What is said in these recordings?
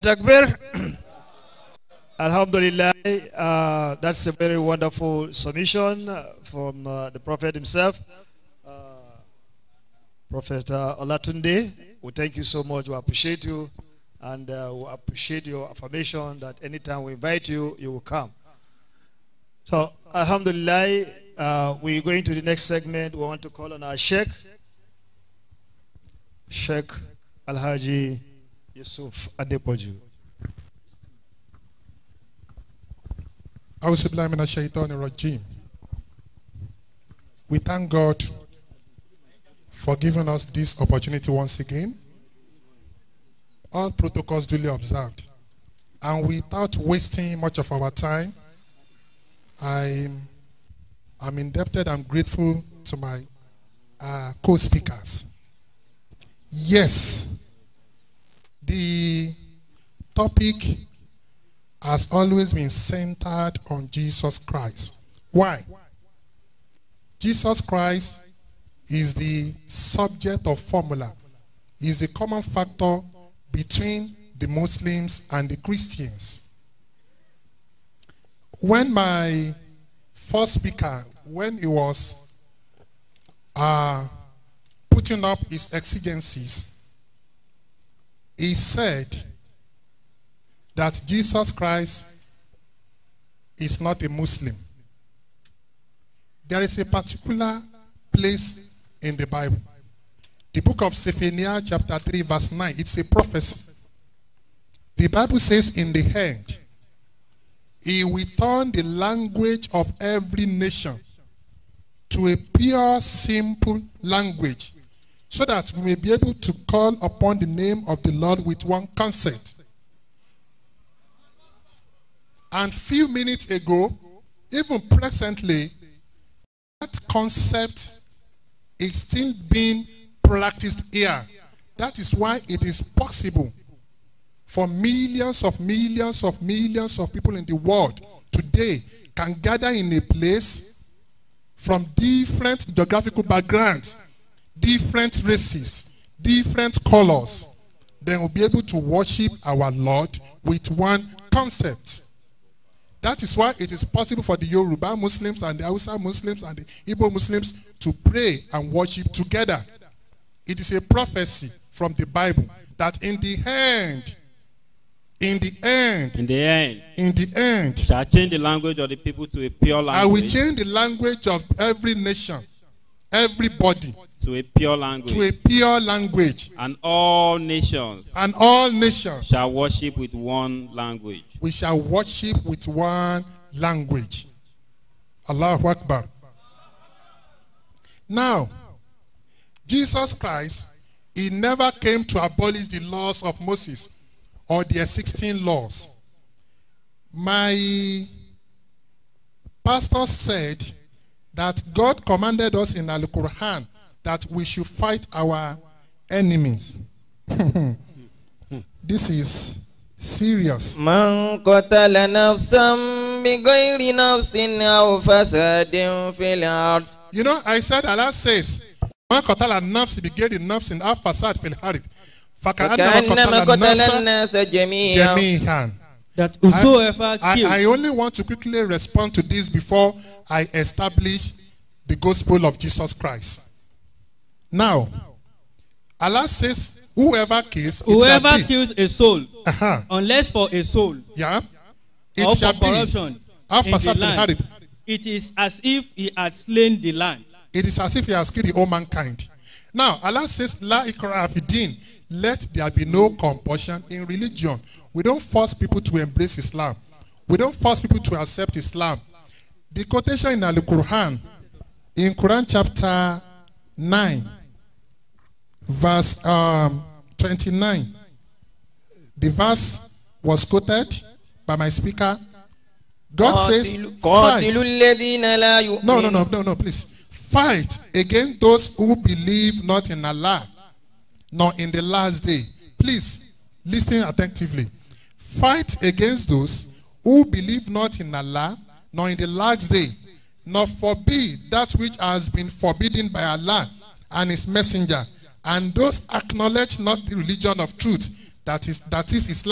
Takbir. Alhamdulillah, uh, that's a very wonderful submission uh, from uh, the Prophet himself. Uh, Prophet uh, Olatunde, we thank you so much. We appreciate you and uh, we appreciate your affirmation that anytime we invite you, you will come. So, Alhamdulillah, uh, we're going to the next segment. We want to call on our Sheikh, Sheikh Alhaji Yusuf Adepoju. أعوذ بالله من الشيطان الرجيم. We thank God for giving us this opportunity once again. All protocols duly observed. And without wasting much of our time, I'm, I'm indebted, I'm grateful to my uh, co speakers. Yes, the topic has always been centered on Jesus Christ. Why? Jesus Christ is the subject of formula, is the common factor between the Muslims and the Christians. When my first speaker, when he was uh, putting up his exigencies, he said that Jesus Christ is not a Muslim. There is a particular place in the Bible. The book of Zephaniah, chapter 3, verse 9, it's a prophecy. The Bible says, In the end, he will turn the language of every nation to a pure, simple language, so that we may be able to call upon the name of the Lord with one consent. And few minutes ago, even presently, that concept is still being practiced here. That is why it is possible for millions of millions of millions of people in the world today can gather in a place from different geographical backgrounds, different races, different colors. Then we'll be able to worship our Lord with one concept. That is why it is possible for the Yoruba Muslims and the Hausa Muslims and the Igbo Muslims to pray and worship together. It is a prophecy from the Bible that in the end, in the end, In the end, in the end, shall change the language of the people to a pure I will language. change the language of every nation, everybody, To a pure language. to a pure language, and all nations and all nations shall worship with one language. we shall worship with one language. Allahu Akbar. Now, Jesus Christ, he never came to abolish the laws of Moses or their 16 laws. My pastor said that God commanded us in Al Quran that we should fight our enemies. this is serious. من قتل نفسا بغير نفس أو فساد في الأرض You know, I said Allah says, "Man qatala an-nafs bighairi nafsin aw fasad fil ard, faka'annama فكأنما qatala قتل an-nasa الناس جميعا jami'an." that whosoever I, kills I only want to quickly respond to this before I establish the gospel of Jesus Christ. Now, Allah says, "Whoever kills, it shall whoever be." kills a soul Uh-huh. unless for a soul Yeah, it or shall for be. corruption Aw in the fasad fil land ard. it is as if he had slain the land It is as if he has killed the whole mankind. Now, Allah says, La ikra din. Let there be no compulsion in religion. We don't force people to embrace Islam. We don't force people to accept Islam. The quotation in Al Quran, in Quran chapter 9, verse um, 29, the verse was quoted by my speaker. God says, قاتلوا fight. قاتلوا الذين لا No, no, يؤمنون no, no, no, please. Fight against those who believe not in Allah, nor in the last day. Please listen attentively. Fight against those who believe not in Allah, nor in the last day, nor forbid that which has been forbidden by Allah and His Messenger, and those acknowledge not the religion of truth, that is that is Islam,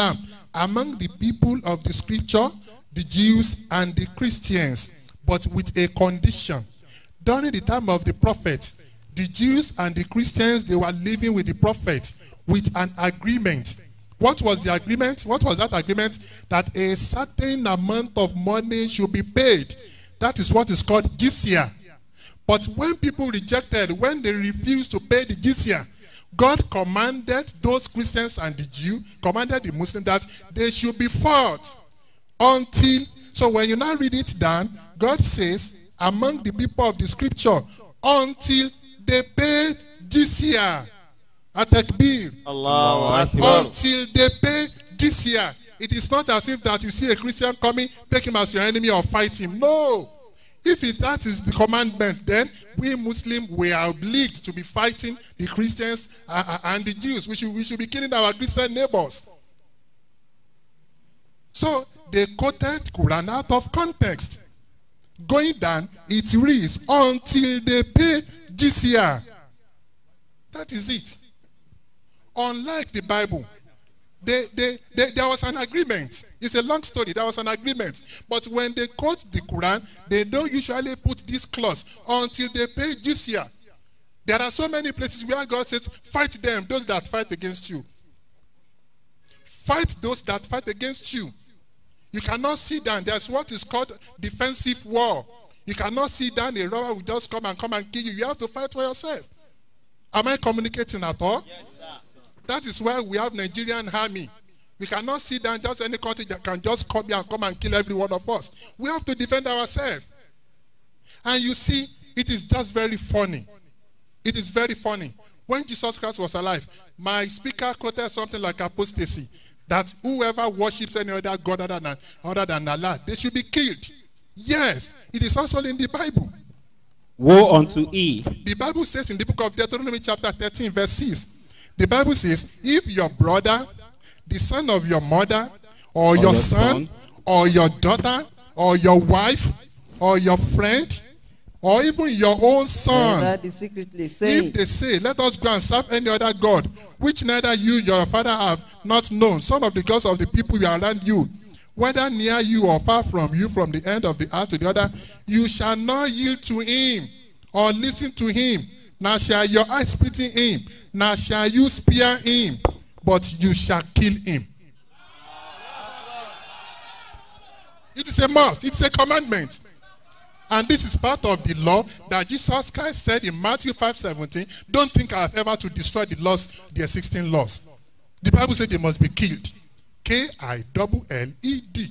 among the people of the scripture, the Jews and the Christians, but with a condition. During the time of the prophet, the Jews and the Christians, they were living with the prophet with an agreement. What was the agreement? What was that agreement? That a certain amount of money should be paid. That is what is called jizya. But when people rejected, when they refused to pay the jizya, God commanded those Christians and the Jew, commanded the Muslim that they should be fought until. So when you now read it down, God says, among the people of the scripture, until they pay jizya, atakbir, Allahu Akbar. until they pay jizya. It is not as if that you see a Christian coming, take him as your enemy or fight him. No. If it, that is the commandment, then we Muslims we are obliged to be fighting the Christians uh, uh, and the Jews. We should, we should be killing our Christian neighbors. So they quoted Quran out of context. Going down, it reads until they pay jizya. That is it. Unlike the Bible, they, they, they, there was an agreement. It's a long story. There was an agreement. But when they quote the Quran, they don't usually put this clause until they pay jizya. There are so many places where God says, fight them, those that fight against you. Fight those that fight against you. You cannot sit down. There's what is called defensive war. You cannot sit down, a robber will just come and come and kill you. You have to fight for yourself. Am I communicating at all? That is why we have Nigerian army. We cannot sit down just any country that can just come here and come and kill every one of us. We have to defend ourselves. And you see, it is just very funny. It is very funny. When Jesus Christ was alive, my speaker quoted something like apostasy that whoever worships any other God other than, other than Allah, they should be killed. Yes, it is also in the Bible. Woe unto E, The Bible says in the book of Deuteronomy, chapter 13, verse 6, the Bible says, If your brother, the son of your mother, or, your, your son, son, or your daughter, or your wife, or your friend, or even your own son, That is secretly saying, if they say, Let us go and serve any other God, which neither you nor your father have not known, some of the gods of the people who are around you, whether near you or far from you, from the end of the earth to the other, you shall not yield to him or listen to him, nor shall your eyes pity him, nor shall you spare him, but you shall kill him. It is a must, it's a commandment. And this is part of the law that Jesus Christ said in Matthew 5:17. Don't think I have ever to destroy the laws, their 16 laws. The Bible said they must be killed. K-I-L-L-E-D.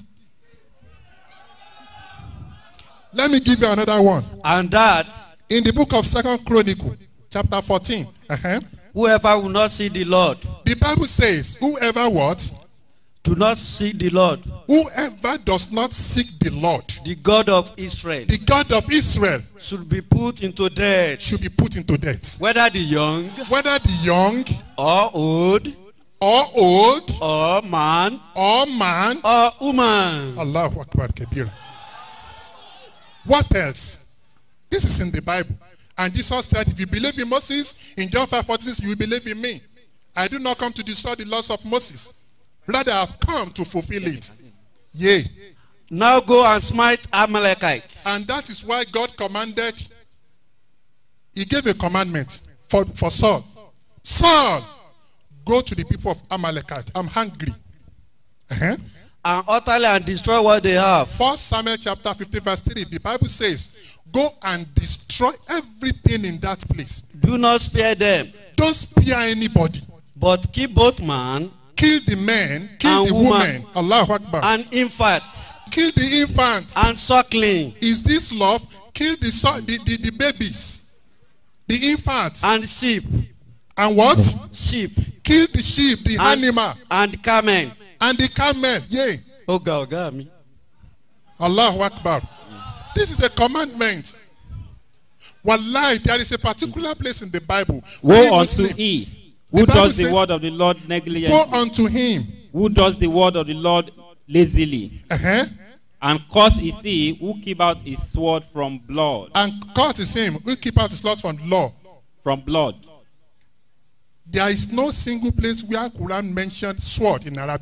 Let me give you another one. And that In the book of Second Chronicle, chapter 14. uh-huh, whoever will not see the Lord, The Bible says, whoever what? do not see the Lord, Whoever does not seek the Lord, the God of Israel, the God of Israel, should be put into death, should be put into death. whether the young Whether the young or old or old or man or man or woman. Allahu Akbar Kabira. What else? This is in the Bible. And Jesus said, if you believe in Moses, in John 5 46, you will believe in me. I do not come to destroy the laws of Moses. Rather, I have come to fulfill it. Yea. Now go and smite Amalekites. And that is why God commanded, He gave a commandment for, for Saul. Saul, go to the people of Amalekite. I'm hungry. Uh-huh. and utterly and destroy what they have. First Samuel chapter 15, verse 3, the Bible says, Go and destroy everything in that place. Do not spare them, Don't spare anybody. but keep both man Kill the men, kill And the woman. woman. Allahu Akbar. and infant kill the infant. and suckling Is this love? Kill the, son, the, the, the babies, the infants. and sheep, And what? sheep Kill the sheep, the and, animal, and camel. and the camel. Yea. Oga oga mi. Allahu Akbar. This is a commandment. Wallahi, there is a particular place in the Bible. We Woe unto Muslim, E, who The Bible does the says- word of the Lord Go negligently, unto him. who does the word of the Lord lazily, Uh-huh. and cause is he who keep out his sword from blood, And God is him. We keep out his laws from law. from blood. There is no single place where Quran mentioned sword in Arabic.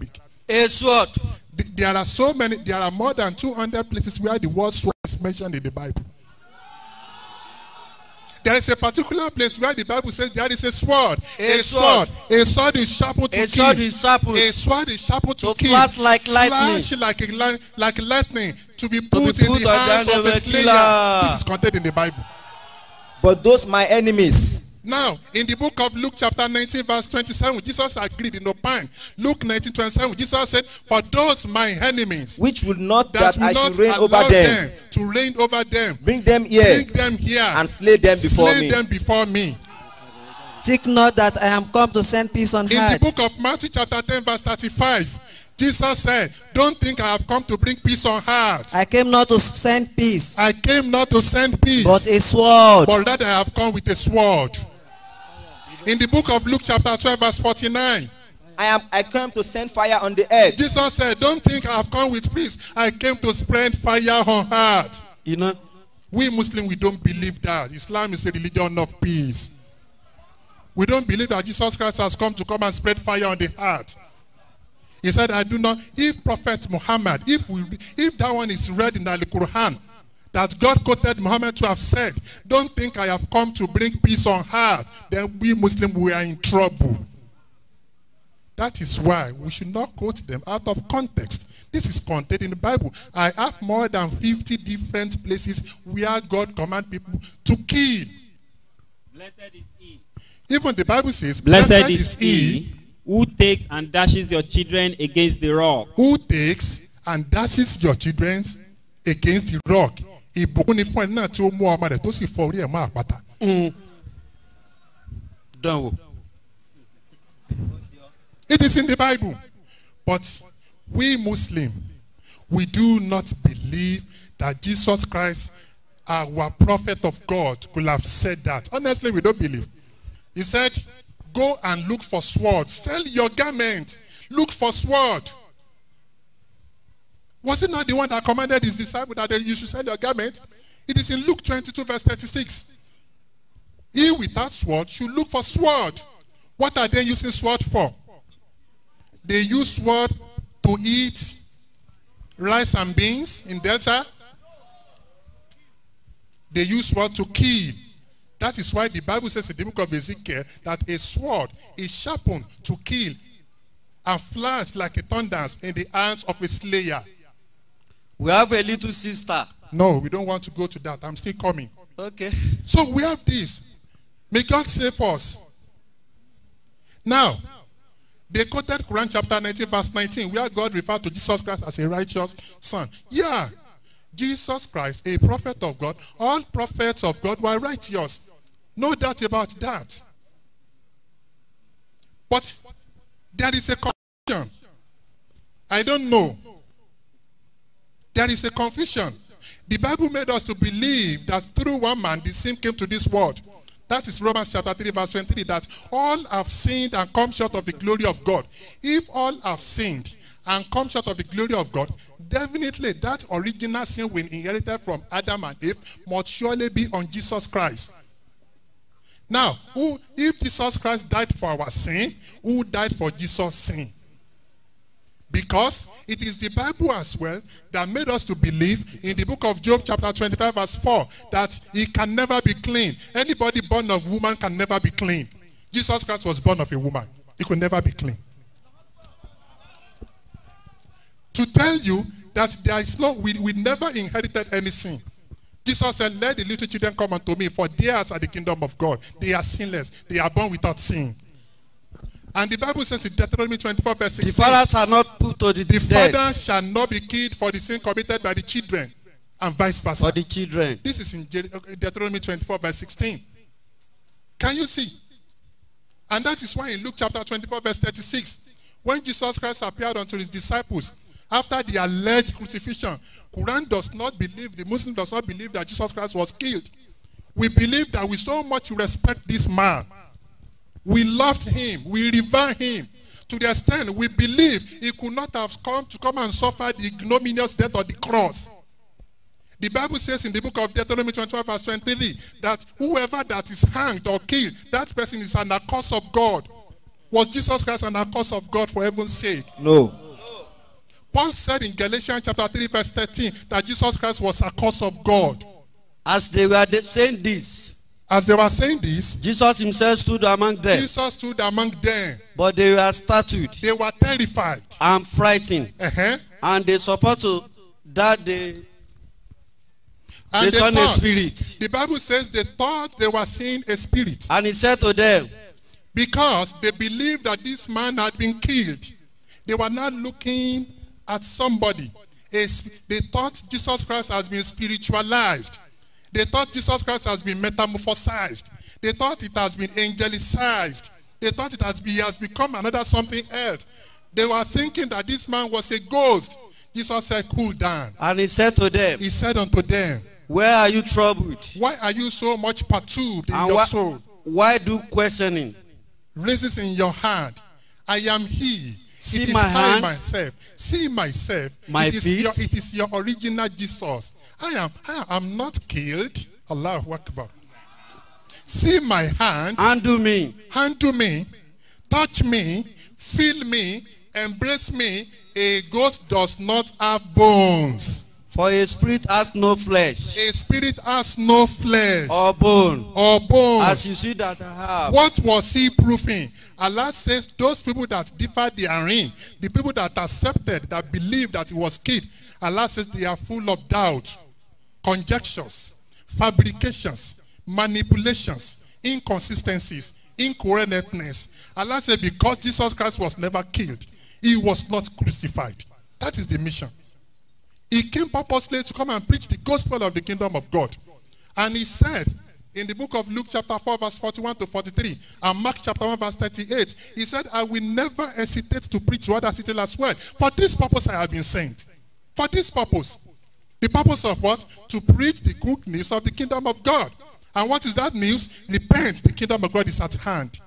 A sword. Th- There are so many, there are more than 200 places where the word sword is mentioned in the Bible. There is a particular place where the Bible says there is a sword. A sword. sword. A sword is sharpened to A kill. sword is sharpened. A sword is sharpened to, To kill. flash like lightning. Flash like a li- like lightning to be put, be in put the on the hands hand of of a a slayer. killer. This is contained in the Bible. But those my enemies, Now, in the book of Luke, chapter 19, verse 27, Jesus agreed in Opine. Luke 19, 27, Jesus said, For those my enemies which would not that that, will I not should reign allow over them, them to reign over them, bring them here bring them here and slay them before slay me. them before me. Think not that I am come to send peace on In the earth. book of Matthew, chapter 10, verse 35, Jesus said, Don't think I have come to bring peace on earth. I came not to send peace, I came not to send peace, but a sword. but rather I have come with a sword. In the book of Luke, chapter 12, verse 49, I am I came to send fire on the earth. Jesus said, Don't think I have come with peace. I came to spread fire on earth. You know, We Muslims, we don't believe that. Islam is a religion of peace. We don't believe that Jesus Christ has come to come and spread fire on the earth. He said, I do not, if Prophet Muhammad, if we if that one is read in the Quran, that God quoted Muhammad to have said, Don't think I have come to bring peace on earth, then we Muslims we are in trouble. That is why we should not quote them out of context. This is contained in the Bible. I have more than 50 different places where God command people to kill. Blessed is he. Even the Bible says, Blessed, is he who takes and dashes your children against the rock. who takes and dashes your children against the rock. Ìbùkún ni fún ẹni náà tí ó mú ọmọ rẹ̀ tó sì fọ orí ẹ̀ mọ́ àpáta. dánwò. It is in the Bible. But we Muslim, we do not believe that Jesus Christ, our prophet of God, could have said that. Honestly, we don't believe. He said, Go and look for sword. Sell your garment. Look for sword. Was it not the one that commanded his disciples that they- you should sell your garment? It is in Luke 22, verse 36. He without sword should look for sword. What are they using sword for? They use sword to eat rice and beans in Delta. They use sword to kill. That is why the Bible says in the book of Ezekiel that a sword is sharpened to kill and flash like a thunder in the hands of a slayer. We have a little sister. No, we don't want to go to that. I'm still coming. Okay. So we have this. May God save us. Now, they quoted Quran chapter 19, verse 19, where God referred to Jesus Christ as a righteous son. Yeah, Jesus Christ, a prophet of God, all prophets of God were righteous. No doubt about that. But there is a confusion. I don't know. There is a confusion. The Bible made us to believe that through one man the sin came to this world. That is Romans chapter 3, verse 23, that all have sinned and come short of the glory of God. If all have sinned and come short of the glory of God, definitely that original sin we inherited from Adam and Eve must surely be on Jesus Christ. Now, who, if Jesus Christ died for our sin, who died for Jesus' sin? Because it is the Bible as well that made us to believe in the book of Job, chapter 25, verse 4, that he can never be clean. Anybody born of woman can never be clean. Jesus Christ was born of a woman. He could never be clean. To tell you that there is no, we, we never inherited any sin. Jesus said, Let the little children come unto me, for theirs are the kingdom of God. They are sinless, they are born without sin. And the Bible says in Deuteronomy 24, verse The 16. fathers are not put to the, The death father shall not be killed for the sin committed by the children, and vice versa. for the children. This is in Je- uh, Deuteronomy 24, verse 16. Can you see? And that is why in Luke chapter 24, verse 36, when Jesus Christ appeared unto his disciples after the alleged crucifixion, Quran does not believe, the Muslim does not believe that Jesus Christ was killed. We believe that we so much respect this man. We loved him. We revere him. To the extent we believe he could not have come to come and suffer the ignominious death on the cross. The Bible says in the book of Deuteronomy 25, verse 23, that whoever that is hanged or killed, that person is an accuse of God. Was Jesus Christ an accuse of God for heaven's sake? No. Paul said in Galatians chapter 3, verse 13, that Jesus Christ was a cause of God. As they were de- saying this, As they were saying this, Jesus himself stood among them, Jesus stood among them. but they were startled They were terrified. and frightened, Uh-huh. and they support to that they, And they they saw a thought, spirit. the Bible says they thought they were seeing a spirit And he said to them, because they believed that this man had been killed. They were not looking at somebody. A sp- They thought Jesus Christ has been spiritualized. They thought Jesus Christ has been metamorphosized. They thought it has been angelicized. They thought it has, been, he has become another something else. They were thinking that this man was a ghost. Jesus said, Cool down. and he said to them, He said unto them, Where are you troubled? Why are you so much perturbed in And your why, soul? why do questioning? Raises in your hand. I am he. See it is my I hand? myself. See myself. My it is feet? Your, it is your original Jesus. I am. I am not killed. Allahu Akbar. See my hand. Undo me. Handle me. Touch me. Feel me. Embrace me. A ghost does not have bones. For a spirit has no flesh A spirit has no flesh or bone, or bones. as you see that I have. What was he proving? Allah says those people that differ therein, the people that accepted, that believed that he was killed, Allah says they are full of doubt, conjectures, fabrications, manipulations, inconsistencies, incoherentness. Allah said because Jesus Christ was never killed, he was not crucified. That is the mission. He came purposely to come and preach the gospel of the kingdom of God. And he said in the book of Luke, chapter 4, verse 41 to 43, and Mark, chapter 1, verse 38, he said, I will never hesitate to preach to other cities as well. For this purpose I have been sent. For this purpose. The purpose of what? To preach the good news of the kingdom of God. And what is that news? Repent, the kingdom of God is at hand.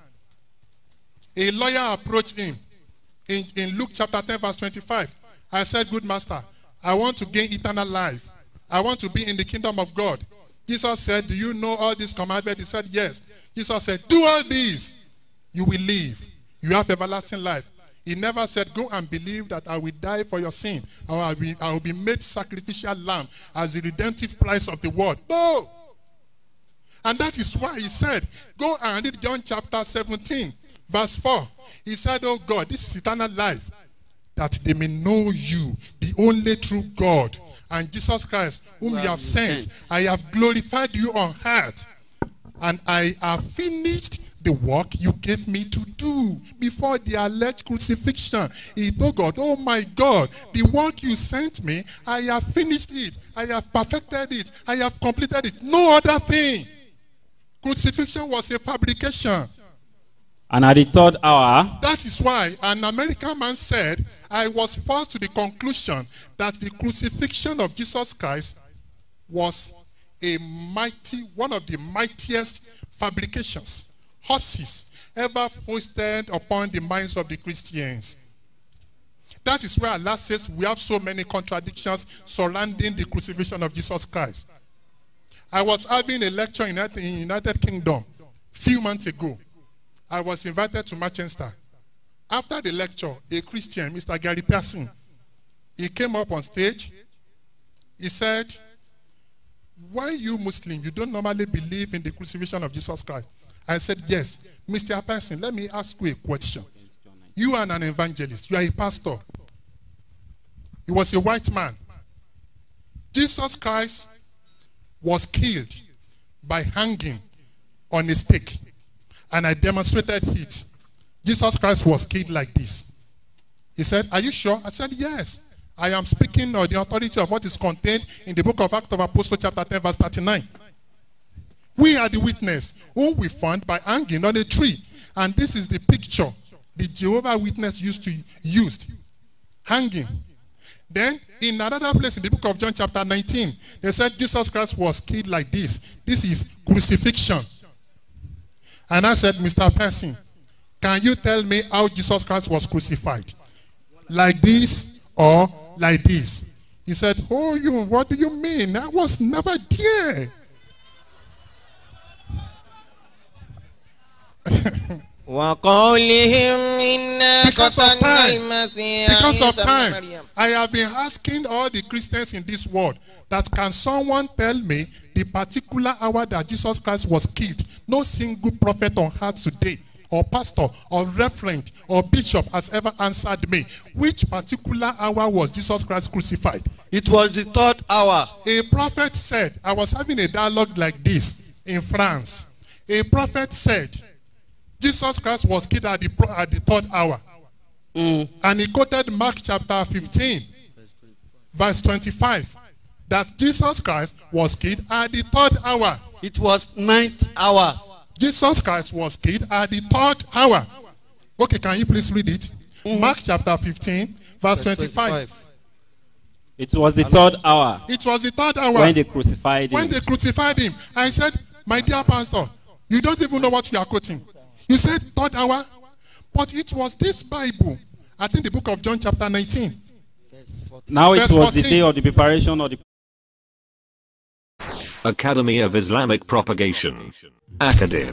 A lawyer approached him in, in Luke chapter 10, verse 25. I said, Good master, I want to gain eternal life. I want to be in the kingdom of God. Jesus said, Do you know all these commandments? He said, Yes. Jesus said, Do all these. You will live. You have everlasting life. He never said, Go and believe that I will die for your sin, or I will be, I will be made sacrificial lamb as the redemptive price of the world. No. And that is why he said, Go and read John chapter 17, verse 4. He said, Oh God, this is eternal life, that they may know you, the only true God, and Jesus Christ, whom you have sent. I have glorified you on earth, and I have finished the work you gave me to do before the alleged crucifixion. He told God, Oh my God, the work you sent me, I have finished it, I have perfected it, I have completed it. No other thing. Crucifixion was a fabrication. And at the third hour, That is why an American man said, I was forced to the conclusion that the crucifixion of Jesus Christ was a mighty, one of the mightiest fabrications, horses ever foisted upon the minds of the Christians. That is where Allah says we have so many contradictions surrounding the crucifixion of Jesus Christ. I was having a lecture in United, in United Kingdom few months ago. I was invited to Manchester. After the lecture, a Christian, Mr. Gary Pearson, he came up on stage. He said, Why you Muslim, you don't normally believe in the crucifixion of Jesus Christ? I said, Yes. Mr. Pearson, let me ask you a question. You are an evangelist, you are a pastor. He was a white man. Jesus Christ was killed by hanging on a stake. And I demonstrated it. Jesus Christ was killed like this. He said, Are you sure? I said, Yes. I am speaking on the authority of what is contained in the book of Acts of Apostles, chapter 10, verse 39. We are the witness whom we found by hanging on a tree. And this is the picture the Jehovah Witness used to used. Hanging. Then in another place in the book of John, chapter 19, they said Jesus Christ was killed like this. This is crucifixion. And I said, Mr. Person, can you tell me how Jesus Christ was crucified? Like this or like this? He said, Oh, you, what do you mean? I was never there. وقولهم إنا Because of قتلنا time. المسيح Because of عيسى ابن time, مريم I have been asking all the Christians in this world that can someone tell me the particular hour that Jesus Christ was killed? No single prophet on earth today, or pastor, or reverend, or bishop has ever answered me. Which particular hour was Jesus Christ crucified? It was the third hour. A prophet said, I was having a dialogue like this in France. A prophet said, Jesus Christ was killed at the, pro- at the third hour. And he quoted Mark chapter 15, verse 25, that Jesus Christ was killed at the third hour. It was ninth hour. Jesus Christ was killed at the third hour. Okay, can you please read it? Mark chapter 15, verse 25. It was the third hour It was the third hour. when they crucified when him. they crucified him, I said, My dear pastor, you don't even know what you are quoting. You said third hour, but it was this Bible, I think the book of John, chapter 19. Now it Verse was the 14. day of the preparation of the Academy of Islamic Propagation. Acadib.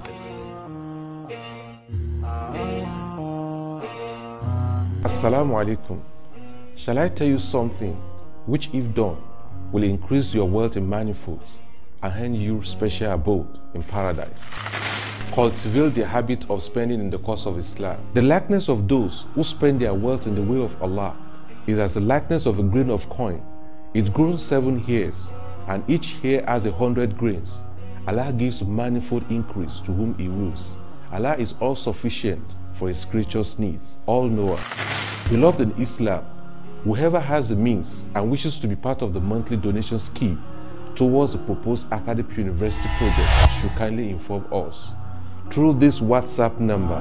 Assalamu alaikum. Shall I tell you something which, if done, will increase your wealth in manifolds and hand you special abode in paradise? Cultivate the habit of spending in the cause of Islam. The likeness of those who spend their wealth in the way of Allah is as the likeness of a grain of coin. It grows seven hairs, and each hair has a hundred grains. Allah gives manifold increase to whom He wills. Allah is all sufficient for His creatures' needs, all knower. Beloved in Islam, whoever has the means and wishes to be part of the monthly donation scheme towards the proposed academic university project should kindly inform us through this WhatsApp number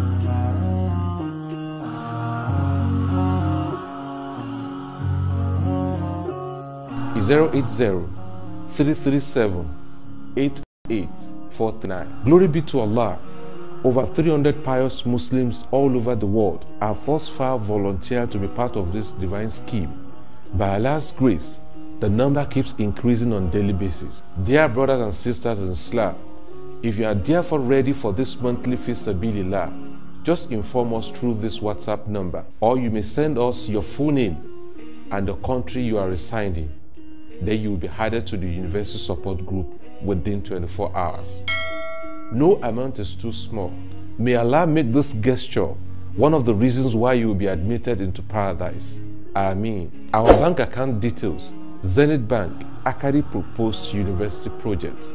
zero eight zero three three seven eight eight four nine. Glory be to Allah. Over 300 pious Muslims all over the world have thus far volunteered to be part of this divine scheme. By Allah's grace, the number keeps increasing on daily basis. Dear brothers and sisters in Islam, if you are therefore ready for this monthly Fisabilillah, just inform us through this WhatsApp number, or you may send us your full name and the country you are residing. Then you will be added to the university support group within 24 hours. No amount is too small. May Allah make this gesture one of the reasons why you will be admitted into paradise. Ameen. Our bank account details Zenith Bank, Akari Proposed University Project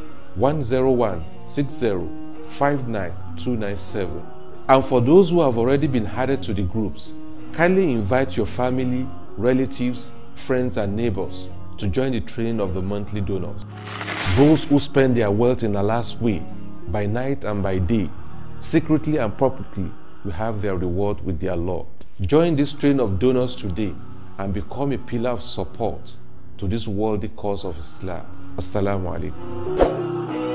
10160599297. And for those who have already been added to the groups, kindly invite your family, relatives, friends, and neighbors to join the train of the monthly donors. Those who spend their wealth in Allah's way, by night and by day, secretly and publicly, will have their reward with their Lord. Join this train of donors today and become a pillar of support to this worthy cause of Islam. Assalamu alaikum.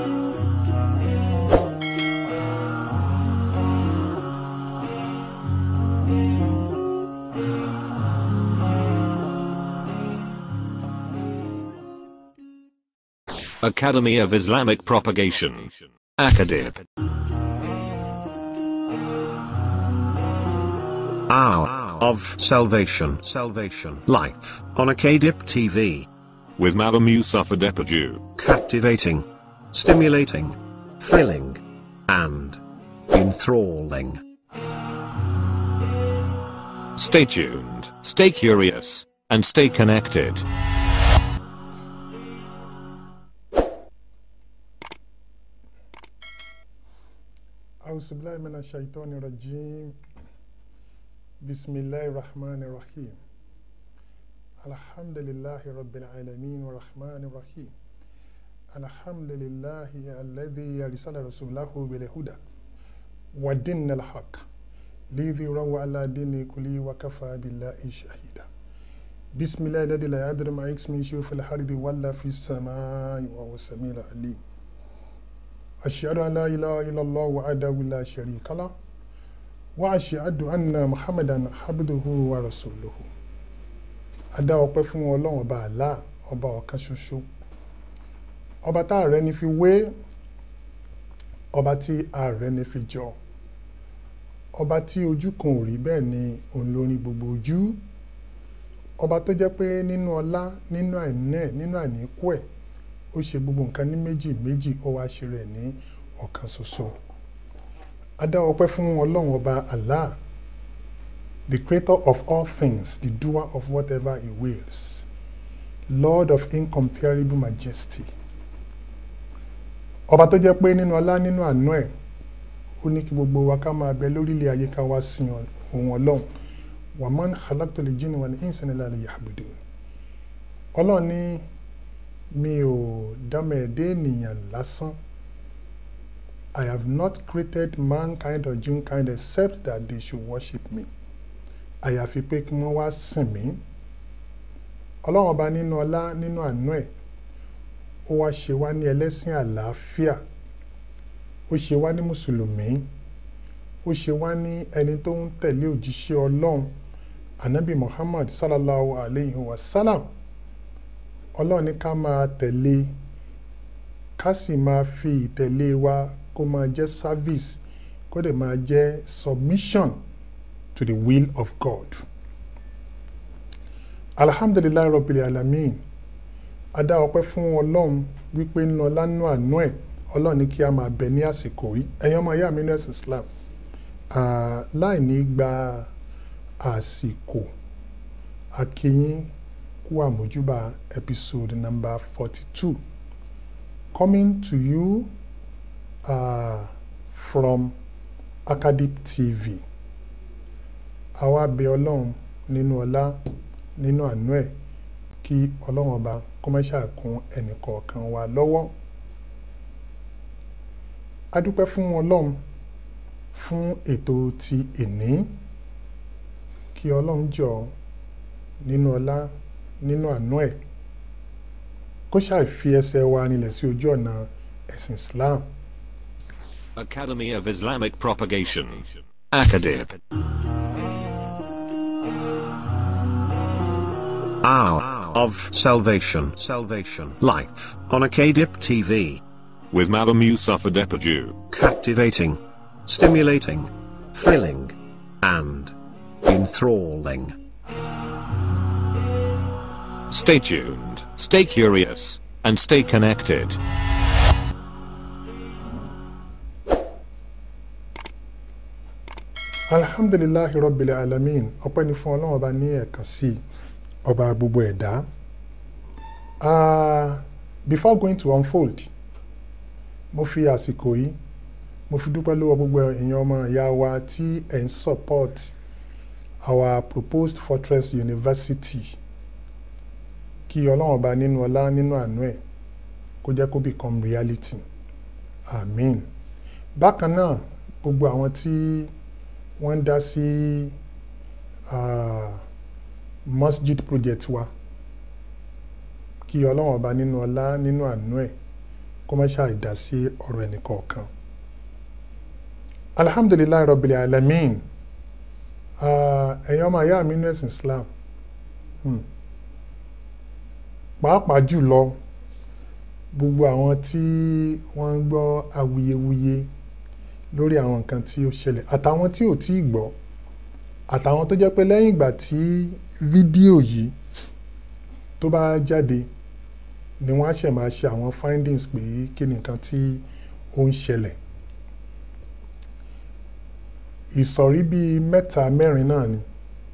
Academy of Islamic Propagation. Acadib. Hour of Salvation. Salvation. Life on Acadip TV. With Malam Yusuf Adepoju. Captivating. Stimulating. Thrilling. And enthralling. Stay tuned, stay curious, and stay connected. أعوذ بالله من الشيطان الرجيم بسم الله الرحمن الرحيم الحمد لله رب العالمين والرحمن الرحيم الحمد لله الذي أرسل رسوله بالهدى ودين الحق ليظهره على دين كله وكفى بالله شهيدا بسم الله الذي لا يدري ما اسمه شيء في الأرض ولا في السماء وهو السميع العليم أشهد أن لا إله إلا الله وحده لا شريك له وأشهد أن محمدا عبده ورسوله adá ọpẹ́ fún Ọlọ́run ọba àlá ọba ọ̀kan ṣoṣo ọba tá a rẹ ni fi wé ọba tí ààrẹ ní fi jọ ọba tí ojú kan ò rí bẹ́ẹ̀ ni òun ló ní gbogbo ojú ọba tó jẹ́ pé nínú ọlá nínú àìní ẹ̀ nínú àìníkù ẹ̀ ó ṣe gbogbo nǹkan ní méjì méjì ó wá ṣe rẹ̀ ní ọ̀kan ṣoṣo a dá ọpẹ́ fún ọlọ́run ọba Allah the creator of all things the doer of whatever he wills lord of incomparable majesty ọba tó jẹ́ pé nínú ọlá nínú àánú ẹ̀ ó ní kí gbogbo wa ká máa bẹ lórílẹ̀ ayé ká wá sin òun ọlọ́run wa man khalaqtul jinna wal insa illa liya'budun ọlọ́run ní mi ò dámọ̀ ẹ̀dẹ́ ènìyàn lásán I have not created mankind or jinkind except that they should worship me àyàfi pé kí wọ́n wá sìn mí ọlọ́run ọba nínú ọlá nínú àánú ẹ̀ ó wá ṣe wá ní ẹlẹ́sìn àlàáfíà ó ṣe wá ní mùsùlùmí ó ṣe wá ní ẹni tó ń tẹ̀lé òjíṣẹ́ ọlọ́run anabi muhammad sallallahu alayhi wa sallam ọlọ́run ní ká máa tẹ̀lé ká sì máa fi ìtẹ̀lé wa kó máa jẹ́ service kó dẹ̀ máa jẹ́ submission to the will of God. alhamdulilayi rabbil alamin a dá ọpẹ́ fún ọlọ́run wípé ń lọ lánú àánú ẹ̀ ọlọ́run ní kí a máa bẹ ní àsìkò yìí ẹ̀yin ọmọ ìyá mi ní ẹ̀sìn islam láì ní gba àsìkò akínyín kú àmójúbà episode number forty two coming to you uh, from Acadip TV àwa bẹ ọlọ́run nínú ọlá nínú àánú ẹ̀ kí ọlọ́run ọba kó má ṣàkún ẹnìkọ̀ọ̀kan wa lọ́wọ́ a dúpẹ́ fún ọlọ́run fún ètò ti ìní kí ọlọ́run jọ nínú ọlá nínú àánú ẹ̀ kó ṣàfi ẹsẹ̀ wa rinlẹ̀ sí ojú ọ̀nà ẹ̀sìn Islam. Academy of Islamic Propagation. Acadip. Hour of Salvation. Salvation. Life on Acadip TV. With Madam Yusufa Depaju. Captivating. Stimulating. Thrilling. And enthralling. Stay tuned, stay curious, and stay connected. alhamdulilahi rabbil alamin ọpẹ́ ni fún ọlọ́run ọba ní ẹ̀kan sí ọba gbogbo ẹ̀dá uh, before going to unfold mo fi àsìkò yìí mo fi dúpẹ́ lọ́wọ́ gbogbo èèyàn ọmọ ìyá wa tí ẹ̀ ń support our proposed fortress university kí ọlọ́run ọba nínú ọlá nínú àánú ẹ̀ kó jẹ́ kó become reality amen bákan náà gbogbo àwọn tí wọ́n ń dá sí masjid project wa kí ọlọ́run ọba nínú ọlá nínú àánú ẹ̀ kó má ṣàì dá sí ọ̀rọ̀ ẹnìkọ̀ọ̀kan alhamdulilayi rabbil alamin ẹ̀yin ọmọ ayá mi ní ẹ̀sìn islam pàápàá jùlọ gbogbo àwọn tí wọ́n ń gbọ́ awuyewuye lórí àwọn nǹkan tí ó ṣẹlẹ̀ àtàwọn tí ò tí ì gbọ́ àtàwọn tó jẹ́ pé lẹ́yìn ìgbà tí fídíò yìí tó bá jáde ni wọ́n á ṣẹ̀ máa ṣe àwọn findings pé kí ni nǹkan tí ó ń ṣẹlẹ̀ ìsọ̀rí bíi mẹ́ta mẹ́rin náà ni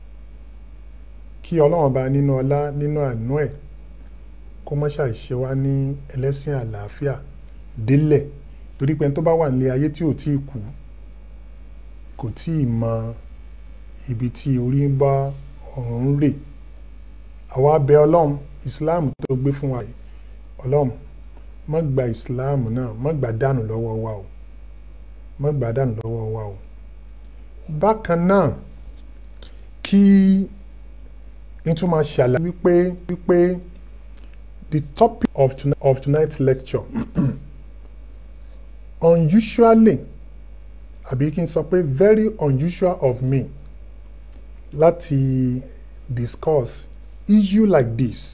kí ọlọ́run bá nínú ọlá nínú àánú ẹ̀ kó má ṣàìṣe wá ní ẹlẹ́sìn àlàáfíà délẹ̀ torí pé tó bá wà nílé ayé tí ò tí ì kú kò tí ì mọ ibi tí orí ń bá ọ̀run ń rè àwa bẹ̀ ọlọ́run islam tó gbé fún wa yìí ọlọ́run má gba islam náà má gbà dànù lọ́wọ́ wa o má gbà dànù lọ́wọ́ wa o bákan náà kí n tún máa ṣàlàyé wípé wípé the topic of, tonight, of tonight's lecture unusually àbí kí n sọ pé very unusual of me láti discuss issue like this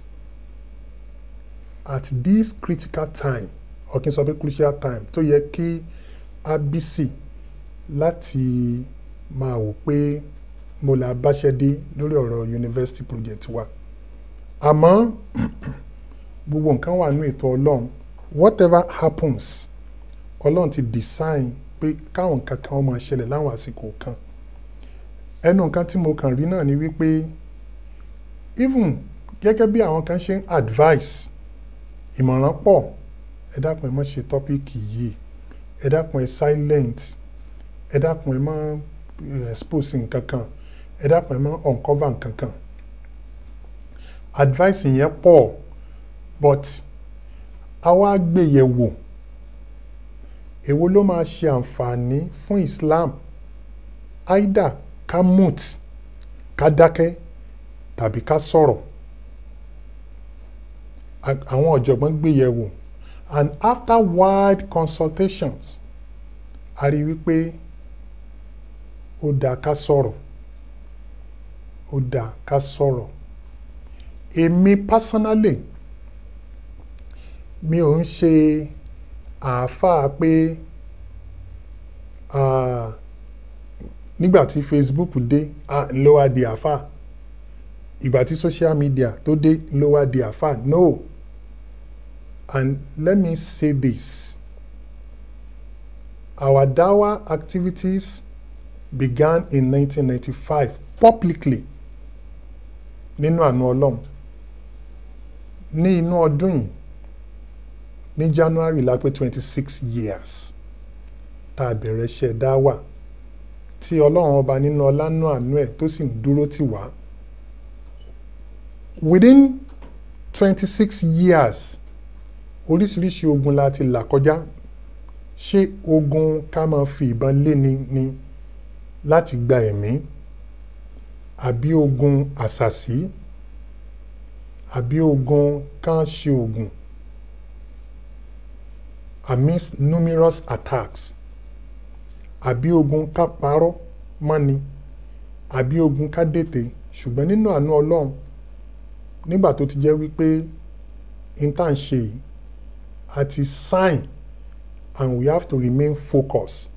at this critical time or kí n sọ pé crucial time tó yẹ kí abisi láti máa wò pé mo là báṣẹ́ dé lórí ọ̀rọ̀ university project wa àmọ́ gbogbo nǹkan wà ní ètò ọlọ́run whatever happens ọlọ́run ti design pé káwọn nǹkan kan máa ṣẹlẹ̀ láwọn àsìkò kan ẹnu nǹkan tí mo kàn rí náà ni wípé even gẹ́gẹ́ bí àwọn kan ṣe ń advice ìmọ̀ràn pọ̀ ẹ dákun ẹ má ṣe tọ́píìkì yìí ẹ dákun ẹ silent ẹ dákun ẹ má expose nǹkan kan ẹ dákun ẹ má uncover nǹkan kan advice yẹn pọ̀ but àwa gbé yẹ̀ wò èwo ló máa ṣe àǹfààní fún Islam either ká mute ká dákẹ́ tàbí ká sọ̀rọ̀ àwọn ọ̀jọ̀gbọ́n gbé yẹ̀ wò and after wide consultations a rí wípé ó dáa ká sọ̀rọ̀ ó dáa ká sọ̀rọ̀ èmi personally mi ò ń ṣe àáfàá pé nígbà tí Facebook dé ló wá di àáfàá ìgbà tí social media tó dé ló wá di àáfàá no and let me say this our dawa activities began in 1995 publicly nínú àánú ọlọ́run ní inú ọdún yìí ní January la pé twenty six years tá a bẹ̀rẹ̀ iṣẹ́ dáwà tí ọlọ́run ọba nínú ọlánú àánú ẹ̀ tó sì ń dúró tì wá within twenty six years oríṣiríṣi ogun la ti là kọjá ṣé ogun ká máa fi ìbọn léni ni láti gba ẹ̀mí àbí ogun àṣàsí àbí ogun kan ṣe ogun amidst numerous attacks àbí ogun ká parọ́ mọ́ni àbí ogun ká dètè ṣùgbọ́n nínú àánú ọlọ́run nígbà tó ti jẹ́ wípé intan ṣe yìí a ti sign and we have to remain focused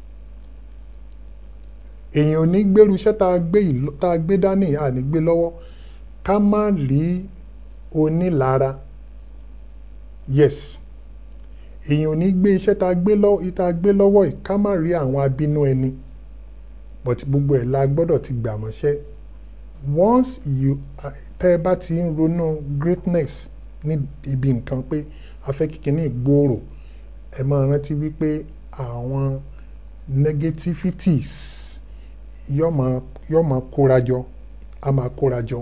èèyàn ò ní gbèrú iṣẹ́ tá a gbé yìí tá a gbé dání à ní gbé lọ́wọ́ ká má rí onílara yes èèyàn ò ní gbé iṣẹ́ tá a gbé lọ́wọ́ tá a gbé lọ́wọ́ yìí ká má rí àwọn abínú ẹni but gbogbo ẹ̀ la gbọ́dọ̀ ti gbà mọ́ṣẹ́ once you tẹ́ ẹ bá ti ń ronú greatness ní ibi nǹkan pé a fẹ́ kíkiní gbòòrò ẹ máa rántí wípé àwọn negativities yóò máa yóò máa kórajọ a máa kórajọ.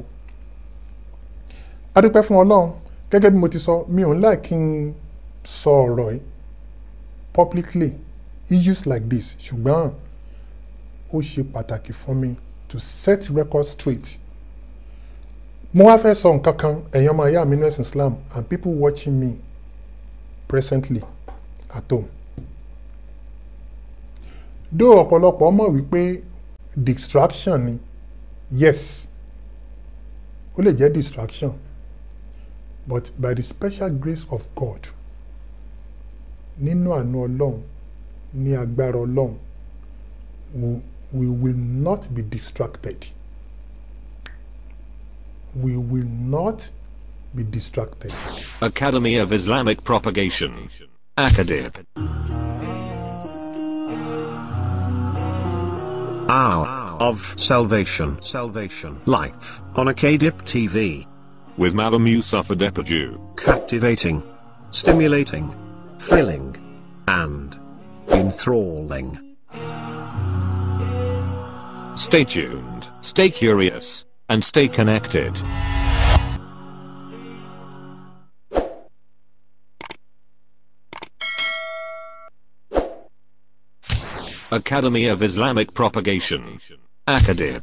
a dúpẹ́ fún ọlọ́run gẹ́gẹ́ bí mo ti sọ mi ò ń láì kí n sọ ọ̀rọ̀ yìí publicly issues like this ṣùgbọ́n ó ṣe pàtàkì fún mi to set record straight. mo wá fẹ́ sọ nǹkan kan ẹ̀yin ọmọ ìyá mi ní ẹ̀sìn Islam and people watching me presently at home. dó ọ̀pọ̀lọpọ̀ mọ̀ wípé distraction ni yes ó lè jẹ́ distraction but by the special grace of God nínú àánú ọlọ́run ní agbára ọlọ́run we, we will not be distracted we will not be distracted. Academy of Islamic Propagation. Acadib. Hour of Salvation. Salvation. Life on Acadip TV. With Malam Yusuf Adepoju. Captivating. Stimulating. Thrilling. And enthralling. Stay tuned, stay curious, and stay connected. Academy of Islamic Propagation. Acadib.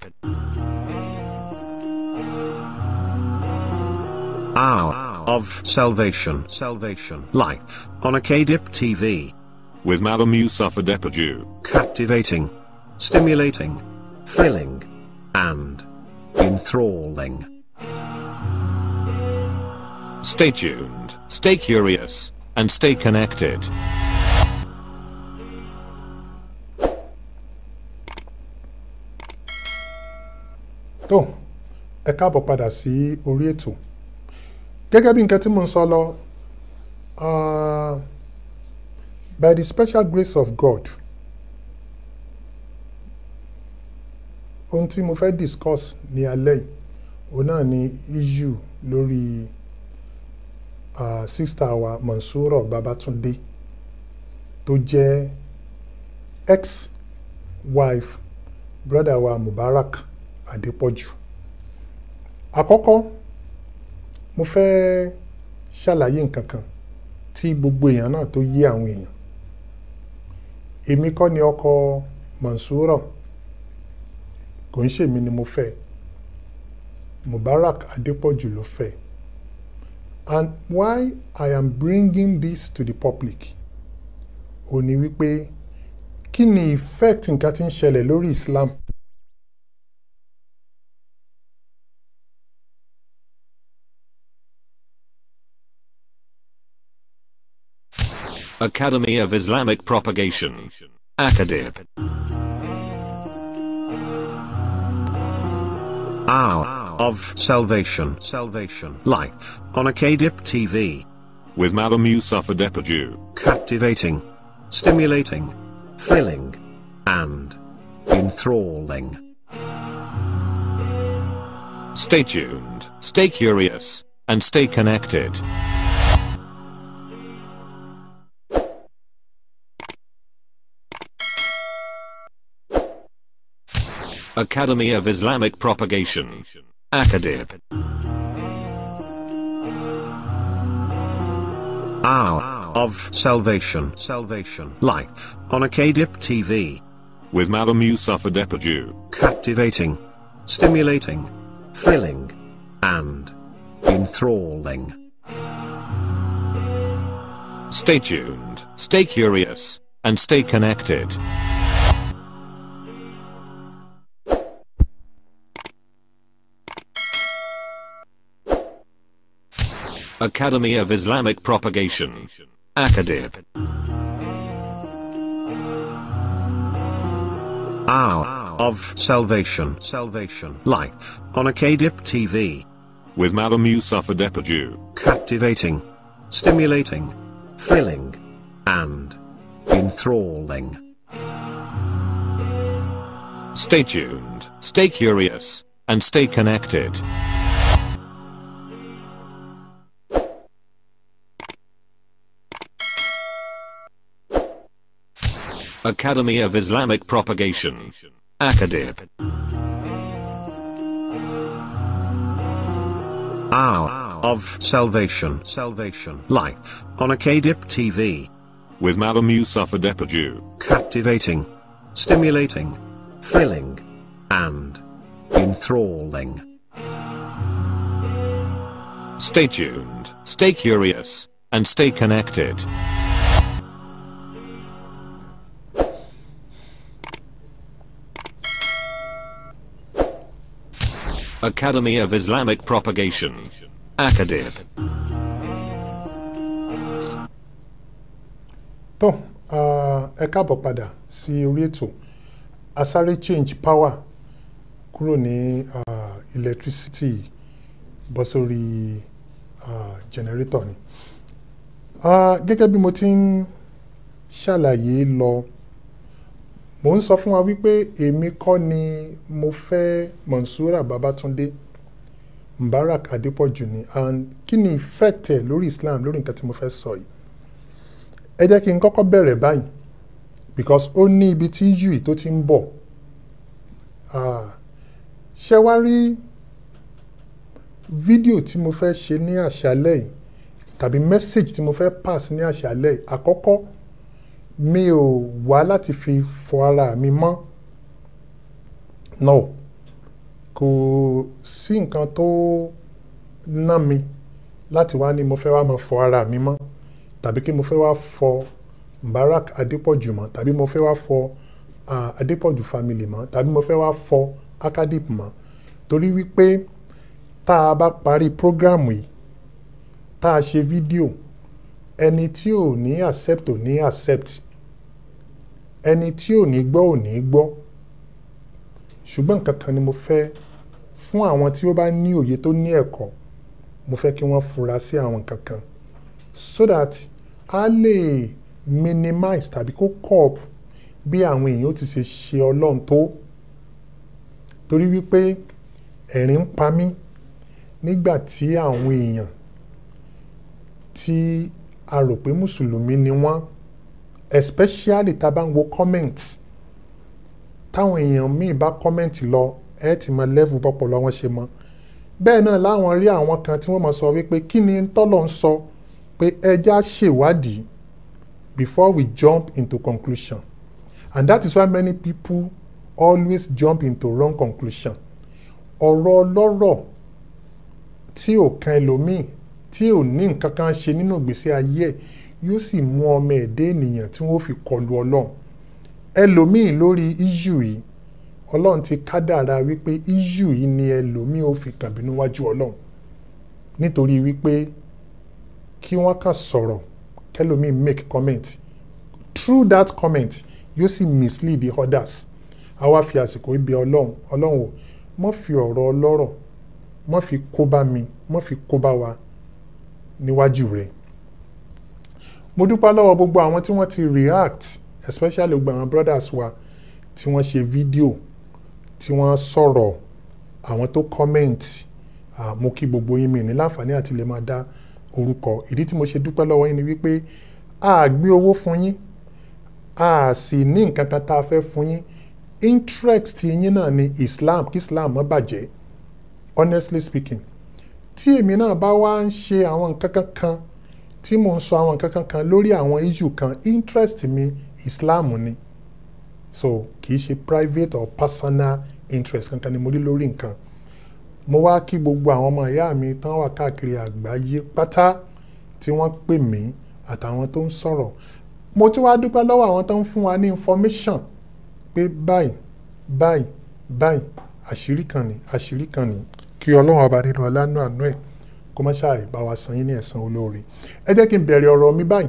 Hour of Salvation. Salvation. Life on Acadip TV. With Malam Yusuf Adepoju. Captivating. Stimulating. Thrilling. And enthralling. Stay tuned, stay curious, and stay connected. tó ẹ káàbọ̀ padà sí orí ètò gẹ́gẹ́ bí nǹkan tí mo ń sọ lọ uh, by the special grace of God ohun tí mo fẹ́ discuss ní alẹ́ yìí òun náà ni issue lórí uh, sister wa Monsuro Babatunde tó jẹ́ ex-wife brother wa Mubarak Adepoju àkọ́kọ́ mo fẹ́ ṣàlàyé nǹkan kan tí gbogbo èèyàn náà tó yé àwọn èèyàn èmi kọ́ ni ọkọ Monsuro kò ń ṣèmi ni mo fẹ́ Mubarak Adepoju ló fẹ́ and why I am bringing this to the public ò ní wípé kí ni effect nǹkan tí ń ṣẹlẹ̀ lórí Islam Academy of Islamic Propagation. Akadib. Hour of Salvation. Salvation. Life on Akadip TV. With Malam Yusuf Adepoju. Captivating, stimulating, thrilling, and enthralling. Stay tuned, stay curious, and stay connected. Academy of Islamic Propagation. Akadib. Hour of Salvation. Salvation. Life on Akadip TV. With Malam Yusuf Adepoju. Captivating, stimulating, thrilling, and enthralling. Stay tuned, stay curious, and stay connected. Academy of Islamic Propagation. Akadib. Hour of Salvation. Salvation. Life on Akadip TV. With Malam Yusuf Adepoju. Captivating, stimulating, thrilling, and enthralling. Stay tuned, stay curious, and stay connected. Academy of Islamic Propagation. Akadib. Hour of Salvation. Salvation. Life on Akadip TV. With Malam Yusuf Adepoju. Captivating, stimulating, thrilling, and enthralling. Stay tuned, stay curious, and stay connected. Academy of Islamic Propagation. Akadib. tó ah, ẹ káàbọ̀ padà sí orí ètò asáré change power kúrò ní ah, electricity bọ́ sórí ah, generator ni Ah, gẹ́gẹ́ bí mo ti ń ṣàlàyé lọ mo ń sọ fún wa wípé èmi kọ́ ni mo fẹ́ Monsura Babatunde Mubarak Adepoju ni and kí ni effect ẹ̀ lórí Islam lórí nǹkan tí mo fẹ́ sọ yìí ẹ jẹ́ kí n kọ́kọ́ bẹ̀rẹ̀ báyìí because ó ní ibi tí yùí tó ti ń bọ̀ Ah, ṣé wá rí fídíò tí mo fẹ́ ṣe ní àṣálẹ́ yìí tàbí message tí mo fẹ́ pass ní àṣálẹ́ yìí àkọ́kọ́ mi ò wá láti fi fọ ara mi mọ́ no kò sí nǹkan tó ná mi láti wá ní mo fẹ́ wá máa fọ ara mi mọ́ tàbí kí mo fẹ́ wá fọ Mubarak Adepoju mọ́ tàbí mo fẹ́ wá fọ ah, Adepoju family mọ́ tàbí mo fẹ́ wá fọ Akadip mọ́ torí wípé tá a bá parí prógrámù yìí tá a ṣe fídíò ẹni tí ò ní accept ò ní accept ẹni tí ò ní gbọ́ ò ní gbọ́ ṣùgbọ́n nǹkan kan ni mo fẹ́ fún àwọn tí ó bá ní òye tó ní ẹ̀kọ́ mo fẹ́ kí wọ́n fura sí àwọn kankan so that a lè minimize tàbí kó cope bí àwọn èèyàn ó ti ṣe ṣe ọlọ́run tó torí wípé ẹ̀rín ń pa mí nígbà tí àwọn èèyàn tí a rò pé mùsùlùmí ni wọ́n especially tá a bá ń wo comments táwọn èèyàn míì bá comment lọ ẹ ti mọ level pọpọlọ wọn ṣe mọ bẹ́ẹ̀ náà láwọn rí àwọn kan tí wọ́n mọ̀ sọ wípé kí ni tọ́lọ̀ ń sọ pé ẹja ṣèwádìí before we jump into conclusion and that is why many people always jump into wrong conclusion ọ̀rọ̀ ọlọ́rọ̀ tí ò kan ẹlòmíì tí ò ní nǹkan kan ṣe nínú ìgbésí ayé ẹ̀ yóò sì mú ọmọ ẹ̀dẹ́ ènìyàn tí wọ́n fi kọlu ọlọ́run ẹlòmíì lórí issue yìí ọlọ́run ti kádàrá wípé issue yìí ni ẹlòmíì ò fi kàn bínú wájú ọlọ́run nítorí wípé kí wọ́n kàn sọ̀rọ̀ kẹlòmíì make comment through that comment yóò sì mislead the others àwa fi àsìkò ibi ọlọ́run ọlọ́run o mọ́ fi ọ̀rọ̀ ọlọ́rọ̀ mọ́ fi kó bá mi mọ́ fi kó bá wa níwájú rẹ̀ mo dúpẹ́ lọ́wọ́ gbogbo àwọn tí wọ́n ti react especially gbogbo àwọn brothers wa tí wọ́n ṣe fídíò tí wọ́n sọ̀rọ̀ àwọn tó comment ah, mo kí gbogbo yín mi ní láǹfààní àti lè máa dá orúkọ ìdí tí mo ṣe dúpẹ́ lọ́wọ́ yín ni wípé a gbé owó fún yín a sì ní nǹkan kan tá a fẹ́ fún yín interest yín náà ni Islam kí Islam má bàjẹ́ honestly speaking tí èmi náà bá wá ń ṣe àwọn nǹkan kan kan tí mò ń sọ àwọn nǹkan kan kan lórí àwọn issue kan interest mi Islam ni so kì í ṣe private or personal interest kankan ni mo rí lórí nǹkan mo wá kí gbogbo àwọn ọmọ ìyá mi tán wà káàkiri àgbáyé pátá tí wọ́n pè mí àtàwọn tó ń sọ̀rọ̀ mo tún wá dúpẹ́ lọ́wọ́ àwọn tó ń fún wa ní information pé báyìí báyìí báyìí àṣírí kan ní àṣírí kan ní kí ọlọ́run ọba nínú ọlánú àánú ẹ̀ kó má ṣàì bá wa san yín ní ẹ̀san olóore ẹ jẹ́ kí n bẹ̀rẹ̀ ọ̀rọ̀ mi báyìí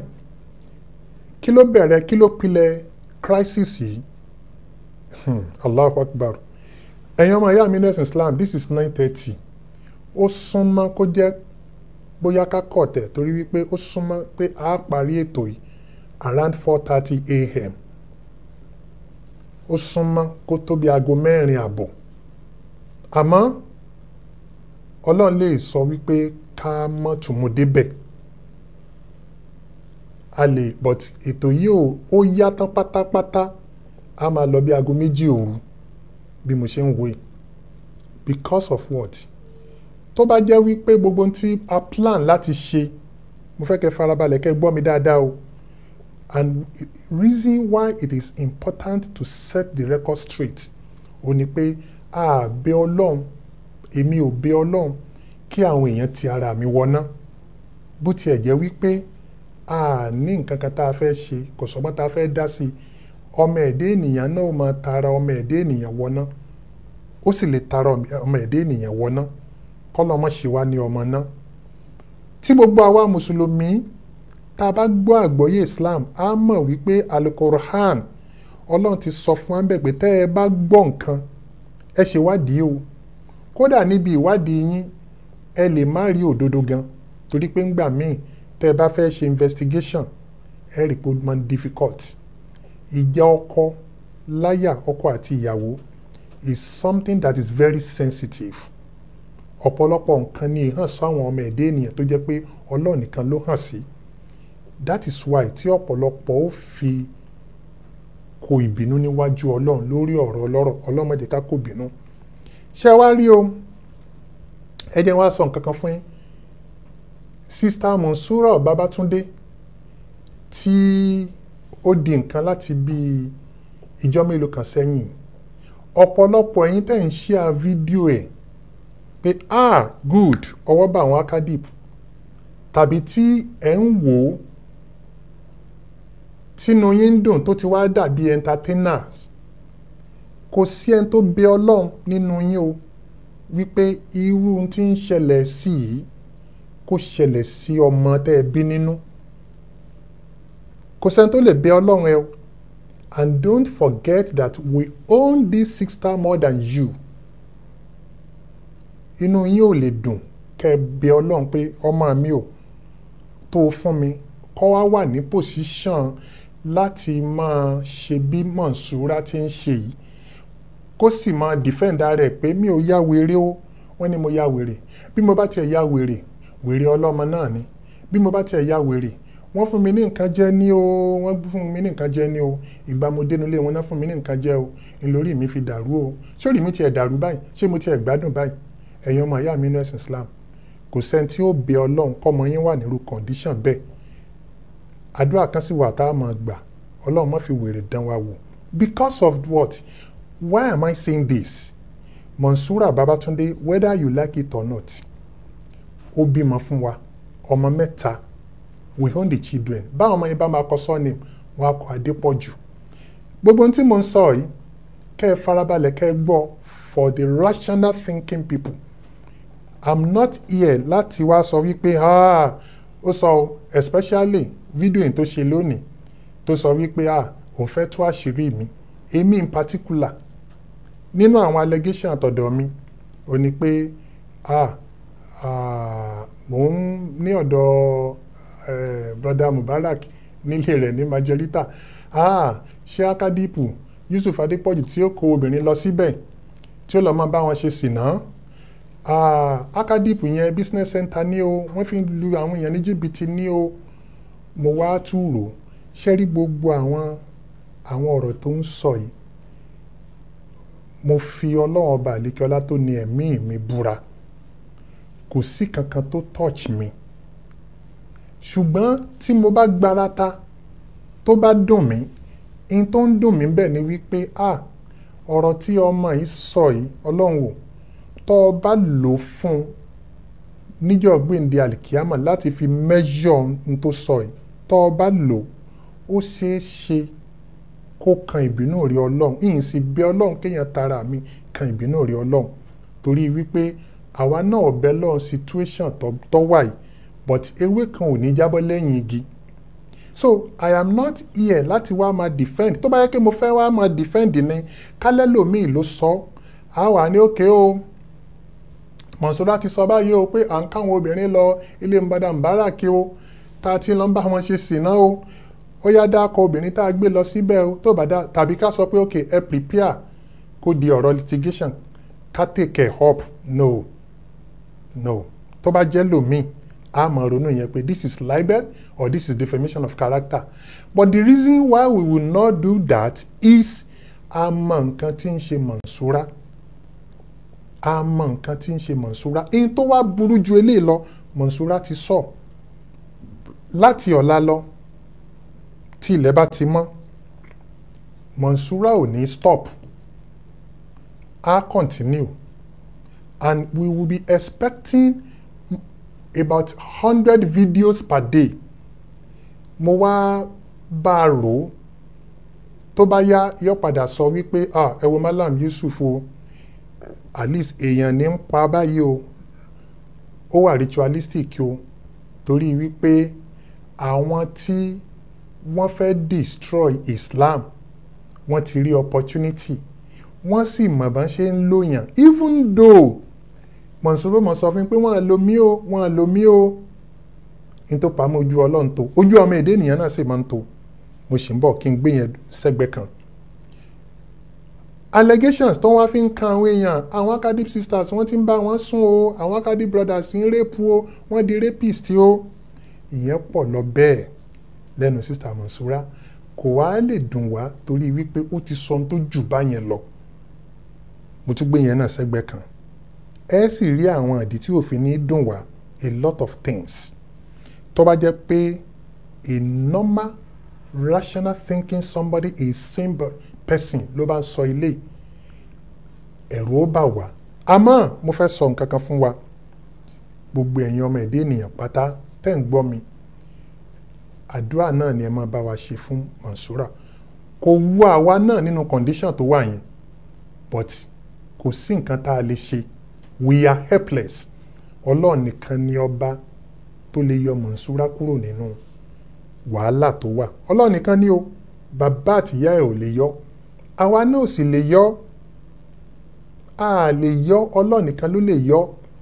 kí ló bẹ̀rẹ̀ kí ló pilẹ̀ crisis yìí hmm, Allahu Akbar ẹ̀yin ọmọ ìyá mi ní ẹ̀sìn Islam this is nine thirty ó súnmọ́ kó jẹ́ bóyá ká kọ̀ tẹ̀ torí wípé ó súnmọ́ pé a parí ètò yìí around four thirty a.m. ó súnmọ́ kó tó bí aago mẹ́rin àbọ̀ àmọ́ ọlọ́run lè sọ wípé ká mọ́ tùmù débẹ̀ a lè but ètò yìí ò ó yá tán pátápátá a máa lọ bí aago méjì òru bí mo ṣe ń wo yìí because of what tó bá jẹ́ wípé gbogbo ohun tí a plan láti ṣe mo fẹ́ kẹ́ farabalẹ̀ kẹ́ gbọ́ mi dáadáa o and reason why it is important to set the record straight ó ní pé a bẹ̀ ọlọ́run èmi ò bẹ̀ ọlọ́run kí àwọn èèyàn ti ara mi wọná bó tiẹ̀ jẹ́ wípé a ní nǹkan kan tá a fẹ́ ṣe kò sọ́gbọ́n tá a fẹ́ dá sí ọmọ ẹ̀dẹ́ ènìyàn náà máa tara ọmọ ẹ̀dẹ́ ènìyàn wọná ó sì lè tara ọmọ ẹ̀dẹ́ ènìyàn wọná kọ́lọ́mọ ṣe wá ní ọmọ náà tí gbogbo àwa mùsùlùmí tá a bá gbọ́ àgbọ́yé Islam á mọ̀ wípé alukoran ọlọ́run ti sọ fún wa pé tẹ́ ẹ bá gbọ́ nǹkan ẹ ṣèwádìí o kódà níbi ìwádìí yín ẹ lè má rí òdodo gan torí pé ńgbà míì tẹ́ ẹ bá fẹ́ ṣe investigation ẹ rí pé ó máa ń difficult ìjà ọkọ láyà ọkọ àti ìyàwó is something that is very sensitive ọ̀pọ̀lọpọ̀ nǹkan ni ìhàn sọ àwọn ọmọ ẹ̀dẹ́ ènìyàn tó jẹ́ pé ọlọ́run nìkan ló hàn sí that is why tí ọ̀pọ̀lọpọ̀ ó fi kó ìbínú níwájú ọlọ́run lórí ọ̀rọ̀ ọlọ́rọ̀ ọlọ́run má jẹ́ ká kó bínú ṣé wá rí o ẹ jẹ́ wá sọ nǹkan kan fún yín sista Monsura Babatunde tí ó di nǹkan láti bí ìjọ mélòó kan sẹ́yìn ọ̀pọ̀lọpọ̀ ẹ̀yin tẹ̀ ń ṣíà fídíò ẹ̀ pé ah good ọwọ́ bá àwọn akadip tàbí tí ẹ̀ ń wò ó tínú yín ń dùn tó ti wá dàbí entertainers kò sí ẹni tó bẹ ọlọ́run nínú yín o wípé irú tí ń ṣẹlẹ̀ sí i kó ṣẹlẹ̀ sí ọmọ tẹ́ ẹ bí nínú kò sẹ́ni tó lè bẹ ọlọ́run ẹ o and don't forget that we own this sister more than you inú yín ò lè dùn kẹ́ ẹ bẹ ọlọ́run pé ọmọ mi ò tó o fún mi kọ́ wá wà ní pòsíṣàn láti máa ṣe bí Mọ̀nsúrà ti ń ṣe yìí kó sì máa dìfẹ́ǹdà rẹ̀ pé mi ò ya wèrè o wọ́n ní mo ya wèrè bí mo bá tiẹ̀ ya wèrè wèrè ọlọ́mọ náà ni bí mo bá tiẹ̀ ya wèrè wọ́n fún mi ní nǹkan jẹ ní o wọ́n fún mi ní nǹkan jẹ ní o ìgbà mo dénú ilé wọn náà fún mi ní nǹkan jẹ o ìlórí mi fi dàrú o sórí mi tiẹ̀ dàrú báyìí ṣé mo tiẹ̀ gbádùn báyìí ẹ̀yin ọmọ ìyá mi inú ẹ̀sìn Islam kò sẹ́ni tí ó bẹ ọlọ́run kọ́mọ yín wà nírú kọ̀ǹdíṣàn bẹ́ẹ̀ àdúrà kan sì wà tá a máa gbà ọlọ́run má fi wèrè dán wa wò because of what why am I saying this Monsura Babatunde whether you like it or not ó bímọ fún wa ọmọ mẹ́ta we own the children báwọn ọmọ yẹn bá máa kọ surname wọn á kọ Adépọ̀jù gbogbo ohun tí mo ń sọ yìí kẹ́ ẹ farabalẹ̀ kẹ́ ẹ gbọ́ for the rational thinking people i'm not here láti wá sọ wípé ah ó sọ especially video yìí tó ṣe lónìí tó sọ wípé ah òun fẹ́ tú àṣírí mi èmi in particular nínú àwọn allegation àtọ̀dọ̀ mi ò ní pé ah ah mò ń ní ọ̀dọ̀ eh, brother Mubarak nílé rẹ̀ ní Majorita ah ṣé akadipu Yusuf Adépọ̀jù tí ó kó obìnrin lọ síbẹ̀ tí ó lọ máa bá wọn ṣe sìná ah akadipu yẹn business center ní o wọ́n fi lu àwọn èèyàn ní jìbìtì ní o mo wá túrò ṣé rí gbogbo àwọn àwọn ọ̀rọ̀ tó ń sọ yìí mo fi ọlọ́run ọba àlékiọlá tó ní ẹ̀mí mi búra kò sí kankan tó touch mi ṣùgbọ́n tí mo bá gbarata tó bá dùn mí in tó ń dùn mí bẹ́ẹ̀ ni wípé ah ọ̀rọ̀ tí ọmọ yìí sọ yìí ọlọ́run ò tọ́ ọ bá lò ó fún un níjọ́ gbèǹde àlìkíámà láti fi measure n tó sọ yìí tọ́ ọ bá lò ó ṣeé ṣe kó kan ìbínú rí ọlọ́run ìyìn sì bẹ ọlọ́run kéèyàn tara mi kan ìbínú rí ọlọ́run torí wípé àwa náà ọ̀bẹ lọ́run situation tó wà yìí but ewé kan ò ní jábọ́ lẹ́yìn igi so i am not here láti wá máa defend tó bá yẹ kí mo fẹ́ wá máa defend ni kálẹ́ lòmíì ló sọ á wà ní òkè o Mọ̀nsúrà ti sọ báyìí o pé à ń káwọn obìnrin lọ ilé mbadà mbàrà kí o tá a ti lọ ń bá wọn ṣe sìná o ó yá dákọ obìnrin tá a gbé lọ síbẹ̀ o tó bá dá tàbí ká sọ pé ok ẹ prepare kó di ọ̀rọ̀ litigation ká take it up no no tó bá jẹ́ lòmíì a máa ronú yẹn pé this is libel or this is defamation of character but the reason why we will not do that is a mọ nǹkan tí ń ṣe Mọ̀nsúrà a mọ nǹkan tí ń ṣe Mọ̀nsúrà èyí tó wá burú ju eléyìí lọ Mọ̀nsúrà ti sọ láti ọ̀la lọ tí ilẹ̀ bá ti mọ́ Mọ̀nsúrà ò ní stop a continue and we will be expecting about hundred videos per day mo wá bá a rò ó tó bá yá yọ padà sọ wípé ah ẹ wo Malam Yusuf o at least èèyàn ní ń pa báyìí o ó wà ritualistic o torí wípé àwọn tí wọ́n fẹ́ destroy Islam wọ́n ti rí opportunity wọ́n sì mọ̀ bá ṣe ń lòyàn even though Mọ̀nsúrò mọ̀ sọ fún mi pé wọ́n á lo mí o wọ́n á lo mí o n tó pamọ́ ojú ọlọ́run tó ojú ọmọ èdè ènìyàn náà sì máa ń tó mo sì ń bọ̀ kí n gbé yẹn sẹ́gbẹ́ kan. allegations tó wá fi ń kan àwọn èèyàn àwọn academic sisters wọ́n ti ń bá wọn sùn o àwọn academic brothers ń rẹ́pù o wọ́n di rapist o ìyẹn pọ̀ lọ bẹ́ẹ̀ lẹ́nu sista Mọ̀nsúrà kò wá lè dùn wá torí wípé ó ti sọ ohun tó jù báyẹn lọ mo tún gbé yẹn náà sẹ́gbẹ́ kan ẹ sì rí àwọn ìdí tí òfin ní dùn wá a lot of things tó bá jẹ́ pé a normal rational thinking somebody a simple person ló bá ń sọ ilé ẹ̀rù ó bà wá àmọ́ mo fẹ́ sọ nǹkan kan fún wa gbogbo ẹ̀yin ọmọ ẹ̀dá ènìyàn pátá tẹ́ ń gbọ́ mi àdúrà náà ni ẹ máa bá wa ṣe fún Mọ̀nsúrà kò wú àwa náà nínú condition tó wà yẹn but kò sí nǹkan tá a lè ṣe we are helpless ọlọ́run nìkan ni ọba tó lè yọ Mọ̀nsúrà kúrò nínú wàhálà tó wà ọlọ́run nìkan ni o bàbá àtìyá ẹ̀ ò lè yọ àwa náà ò sì lè yọ a lè yọ ọlọ́run nìkan ló lè yọ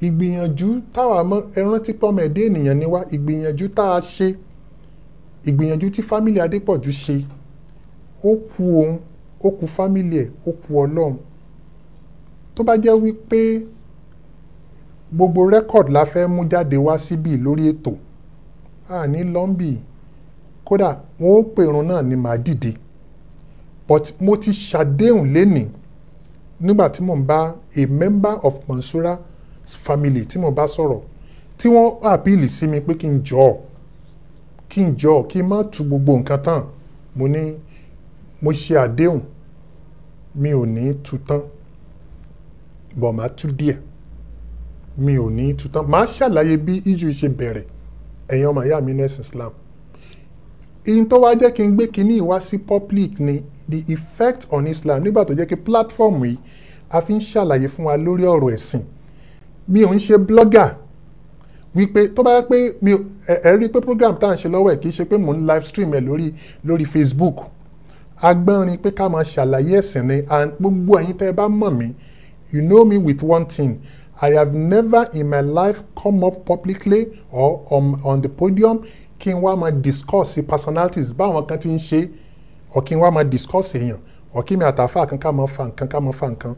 ìgbìyànjú táwa mọ ẹran tí pọ́mọ ẹ̀dẹ́ ènìyàn ni wá ìgbìyànjú tá a ṣe ìgbìyànjú tí fámìlì adépọ̀jù ṣe ó ku òun ó ku fámìlì ẹ̀ ó ku ọlọ́run tó bá jẹ́ wípé gbogbo rẹ́kọ̀d la fẹ́ mú jáde wá síbí lórí ètò a ní lọ́ńbì kódà wọn ó pèrun náà ni màá dìde but mo ti ṣàdéhùn lénìí nígbà tí mò ń bá a member of Mansura family tí mo bá sọ̀rọ̀ tí wọ́n àpíìlì sí mi pé kí n jọ kí n jọ kí n má tu gbogbo nǹkan tán mo ní mo ṣe àdéhùn mi ò ní tu tán bọ̀ máa tú díẹ̀ mi ò ní tu tán máa ṣàlàyé bí iju ṣe bẹ̀rẹ̀ ẹ̀yin ọmọ ìyá mi ní ẹ̀sìn Islam ìyìn tó wá jẹ́ kí n gbé kinní ìwá sí public ni the effect on Islam nígbà tó jẹ́ kí platform yìí a fi ń ṣàlàyé fún wa lórí ọ̀rọ̀ ẹ̀sìn mi ò ń ṣe blogger wípé tó bá yẹ pé mi ò ẹ ẹ rí i pé program tá à ń ṣe lọ́wọ́ ẹ̀ kì í ṣe pé mò ń live stream ẹ̀ lórí lórí Facebook agbọ́nrin pé ká máa ṣàlàyé ẹ̀sìn ni and gbogbo ẹ̀yin tẹ́ ẹ bá mọ̀ mí you know me with one thing I have never in my life come up publicly or on, on the podium kí n wá máa discuss personalities báwọn kan ti ń ṣe or kí n wá máa discuss èèyàn or kí mi àtàfà kan ká máa fa nǹkan ká máa fa nǹkan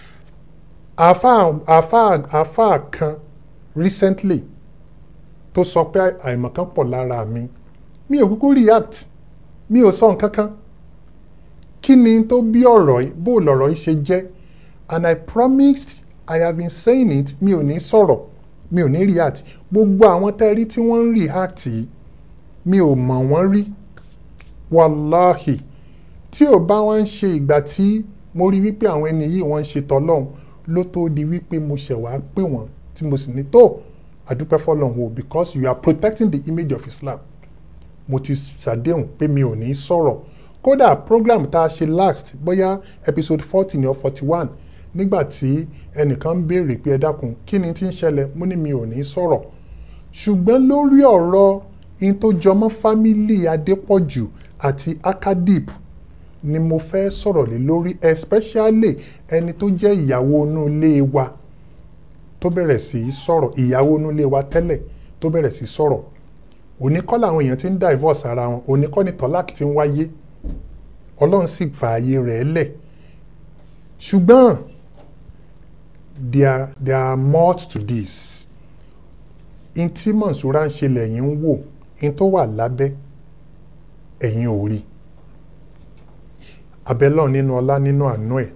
àfà àfà àfà kan recently tó sọ pé àìmọ̀kan pọ̀ lára mi mi ò kúkú react mi ò sọ nǹkan kan kí ni tó bí ọ̀rọ̀ yìí bó lọ̀rọ̀ yìí ṣe jẹ́ and I promised I have been saying it mi ò ní sọ̀rọ̀ mi ò ní react gbogbo àwọn tẹ́rí tí wọ́n ń react yìí mi ò mọ̀ wọ́n rí wàláhì tí ò bá wọn ṣe ìgbà tí mo rí wípé àwọn ẹni yìí wọ́n ń ṣe tọ́lọ́hún ló tó di wípé mo ṣẹ̀ wá pè wọ́n tí mo sì ní tó àdúpẹ́ fọlọ́hún o because you are protecting the image of Islam mo ti ṣàdéhùn pé mi ò ní sọ̀rọ̀ kódà program tá a ṣe last bóyá episode forty or forty one nígbà tí ẹnìkan ń béèrè pé ẹ dákun kí ni tí ń ṣẹlẹ̀ mo ní mi ò ní sọ̀rọ̀ ṣùgbọ́n lórí ọ̀rọ̀ in tó jọmọ́ fámílì Adépọ̀jù àti Akadip ni mo fẹ́ sọ̀rọ̀ lé lórí especially ẹni tó jẹ́ ìyàwó inú ilé wa tó bẹ̀rẹ̀ sí í sọ̀rọ̀ ìyàwó inú ilé wa tẹ́lẹ̀ tó bẹ̀rẹ̀ sí í sọ̀rọ̀ òní kọ́ làwọn èèyàn ti ń divorce ara wọn òní kọ́ ni tọ́láàkì ti ń wáyé ọlọ́run sì fààyè rẹ̀ lẹ̀ ṣùgbọ́n there there are more to this in tí Mọ̀nsúrà ń ṣe lẹ́yìn ń wò in tó wà lábẹ́ ẹ̀yin ò rí abẹ́lọ́ nínú ọlá nínú àánú ẹ̀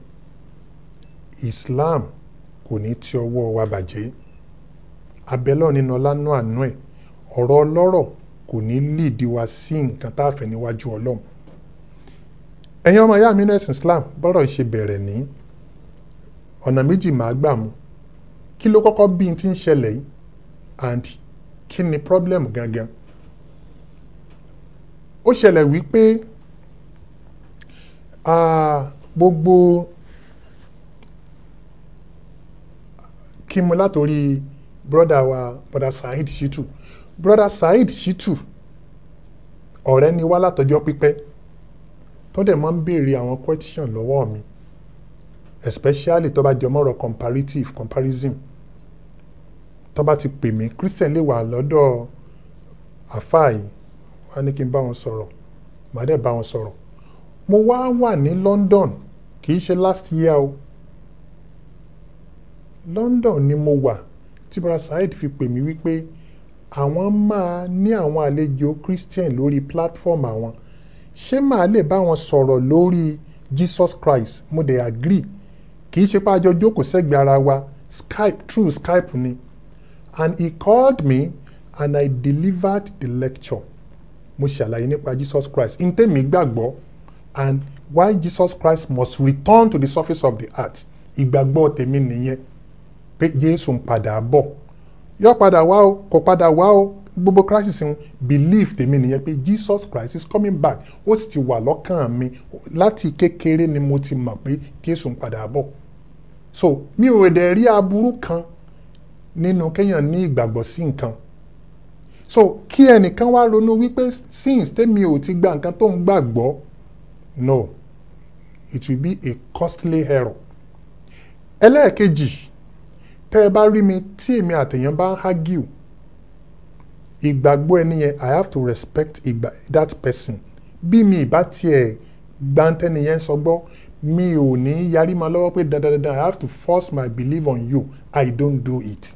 Islam kò ní tí ọwọ́ wa bàjẹ́ abẹ́lọ́ nínú ọlá nínú àánú ẹ̀ ọ̀rọ̀ ọlọ́rọ̀ kò ní líìdí wa sí nǹkan tá a fẹ́ níwájú ọlọ́run ẹ̀yin ọmọ ìyá mi ní ẹ̀sìn Islam bọ́rọ̀ ṣe bẹ̀rẹ̀ ní ọ̀nà méjì máa gbà mú kí ló kọ́kọ́ bí n ti ń ṣẹlẹ̀ yìí and kí ni problem gangan ó ṣẹlẹ̀ wípé gbogbo kí mo látòrí broda wa broda Saheed Shittu broda Saheed Shittu ọ̀rẹ́ ni wá látọjọ́ pípẹ́ tó dẹ̀ máa ń béèrè àwọn question lọ́wọ́ mi especially tó bá jẹ mọ́rọ̀ comparative comparison tó bá ti pè mí Christian lè wà lọ́dọ̀ àfáà yìí wọ́n á ní kí n bá wọn sọ̀rọ̀ màá dẹ̀ bá wọn sọ̀rọ̀ mo wá wà ní London kì í ṣe last year o London ni mo wà tí brother Saheed fi pè mí wípé àwọn máa ní àwọn àlejò Christian lórí platform àwọn ṣé màá lè bá wọn sọ̀rọ̀ lórí Jesus Christ mo dẹ̀ agree kì í ṣe pé àjọ jókòó sẹ́gbẹ̀ẹ́ ara wa Skype through Skype ni and he called me and I delivered the lecture mo ṣàlàyé nípa Jesus Christ n tẹ́mi gbàgbọ́ and why Jesus Christ must return to the surface of the earth ìgbàgbọ́ tèmi nìyẹn pé Jésù ń padà bọ̀ yóò padà wá o kò padà wá o gbogbo crisis ń belief tèmi nìyẹn pé Jesus Christ is coming back ó sì ti wà lọ́kàn mi láti kékeré ni mo ti mọ̀ pé Jésù ń padà bọ̀ so mi ò dẹ̀ rí aburú kan nínú kéèyàn ní ìgbàgbọ́ sí nǹkan so kí ẹnìkan wá ronú wípé since tèmi ò ti gba nǹkan tó ń gbàgbọ́ no it will be a costly error ẹlẹ́ẹ̀kejì tẹ́ ẹ bá rí mi tí èmi àtẹ̀yàn bá ń argue ìgbàgbọ́ ẹni yẹn i have to respect ìgbà that person bí mi ìbá tiẹ̀ gbáǹtẹ́ni yẹn sọ gbọ́ mi ò ní yarí ma lọ́wọ́ pé dandan dandan i have to force my belief on you i don't do it.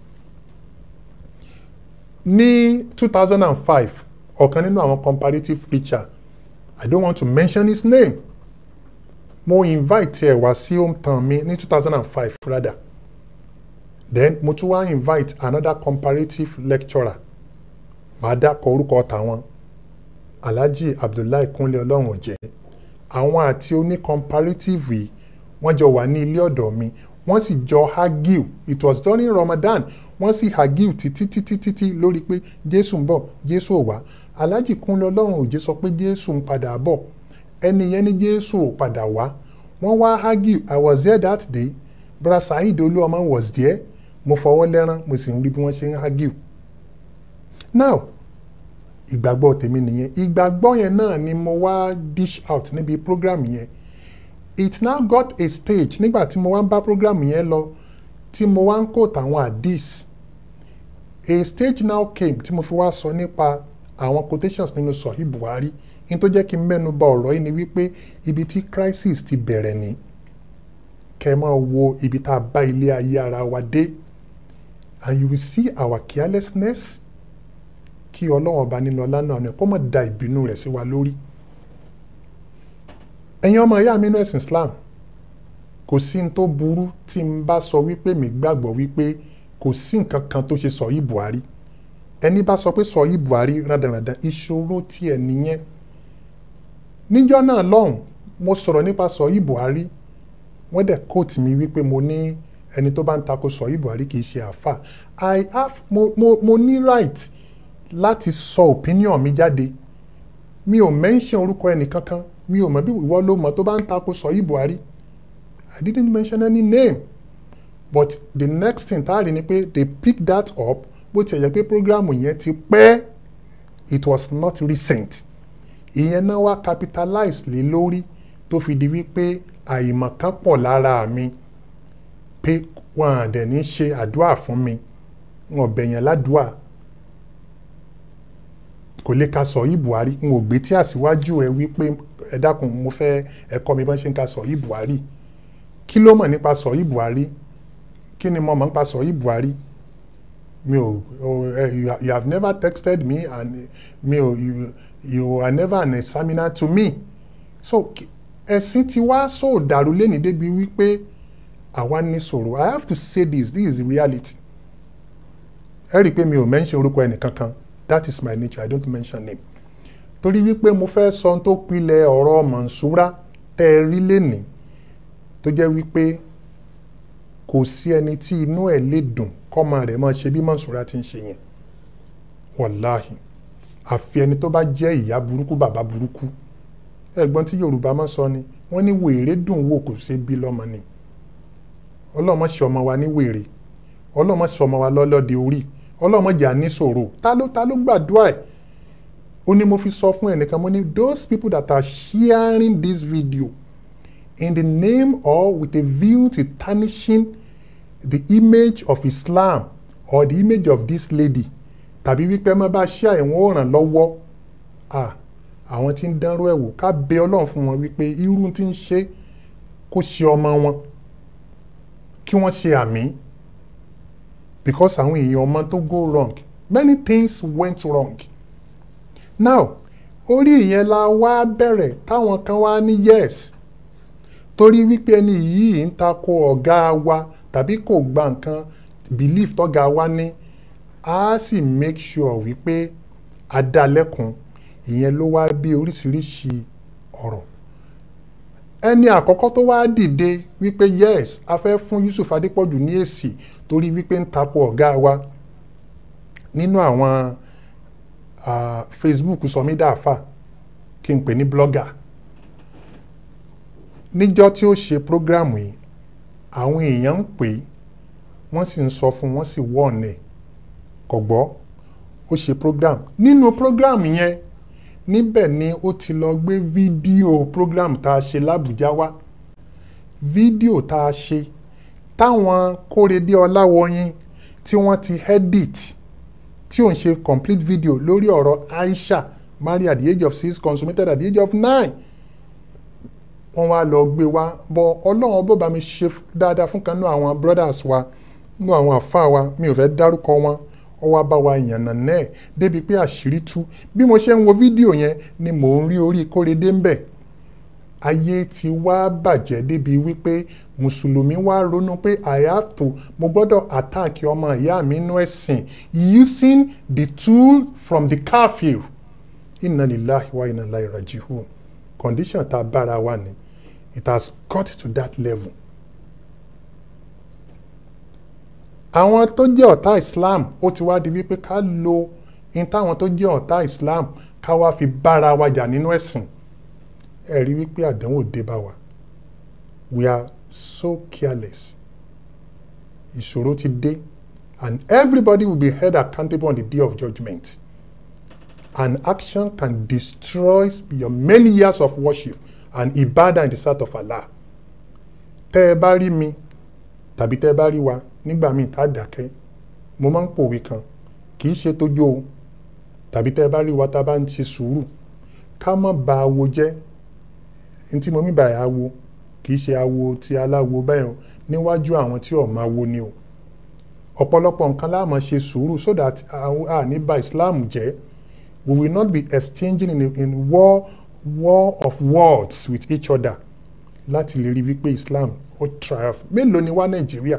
ní two thousand and five ọ̀kan nínú àwọn comparative preacher i don't want to mention his name mo invite ẹ wá sí hometown mi ní two thousand and five rather then mo tún wá invite another comparative lecturer màá dákọ̀ orúkọ tàwọn alhaji abdullahi kunle ọlọ́run ọ̀jẹ́ àwọn àti oní comparative yìí wọ́n jọ wà ní ilé ọ̀dọ̀ mi wọ́n sì jọ argue it was during ramadan wọ́n sì argue títí títí títí lórí pé jésù ń bọ̀ jésù ò wá alhaji kunle ọlọ́run òjé sọ pé jésù ń padà bọ̀ ẹni yẹn ní jésù ò padà wá wọ́n wá argue i was there that day brother saheed olúọmọ was there mo fọwọ́ lẹ́rán mo sì ń rí bí wọ́n ṣe ń argue now ìgbàgbọ́ tèmi nìyẹn ìgbàgbọ́ yẹn náà ni mo wá dish out níbi program yẹn it now got a stage nígbà tí mo wá ń bá program yẹn lọ tí mo wá ń quote àwọn hadith a stage now came tí mo fi wá sọ nípa àwọn quotations nínú sọ̀hí buhari ní tó jẹ́ kí n mẹ́nu bà ọ̀rọ̀ yìí ni wípé ibi tí crisis ti bẹ̀rẹ̀ ní kẹ́ ẹ máa wo ibi tá a bá ilé ayé ara wa dé and you will see our carelessness kí ọlọ́run ọba nínú ọlá náà ni kó má da ìbínú rẹ̀ sí wa lórí. ẹ̀yin ọmọ ìyá mi nínú ẹ̀sìn Islam kò sí ní tó burú tí n bá sọ wípé mi gbàgbọ́ wípé kò sí nǹkan kan tó ṣe sọ yìí Buhari ẹni bá sọ pé sọ yìí Buhari rádaràdà ìṣòro tiẹ̀ nìyẹn níjọ́ náà lọ́hùn mo sọ̀rọ̀ nípa sọ yìí Buhari wọ́n dẹ̀ kóòtù mi wípé mo ní ẹni tó bá ń takò sọ yìí Buhari kì í ṣe àfà I have mo mo mo ní right láti sọ opinion mi jáde mi ò mention orúkọ ẹnì kankan mi ò mọ bí ìwọ ló mọ tó bá ń takò sọ yìí Buhari I didn't mention any name but the next thing tá a rí ni pé they pick that up bó ti yẹ pé program yẹn ti pẹ́ it was not recent ìyẹn náà wá capitalize lé lórí tó fi di wípé àìmọ̀kan pọ̀ lára mi pé wọn à dẹ̀ ní ṣe àdúrà fún mi wọn bẹ̀yàn ládùúà kò lè ka sọ yìí Buhari n ò gbé tí àṣìwájú ẹ wípé ẹ dákun mo fẹ́ ẹ kọ́ mi bá ṣe ń ka sọ yìí Buhari kí ló mọ̀ nípa sọ yìí Buhari kí ni mo mọ̀ nípa sọ yìí Buhari mi ò you have never texted me and mi ò you, you are never an examiner to me so ẹ̀sìn ti wá sọ dàrú lẹ́ni débi wípé àwa ní sọ̀rọ̀ I have to say this this is reality ẹ rí i pé mi ò mention orúkọ ẹnìkankan that is my nature I don't mention name torí wípé mo fẹ́ sọ tó pilẹ̀ ọ̀rọ̀ Mansura tẹ́ ẹ rí lẹ́nìí tó jẹ́ wípé kò sí ẹni tí inú ẹ̀ lè dùn kọ́mọ rẹ̀ máa ṣe bí Mansura ti ń ṣe yẹn wàláhì àfi ẹni tó bá jẹ́ ìyá burúkú bàbá burúkú ẹ̀gbọ́n tí Yorùbá máa sọ ni wọ́n ní wèrè dùn wò kò ṣe bí lọ́mọ ni ọlọ́mọ ṣe ọmọ wa ní wèrè ọlọ́mọ ṣe ọmọ wa lọ́lọ́dẹ orí ọlọ́mọ jà ní ṣòro ta ló ta ló gbàdúrà ẹ̀ ó ní mo fi sọ fún ẹnìkan mo ní those people that are sharing this video in the name or with a view to tarnishing the image of Islam or the image of this lady tàbí wípé má bá ṣe àìwọ̀n òràn lọ́wọ́ àwọn tí ń dánrú ẹ̀ wò ká bẹ ọlọ́run fún wọn wípé irú tí ń ṣe kó ṣe ọmọ wọn kí wọ́n ṣe àmì because àwọn èèyàn ọmọ tó go wrong many things went wrong now orí ìyẹn la wá bẹ̀rẹ̀ táwọn kan wá ní yes torí wípé ẹni yìí ń takò ọ̀gá wa tàbí kò gba nǹkan belief tọ́gá wa ní a sì make sure wípé a dá lẹ́kun ìyẹn ló wá bí oríṣiríṣi ọ̀rọ̀ ẹni àkọ́kọ́ tó wá dìde wípé yes a fẹ́ fún Yusuf Adépọ̀jù ní èsì torí wípé ń takò ọ̀gá wa nínú àwọn uh, Facebook sọmídàáfà kí n pè ní blogger níjọ́ tí ó ṣe prógrámù yìí àwọn èèyàn ń pè é wọ́n sì ń sọ fún wọ́n sì wọ́ọ̀nẹ̀ kò gbọ́ ó ṣe program nínú program yẹn níbẹ̀ ni ó ti lọ gbé fídíò program tá a ṣe lábùjá wá fídíò tá a ṣe táwọn kórèdé ọláwọyìn tí wọ́n ti edit tí ò ń ṣe complete video lórí ọ̀rọ̀ Aisha married at the age of six consummated at the age of nine wọ́n wá lọ gbé wá bọ́ ọlọ́run bó bá mi ṣe dáadáa fún kan nú àwọn brothers wa nú àwọn àfa wa mi ò fẹ́ dárúkọ wọn ó wá bá wa yànnà náà débi pé àṣírí tú bí mo ṣe ń wo fídíò yẹn ni mò ń rí orí kórèdé ń bẹ̀ ayé ti wá bàjẹ́ débi wípé mùsùlùmí wá ronú pé i have to mo gbọ́dọ̀ attack ọmọ ìyá mi nínú ẹ̀sìn using the tool from the kafir inna lillahi wa inna ilaihi raji'un condition tá a bára wa ni it has got to that level. àwọn tó jẹ́ ọ̀tá islam ó ti wá di wípé ká lo in táwọn tó jẹ́ ọ̀tá islam ká wá fi bára wa jà nínú ẹ̀sìn ẹ rí wípé àdánwò dé bá wa we are so careless ìṣòro ti dé and everybody will be held accountable on the day of judgment and action can destroy your many years of worship and ibadah in the sight of Allah tẹ́ ẹ bá rí mi tàbí tẹ́ ẹ bá rí wa nígbà míì tá a dákẹ́ mo máa ń pòwe kan kì í ṣe tójú o tàbí tẹ́ ẹ bá rí wa tá a bá ń ṣe sùúrù ká má ba awo jẹ́ ní tí mo mí báyìí awo kì í ṣe awo ti aláwo bẹ́ẹ̀ o níwájú àwọn tí ọ̀ máa wo ni o ọ̀pọ̀lọpọ̀ nǹkan la máa ṣe sùúrù so that a ní ba Islam jẹ́ we will not be exchanging in, in war war of words with each other láti lè rí wípé Islam ó triumph mélòó ni wá Nàìjíríà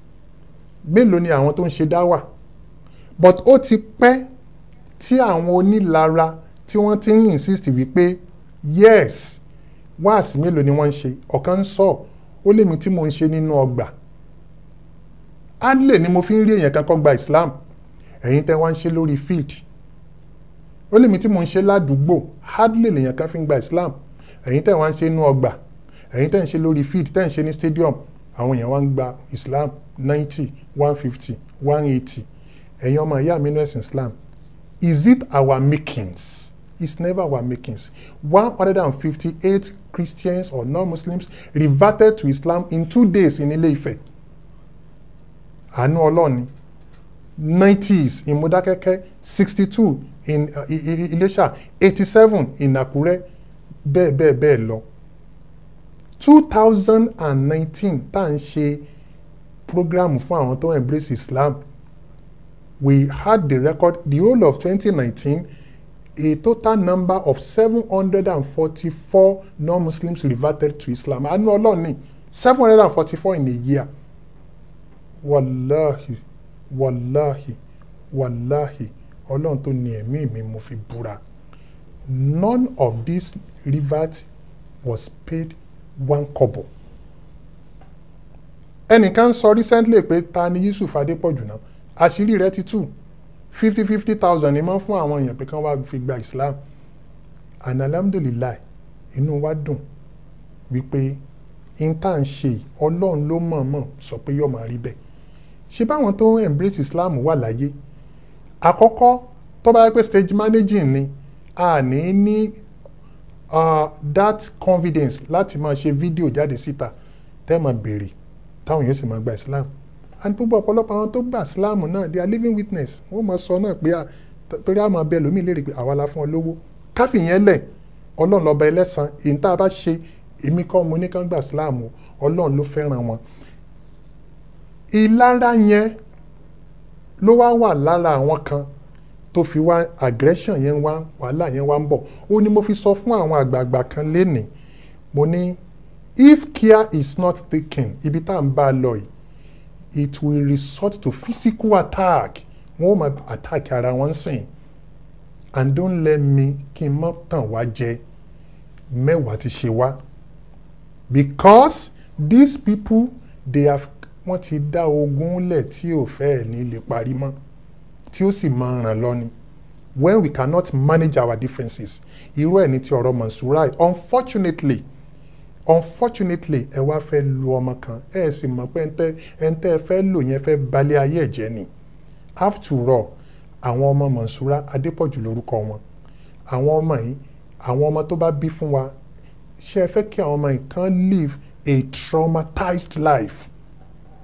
mélòó ni àwọn tó ń ṣe dáwà but ó ti pẹ́ tí àwọn onílara tí wọ́n ti ń insist wípé yes wáàsí mélòó ni wọ́n ń ṣe ọ̀kan ń sọ ó lèmi tí mo ń ṣe nínú ọgbà adley ni mo fi ń rí èèyàn kan kọ́ gba Islam ẹ̀yin tẹ́ wá ń ṣe lórí field ó lèmi tí mo ń ṣe ládùúgbò adley lèèyàn kan fi ń gba Islam ẹ̀yin tẹ́ wá ń ṣe nínú ọgbà ẹ̀yin tẹ́ ń ṣe lórí field tẹ́ ń ṣe ní stadium àwọn èèyàn wá ń gba Islam ninety one fifty one eighty ẹ̀yin ọmọ ìyá mi nẹ́sìn Islam is it our makings it's never our makings one hundred and fifty-eight Christians or non-Muslims reverted to Islam in two days in Ilé-Ifẹ̀ àánú ọlọ́ọ̀ni nineties in Modakeke sixty-two in uh, Ilésà eighty-seven in Àkúrẹ́ bẹ́ẹ̀ bẹ́ẹ̀ bẹ́ẹ̀ lọ two thousand and nineteen tá à ń ṣe program fún àwọn tó embrace Islam we had the record the whole of twenty nineteen a total number of seven hundred and forty-four non-Muslims reverted to Islam àánú ọlọ́ọ̀ni seven hundred and forty-four in a year wàláhì wàláhì wàláhì ọlọ́run tó ní ẹ̀mí mi mo fi búra none of this revert was paid one kobo ẹnìkan sọ recently pé ta ni Yusuf Adépọ̀jù náà àṣírí rẹ̀ ti tú fifty fifty thousand ni máa ń fún àwọn èèyàn pé kán wá fi gba Islam and alhamdulilayi inú wa dùn wípé n tá à ń ṣe ọlọ́run ló mọ̀ọ́mọ̀ sọ pé yóò máa rí bẹ́ẹ̀ ṣé báwọn tó ń embrace Islam wà láyé àkọ́kọ́ tó bá yẹ pé stage managing ni a ní ní uh, that confidence láti máa ṣe fídíò jáde síta tẹ́ máa béèrè táwọn yóò sì máa gba Islam and gbogbo ọ̀pọ̀lọpọ̀ àwọn tó gba Islam náà they are living witness wọ́n máa sọ náà pé torí àwọn abẹ́ lómi lérè pé àwa la fún ọ lówó káfíyẹn lẹ̀ ọlọ́run lọ́ba ẹlẹ́sàn èyí tá a bá ṣe èmi kọ́ mo ní kán gba Islam ọlọ́run ló fẹ́ràn wọn ìlara yẹn ló wá wà lára àwọn kan tó fi wá aggression yẹn wá wàhálà yẹn wá ń bọ̀ ó ní mo fi sọ fún àwọn àgbààgbà kan lénìí mo ní if care is not taken ibi tá à ń bá a lọ yìí it will resort to physical attack wọn ò máa attack ara wọn sìn and don't let me kí n má tàn wá jẹ mẹ́wàá ti ṣe wá because these people they have wọ́n ti dá ogun lẹ̀ tí ò fẹ́ẹ̀ ní lè parí mọ́ tí ó sì máa ràn lọ ni when we cannot manage our differences irú ẹ̀ ní ti ọ̀rọ̀ Mansurai unfortunately unfortunately ẹ wá fẹ́ lu ọmọ kan ẹ sì mọ̀ pé ẹ ń tẹ́ ẹ fẹ́ lò yẹn fẹ́ balẹ̀ ayé ẹ̀jẹ̀ ni after all àwọn ọmọ Mansura Adépọ̀jù lórúkọ wọn àwọn ọmọ yìí àwọn ọmọ tó bá bí fún wa ṣé ẹ fẹ́ kí àwọn ọmọ yìí kan live a traumatized life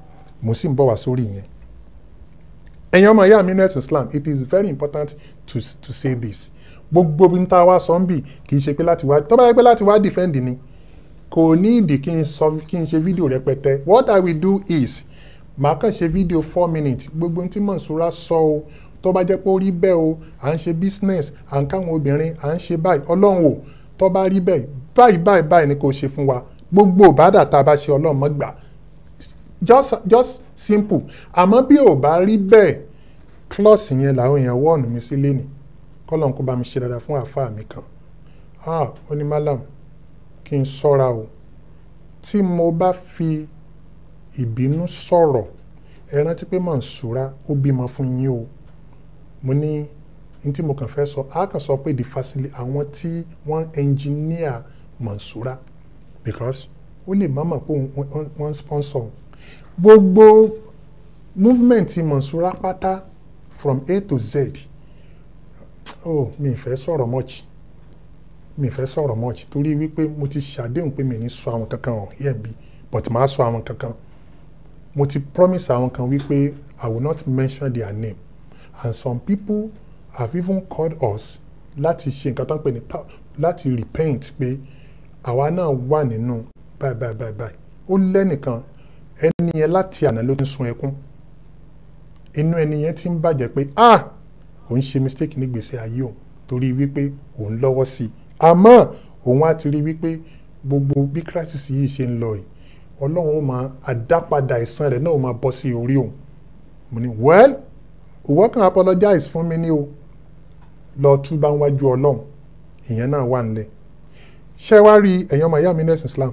mo sì ń bọ̀ wá sórí yẹn ẹ̀yin ọmọ ìyá mi nurse islam it is very important to to say this gbogbo bí n ta wá sọ ń bì kì í ṣe pé láti wá tó bá yẹ pé láti wá defend ni kò ní ìdí kí n sọ kí n ṣe fídíò rẹpẹtẹ what i will do is màá kàn ṣe fídíò four minutes gbogbo ohun tí Monsura sọ o tó bá jẹ́ pé ó rí bẹ́ẹ̀ o à ń ṣe business à ń káwọn obìnrin à ń ṣe báyìí ọlọ́run o tó bá rí bẹ́ẹ̀ báyìí báyìí báyìí ni kò ṣe fún wa gbogbo ìbádà tá a bá ṣe ọlọ́run mọ́ gbà just just simple àmọ́ bí ò bá rí bẹ́ẹ̀ klọ́ọ̀sì yẹn làwọn èèyàn wọ́ọ̀nù mi sí lẹ́nìí kọ́lọ́n kó bá mi ṣe dáadáa fún àáfàá mi kan ah ó ní malam kí n ṣọ́ra o tí mo bá fi ìbínú sọ̀rọ̀ ẹ rántí pé Monsura ó bímọ fún yín o mo ní ní tí mo kàn fẹ́ sọ á kàn sọ pé the facility àwọn tí wọ́n engineer Monsura because ó lè má mọ̀ pé wọ́n sponsor gbogbo movement ti Monsura pátá from A to Z oh mi ì fẹ́ sọ̀rọ̀ much mi ì fẹ́ sọ̀rọ̀ much torí wípé mo ti ṣàdéhùn pé mi ní sọ àwọn kankan hàn yẹn bí but màá sọ àwọn kankan mo ti promise àwọn kan wípé I will not mention their name and some people have even called us láti ṣe nǹkan tó ń pè ní láti repent pé àwa náà wà nínú báyìí báyìí báyìí báyìí ó lẹ́nìkan ẹni yẹn láti àná ló ti ń sun ẹkún inú ẹni yẹn ti ń bàjẹ́ pé ah òun ṣe mistake ní gbèsè ayé òun torí wípé òun lọ́wọ́ sí i àmọ́ òun á ti rí wípé gbogbo bí crisis yìí ṣe ń lọ yìí ọlọ́run ó máa àdápadà ìsan rẹ̀ náà ó máa bọ́ sí orí òun mo ní well òwò kan apologize fún mi ní o lọ túbá wájú ọlọ́run ìyẹn náà wà nílẹ̀ ṣé wá rí ẹ̀yàn ọmọ ìyá mi nẹ́sìn Islam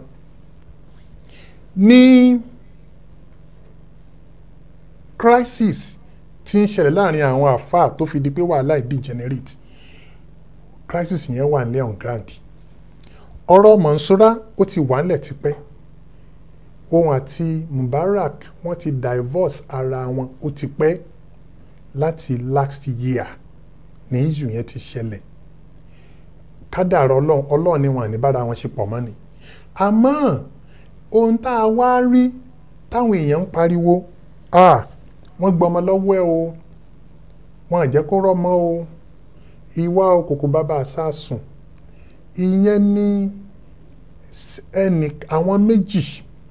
ní crisis tí ń ṣẹlẹ̀ láàrin àwọn àfáà tó fi di pé wàhálà ìdí generate crisis yẹn wà nílẹ̀ on ground ọ̀rọ̀ Monsura ó ti wà nílẹ̀ tipẹ́ òun àti Mubarak wọ́n ti divorce ara wọn ó ti pẹ́ láti last year ní issue yẹn ti ṣẹlẹ̀ kádàrá ọlọ́run ọlọ́run ni wọn àní bára wọn ṣe pọ̀ mọ́ ni àmọ́ ohun tá a wá rí táwọn èèyàn ń pariwo ah wọ́n gbọ́mọ lọ́wọ́ ẹ o wọ́n àjẹ́ kó rọ́mọ o ìwà òkòkò bàbá àsásùn ìyẹn ní ẹnì àwọn méjì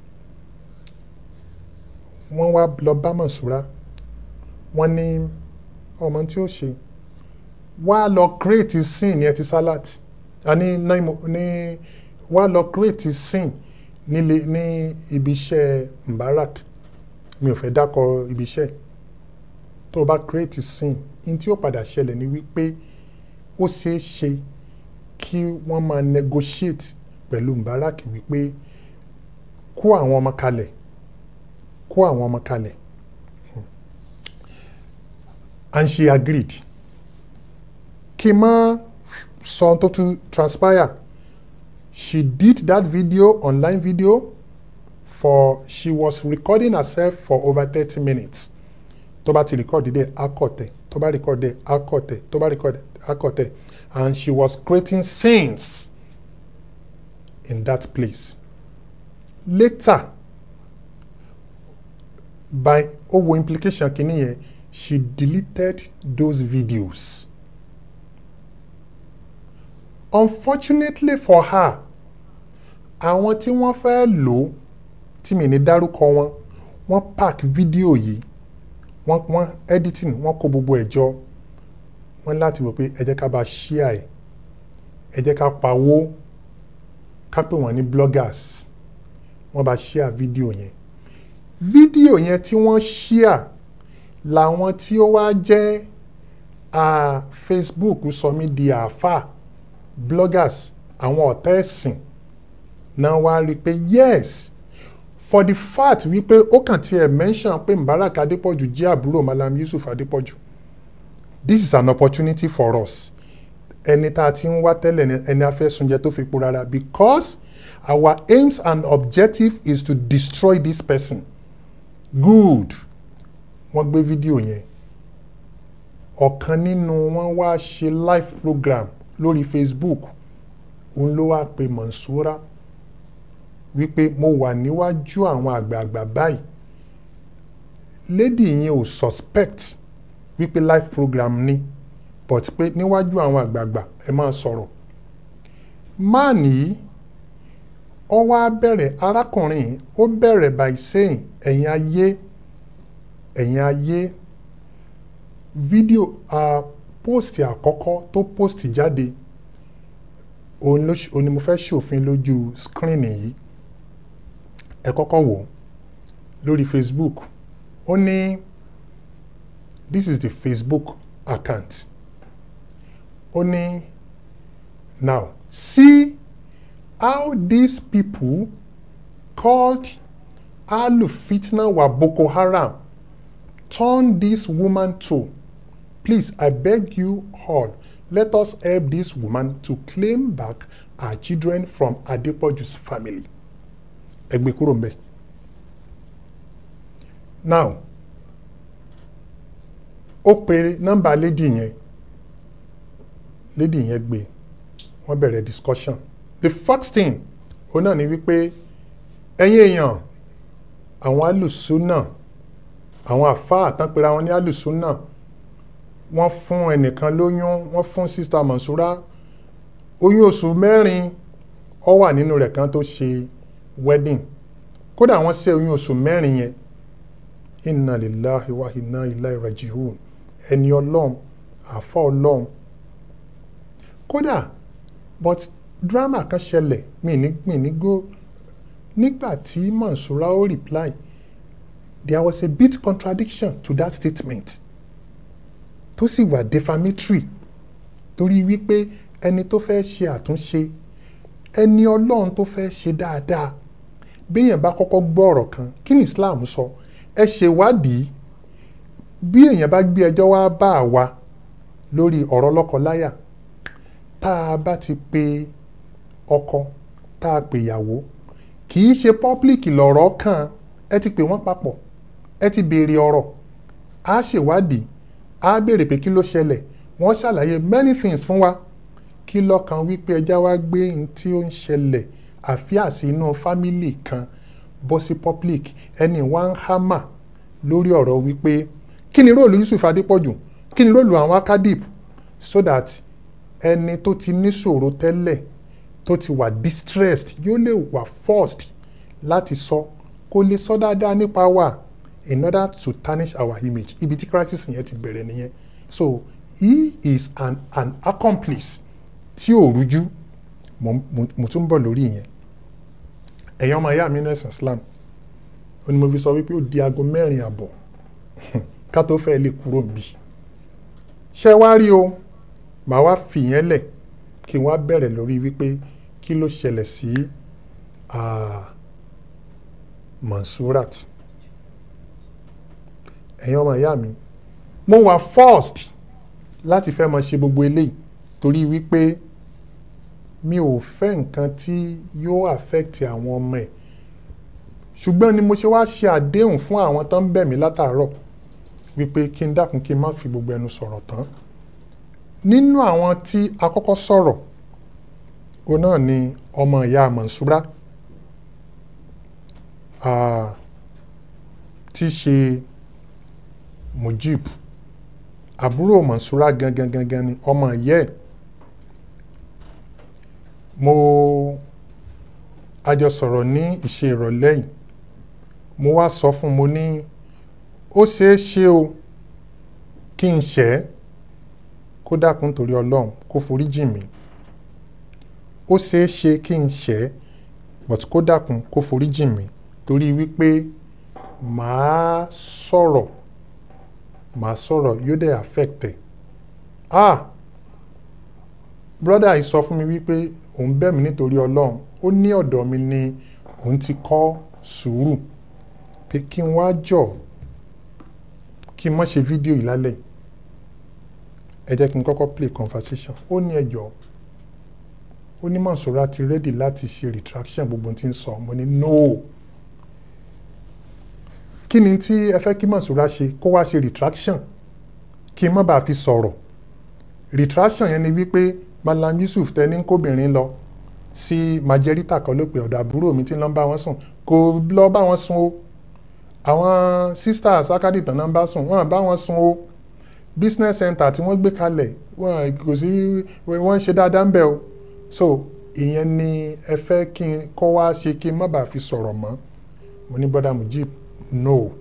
wọ́n wá lọ bá Monsura wọ́n ní ọmọ tí ó ṣe wá lọ create scene ní ẹtì salad àní ní wá lọ create scene nílé ní ibi iṣẹ́ Mubarak mi ò fẹ́ dákọ̀ ibi iṣẹ́ tó o bá create scene ní tí ó padà ṣẹlẹ̀ ni wípé ó ṣeé ṣe kí wọ́n máa negotiate pẹ̀lú Mubarak wípé kó àwọn ọmọ kalẹ̀ kó àwọn ọmọ kalẹ̀ and she agreed kí n má sọ tó tún transpire she did that video online video for she was recording herself for over thirty minutes tó bá ti record dé akọ̀tẹ̀ tó bá record dé akọ̀tẹ̀ tó bá record akọ̀tẹ̀ and she was creating scenes in that place later by owó implication kìíní yẹn she deleted those videos unfortunately for her àwọn tí wọ́n fẹ́ lò ó tí mi ní dárúkọ wọn wọ́n pack fídíò yìí wọ́n wọ́n editing wọ́n kó gbogbo ẹ̀ jọ wọ́n láti wò pé ẹ jẹ́ ká bá share ẹ̀ ẹ jẹ́ ká pawó ká pè wọ́n ní bloggers wọ́n bá share fídíò yẹn fídíò yẹn tí wọ́n share làwọn tí ó wá jẹ́ Facebook sọ mí di àáfà bloggers àwọn ọ̀tá ẹ̀sìn náà wá rí i pé yes for the fact wípé ó kàn tiẹ̀ mention pé Mubarak Adépọ̀jù jẹ́ àbúrò Malam Yusuf Adépọ̀jù this is an opportunity for us ẹni tá a ti ń wá tẹ́lẹ̀ ẹni afẹ́sunjẹ tó fi po rárá because our aims and objective is to destroy this person good wọ́n gbé fídíò yẹn ọ̀kan nínú wọn wá ṣe live program lórí Facebook òun ló wá pe Monsura wípé mo wà níwájú àwọn àgbààgbà báyìí lady yẹn ò suspect wípé live program ni but pé níwájú àwọn àgbààgbà ẹ máa sọ̀rọ̀ máà nìyí ó wá bẹ̀rẹ̀ arákùnrin yìí ó bẹ̀rẹ̀ by saying ẹ̀yin ayé ẹ̀yin ayé fídíò uh, post àkọ́kọ́ tó post jáde òun ló ṣ- òun ni mo fẹ́ ṣòfin lójú screen yìí ẹ kọ́kọ́ wò ó lórí Facebook ó ní this is the Facebook account ó ní now see how these people called Al-Fitna wa Boko Haram turn this woman to please I beg you all let us help this woman to claim back her children from Adepoju's family ẹ gbé kúrò ń bẹ̀ now ó pe nọ́mbà lady yẹn lady yẹn gbé wọ́n bẹ̀rẹ̀ discussion the first thing òun náà ni wípé ẹ̀yin èèyàn àwọn alùsùnà àwọn àfáà tán pera wọn ní alùsùnà wọ́n fún ẹnìkan lóyún wọ́n fún sista Mansura oyún oṣù mẹ́rin ó wà nínú rẹ̀ kan tó ṣe wedding kódà wọ́n ṣe oyún oṣù mẹ́rin yẹn inna lillahi wa inna ilayi rajihun ẹni ọlọ́run àfọ́ ọlọ́run kódà but drama kan ṣẹlẹ̀ mi ní mi ní go nígbà tí Mansura ó reply there was a bit contradiction to that statement tó sì wà defamatory torí wípé ẹni tó fẹ́ ṣe àtúnṣe ẹni ọlọ́run tó fẹ́ ṣe dáadáa béèyàn bá kọ́kọ́ gbọ́ ọ̀rọ̀ kan kí ni Islam sọ ẹ ṣèwádìí bí èèyàn bá gbé ẹjọ́ wá bá a wa lórí ọ̀rọ̀ lọ́kọ-láyà tá a bá ti pe ọkọ tá a pè ìyàwó kì í ṣe pọ́blíkì lọ̀rọ̀ kan ẹ ti pè wọ́n papọ̀ ẹ ti béèrè ọ̀rọ̀ á ṣèwádìí á béèrè pé kí ló ṣẹlẹ̀ wọ́n ṣàlàyé many things fún wa kí lọ́kàn wípé ẹja wá gbé n tí ó ń ṣẹlẹ̀ àfíàsí inú fámìlì kan bọ́ sí public ẹni wá ń hámà lórí ọ̀rọ̀ wípé kí ni róòlù Yusuf Adépọ̀jù kí ni róòlù àwọn akadip so that ẹni tó ti níṣòro tẹ́lẹ̀ tó ti wà distressed yóò lè wà forced láti sọ kó lè sọ dáadáa nípa wa in order to tarnish our image ibi tí crisis yẹn ti bẹ̀rẹ̀ nìyẹn so he is an an accomplice tí ò rújú mo mo mo tún bọ̀ lórí yẹn ẹ̀yin ọmọ ìyá mi ní ẹ̀sìn Islam ó ní mo fi sọ wípé ó di aago mẹ́rin àbọ̀ ká tó fẹ́ lè kúrò níbí ṣé wá rí o màá wá fìyẹn lẹ̀ kí n wá bẹ̀rẹ̀ lórí wípé kí ló ṣẹlẹ̀ sí ah, Mansurat ẹ̀yin ọmọ ìyá mi mo wà forced láti fẹ́ máa ṣe gbogbo eléyìí torí wípé mi ò fẹ́ nǹkan tí yóò affect àwọn ọmọ ẹ̀ ṣùgbọ́n ni mo ṣe wá ṣe àdéhùn fún àwọn tó ń bẹ̀ mí látàárọ̀ wípé kí n dákun kí n má fi gbogbo ẹnu sọ̀rọ̀ tán nínú àwọn tí a kọ́kọ́ sọ̀rọ̀ o náà ni ọmọ ìyá Mansura ah, tí í ṣe Mujib àbúrò Mansura gangan gangan ni ọmọ ìyá ẹ̀ mo a jọ sọ̀rọ̀ ní ìṣe ìrọ̀lẹ́ yìí mo wá sọ fún mo ní ó ṣeé ṣe o kí n ṣẹ́ kó dákun torí ọlọ́run kó forí jì mí ó ṣeé ṣe kí n ṣẹ́ but kó dákun kó forí jì mí torí wípé màá sọ̀rọ̀ màá sọ̀rọ̀ yóò dẹ̀ affect ẹ̀ ah brother yìí sọ fún mi wípé òun bẹ̀ mí nítorí ọlọ́run ó ní ọ̀dọ̀ mi ni òun ti kọ́ sùúrù pé kí n wá jọ kí n má ṣe fídíò yìí lálẹ́ ẹ jẹ́ kí n kọ́kọ́ play conversation ó ní ẹjọ́ ó ní Mansura ti ready láti ṣe retraction gbogbo tí ń sọ mo ní no kí ni tí ẹ fẹ́ kí Mansura ṣe kó wá ṣe retraction kí n má bàa fi sọ̀rọ̀ retraction yẹn ni wípé Malam Yusuf tẹni kóbìnrin lọ sí majorita kan ló pe ọ̀dọ̀ àbúrò mi tí ń lọ bá wọn sùn kò lọ bá wọn sùn o àwọn sisters akadi tán náà bá sùn wọ́n bá wọn sùn o business center tí wọ́n gbé kalẹ̀ wọ́n kò sí wọ́n ń ṣe dáadáa ń bẹ̀ o so ìyẹn ni ẹ fẹ́ kí n kọ́ wá ṣe kí n má bàa fi sọ̀rọ̀ mọ́ mo ní brother mujib no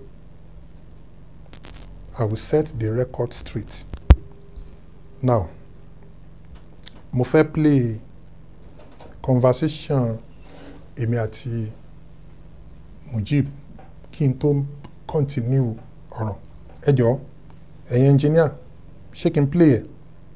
i will set the record straight now mo fẹ́ play conversation èmi àti mujib kí n tó continue ọ̀rọ̀ ẹ jọ̀ọ́ ẹ̀yin engineer ṣé kí n play ẹ̀.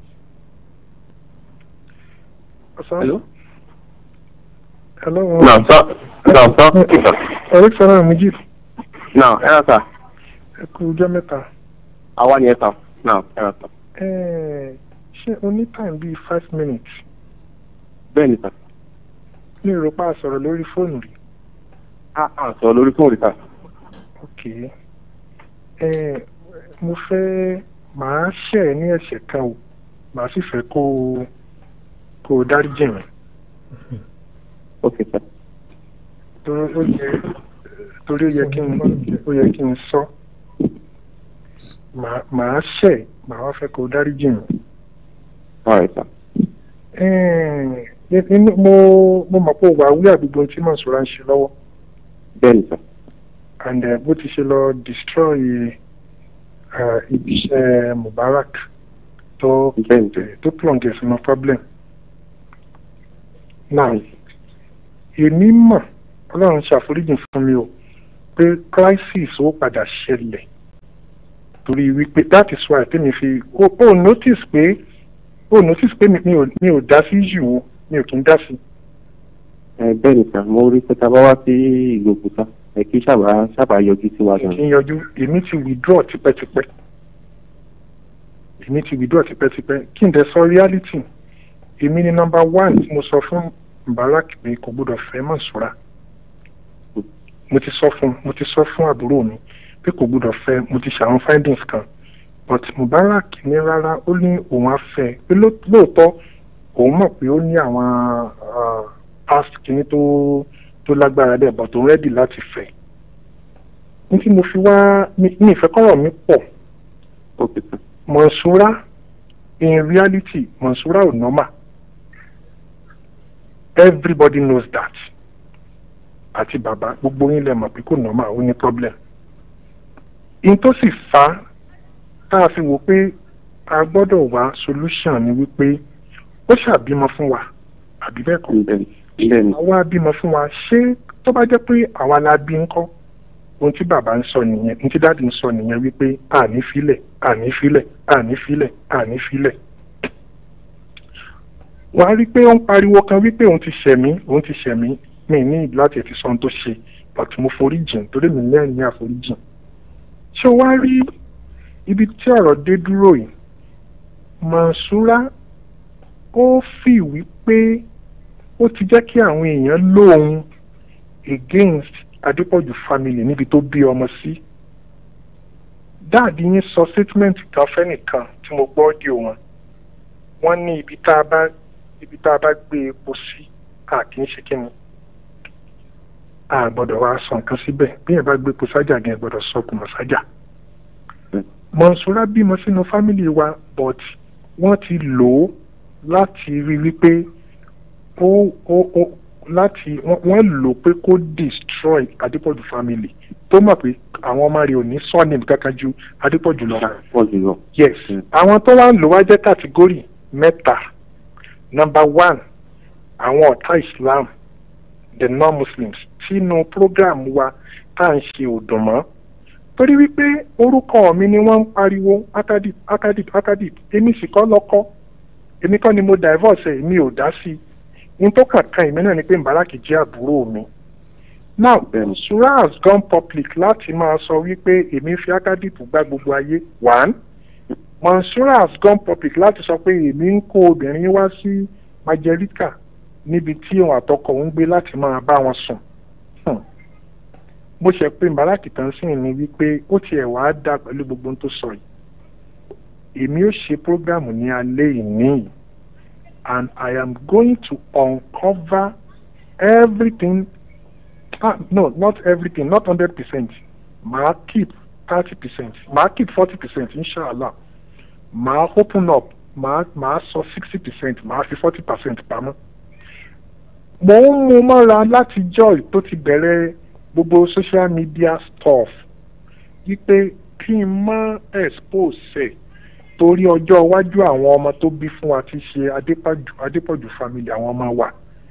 Hello? Hello. No, sir. No, sir. Eric Sara Mujib. No, ẹ rà sà. Ẹ kú ọjọ́ mẹ́ta. Àwa ni ẹ sà. No, ẹ rà sà. Ẹ ṣé o ní time bíi five minutes? Bẹ́ẹ̀ ni sà. Mi ò rò pa a sọ̀rọ̀ lórí fóònù rí. A à sọ lórí fóònù sà. Ok. Ẹ mo fẹ́ màá ṣẹ̀ ẹ́ ní ẹ̀ṣẹ̀ kan o. Màá sì fẹ́ kó o kó o dáríjì mi. Ok sà. Torí ó yẹ torí ó yẹ kí n ó yẹ kí n sọ. Màá màá ṣẹ̀ màá wá fẹ́ kó o dáríjì mi. Alright sà. Ẹ inú mo mo mọ̀ pé o wà wí àgbègbè tí Mọ̀sùlá ń ṣe lọ́wọ́. Bẹ́ẹ̀ ni sà. and uh, bó ti ṣe lọ destroy uh, ibiṣẹ́ Mubarak tó tó plunge sínú problem. now èmi mọ̀ ọlọ́run ṣàforíjì fún mi o pé crisis ó padà ṣẹlẹ̀ torí wípé that is why tèmi fi o o notice pé o notice pé mi mi ò mi ò dá sí yìí o mi ò kí ń dá sí. Ẹ bẹ́ẹ̀ ni sà. Mo rí pé tá a bá wá sí ìgbòkúta. Ẹ kí sábà sábà yọjú sí wa gan. kí n yọjú èmi ti withdraw tipẹ́tipẹ́ èmi ti withdraw tipẹ́tipẹ́ kí n dẹ̀ sọ reality èmi ni number one tí mo sọ fún Mubarak pé kò gbọdọ̀ fẹ́ Mansura mo ti sọ fún mo ti sọ fún àbúrò mi pé kò gbọdọ̀ fẹ́ mo ti ṣàwọn findings kan but Mubarak ní rárá ó ní òun á fẹ́ pé ló- lóòótọ́ òun mọ̀ pé ó ní àwọn ah, past kìíní tó tó lágbára dẹ̀ but òun ready láti fẹ́ ní tí mo fi wá mi mi ìfẹ́ kọ́rọ̀ mi pọ̀ Mansura in reality Mansura ò normal everybody knows that àti bàbá gbogbo yín lè mọ̀ pé kò normal ó ní problem in tó sì fa tá a fi wò pé a gbọ́dọ̀ wá solution ni wípé ó ṣàbímọ fún wa àbí bẹ́ẹ̀ kọ́ àwa bímọ fún wa ṣé tó bá jẹ́ pé àwa la bí ń kọ́ ohun tí bàbá ń sọ nìyẹn ohun tí dáàdi ń sọ nìyẹn wípé àní filẹ̀ àní filẹ̀ àní filẹ̀ àní filẹ̀ wọ́n á rí i pé ó ń pariwo kan wípé òun ti ṣẹ̀mí òun ti ṣẹ̀mí mi ní ìlú láti ti sọ ohun tó ṣe but mo forí jìn torí mi lẹ́rìn ní àforíjìn ṣé o wá rí ibi tí ọ̀rọ̀ dé dúró yìí Mansura ó fi wípé ó ti jẹ́ kí àwọn èèyàn lóhun against Adépọ̀jù family níbi tó bí ọmọ sí dáàdi yín sọ statement kan fẹ́nìkan tí mo gbọ́ di wọn wọ́n ní ibi tá a bá ibi tá a bá gbé epo sí a kì í ṣe kí ni a gbọ́dọ̀ wá sọ nǹkan síbẹ̀ bí yẹn bá gbé epo sájà gan ẹ gbọ́dọ̀ sọ kùmọ̀ sájà. Mọ̀nsúrà bímọ sínú fámìlì wa but wọ́n ti lò ó láti rí wípé ó ó ó láti wọ́n wọ́n lò ó pé kó destroy Adépọ̀jù family tó mọ̀ pé àwọn ọmọ rẹ̀ ò ní surname kankan ju Adépọ̀jù lọ. yes àwọn tó wá ń lò wá jẹ́ kàtígórì mẹ́ta number one àwọn ọ̀tá Islam the non-Muslims sínú program wa tá à ń ṣe òdùn mọ́ torí wípé orúkọ mi ni wọ́n ń pariwo akadip akadip akadip èmi sì kọ́ lọ́kọ́ èmi kọ́ ni mo divorce ẹ̀ mi ò dá sí i n tó kàn kan èmi náà ni pé Mbaraki jẹ́ àbúrò mi now Sura has gone public láti máa sọ wípé èmi fi akadip gba gbogbo ayé one Mansura has gone public láti sọ pé èmi ń kó obìnrin wá sí Majorika níbi tí òun àtọkọ òun gbé láti máa bá wọn sùn Hmm. bó ṣe pé Mbaraki tán sí ni wípé ó tiẹ̀ wá dá pẹ̀lú gbogbo ohun tó sọ yìí èmi ó ṣe prógrámù ní alẹ́ ìní yìí and I am going to uncover everything ah, no not everything not hundred percent màá keep thirty percent màá keep forty percent inshallah màá open up màá màá sọ sixty percent màá fi forty percent pamọ́ mo ń mú mọ́ra láti joy tó ti bẹ̀rẹ̀ gbogbo social media stuff wípé kí n má expose ẹ̀ torí ọjọ́ iwájú àwọn ọmọ tó bí fún wa ti ṣe Adépọ̀jù Adépọ̀jù family àwọn ọmọ wa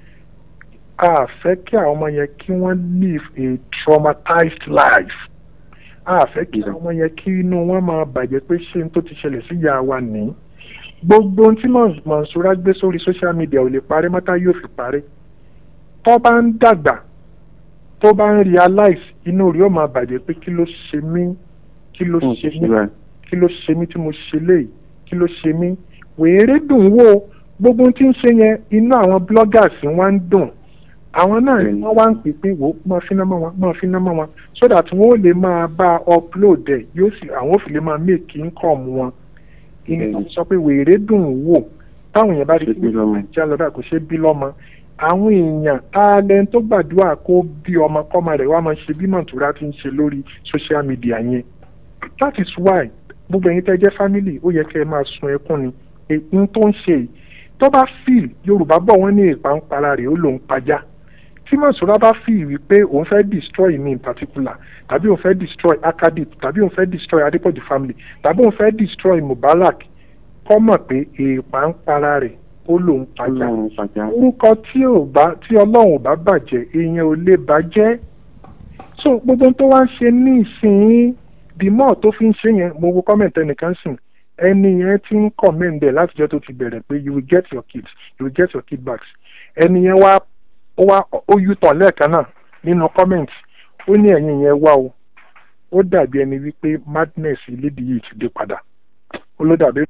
a fẹ́ kí àwọn ọmọ yẹn kí wọ́n live a traumatized life a fẹ́ kí àwọn ọmọ yẹn kí inú wọn máa bàjẹ́ pé ṣé n tó ti ṣẹlẹ̀ sí ìyá wa ní gbogbo ohun tí Mọ̀nsúrà gbé sórí social media ò lè parẹ́ mọ́tá yóò fi parẹ́ tó bá ń dàgbà tó bá ń realize inú rí ó máa bàjẹ́ pé kí ló ṣe mí kí ló ṣe mí kí ló ṣe mí tí mo ṣe léyìí kí ló ṣe mí wèrè dùn wò gbogbo ohun tí ń ṣe yẹn inú àwọn bloggers wá ń dùn àwọn náà ni wọ́n wá ń pè pé wò ó máa fi námọ́ wọn máa fi námọ́ wọn so that wọ́n ó lè máa bá upload ẹ̀ yóò sì àwọn ò fi lè máa make income wọn ìyẹn sọ pé wèrè dùn wò táwọn èèyàn bá rí pé nàìjíríà lọ́dà kò ṣe bí lọ́mọ àwọn èèyàn talent tó gbàdúrà kó bí ọmọ kọ́mọ rẹ̀ wá máa ṣe bí Mọ̀ntúrà ti ń ṣe lórí social media yẹn that is why gbogbo ẹ̀yin tẹ́ jẹ́ family ó yẹ kẹ́ ẹ máa sun ẹkún ni èyí tó ń ṣe yìí tó bá feel Yorùbá bọ̀ wọ́n ní ìpàǹpara rẹ̀ ó lòún pajá tí Mọ̀nsúrà bá feel wípé òun fẹ́ destroy me in particular tàbí òun fẹ́ destroy Akadip tàbí òun fẹ́ destroy Adépọ̀jù family tàbí òun fẹ́ destroy Mubarak kọ́ mọ̀ pé ìpàǹpara rẹ̀ ó lòun pàjá orúkọ tí ò bá tí ọlọ́run ò bá bàjẹ́ èèyàn ò lè bàjẹ́ so gbogbo tó wá ń ṣe ní ìsìn bímọ tó fi ń ṣe yẹn mo wo comment ẹnìkan sìn ẹni yẹn ti ń comment ẹ̀ látijọ́ tó ti bẹ̀rẹ̀ pé you will get your kids you will get your kid backs ẹni yẹn wá ó wá ó yú tàn lẹ́ẹ̀kan náà nínú comment ó ní ẹ̀yìn yẹn wá o ó dàbí ẹni wípé madness ìlédìí yìí ti dé padà ó ló dàbí.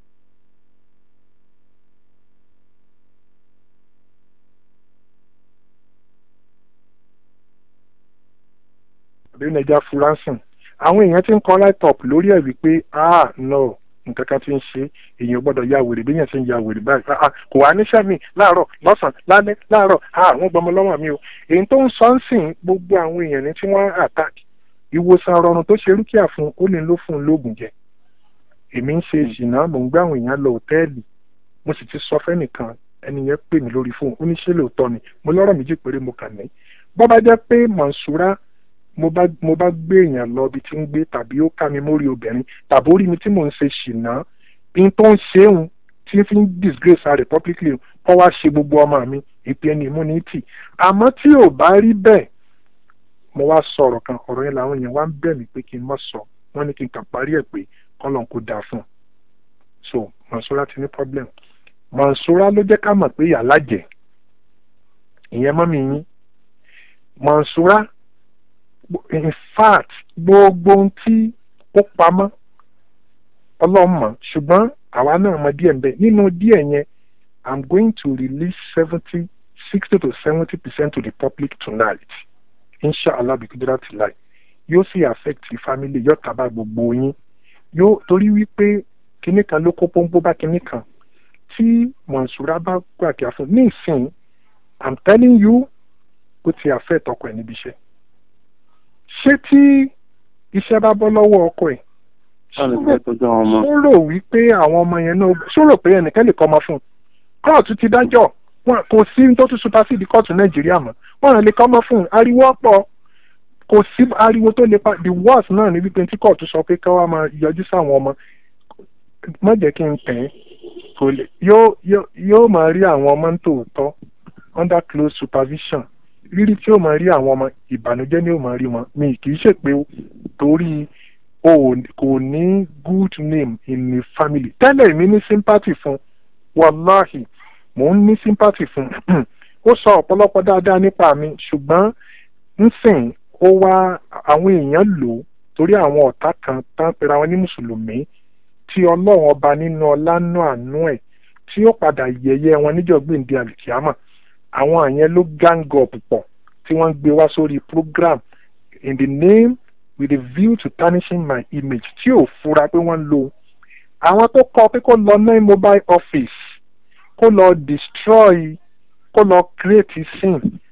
àbí nàìjà fúránsìn àwọn èèyàn ti ń kọ́ light up lórí ẹ̀ wípé ah no nǹkan kan ti ń ṣe èèyàn gbọ́dọ̀ ya wèrè bí èèyàn ti ń ya wèrè báyìí ah kò wá níṣẹ́ mi láàárọ̀ lọ́sàn-án lálẹ́ láàárọ̀ ah wọ́n gbọmọ lọ́wọ́ mi o èyí tó ń sọ ń sìn gbogbo àwọn èèyàn ní tí wọ́n attack ìwòsàn rọrùn tó ṣe rúkìá fún ó lè ló fún un lóògùn jẹ èmi ń ṣe ìṣìnà mò ń gbé àwọn èèyàn lọ òtẹ́ẹ̀lì mo sì ti sọ fẹ́nìkan ẹni yẹn pè mí lórí fóun ó ní ṣé lóòótọ́ ni mo lọ́rọ̀ méjì péré mo kàn ní bọ́ bá jẹ́ pé Mọ̀nsúrà mo bá mo bá gbé èèyàn lọ ibi tí ń gbé tàbí ó ká mi mórí obìnrin tàbí ó rí mi tí mò ń ṣe ṣìnà bí n tó ń ṣeun tí fi ń disgrace her publicly kọ́ wá ṣe gbogbo ọmọ mi ìpè ẹni immunity àmọ́ tí ò bá rí bẹ́ẹ̀ mo wá sọ ọ̀rọ̀ kan ọ̀rọ̀ yẹn làwọn èèyàn wá ń bẹ̀ mí pé kí n má sọ wọ́n ní kí n kàn parí ẹ̀ pé kọ́lọ́n kò dáa fún un so Mọ̀nsúrà ti ní problem Mọ̀nsúrà ló jẹ́ ká mọ̀ pé ìyá lájẹ̀ ìyẹn mọ́ mi yín Mọ̀nsúrà in fact gbogbo ohun tí ó pamọ́ ọlọ́run mọ̀ ṣùgbọ́n àwa náà mọ díẹ̀ nbẹ nínú díẹ̀ yẹn i'm going to release seventy sixty to seventy percent to the public tonight inshallah bikudura ti lai yóò sì affect family yóò taba gbogbo yín yóò torí wípé kinní kan ló kó pọ́npọ́ bá kinní kan tí Mọ̀nsúrà bá gbàgbé fún ní ìsìn i'm telling you ó ti affect ọkọ ẹ̀ níbi iṣẹ́ ṣé tí iṣẹ́ bá bọ́ lọ́wọ́ ọkọ ẹ̀ ó rò wípé àwọn ọmọ yẹn náà ṣó rò pé ẹnìkan lè kọ́ ọmọ fún un kóòtù ti dájọ́ wọn kò sí tó tún supersede kóòtù nàìjíríà mọ́ wọn lè kọ́ ọmọ fún un ariwo pọ̀ kò sí ariwo tó lè pa the worst náà ní wípé tí kóòtù sọ pé káwá máa yọjú sáwọn ọmọ má jẹ́ kí n tẹ̀ ẹ́ kò lè yóò máa rí àwọn ọmọ tòótọ́ under close supervision rírí tí ó máa rí àwọn ọmọ ìbànújẹ́ ni ó máa rí wọn mi kì í ṣe pé torí o kò ní good name in the family tẹ́lẹ̀ mi ní sympathy fún wàláhì mò ń ní sympathy fún ó sọ ọ̀pọ̀lọpọ̀ dáadáa nípa mi ṣùgbọ́n nsìn ó wá àwọn èèyàn lò torí àwọn ọ̀tá kan tán pera wọn ní mùsùlùmí tí ọlọ́run ọba nínú ọlá náà àánú ẹ̀ tí ó padà yẹ̀yẹ́ wọn níjọ́ gbèǹde àlìkíámà àwọn àyẹn ló gang up pọ̀ tí wọ́n gbé wá sórí program in the name with a view to tarnishing my image tí ò fura pé wọ́n lo àwọn tó kọ pé kó lọ ní mobile office kó lọ destroy kó lọ create scene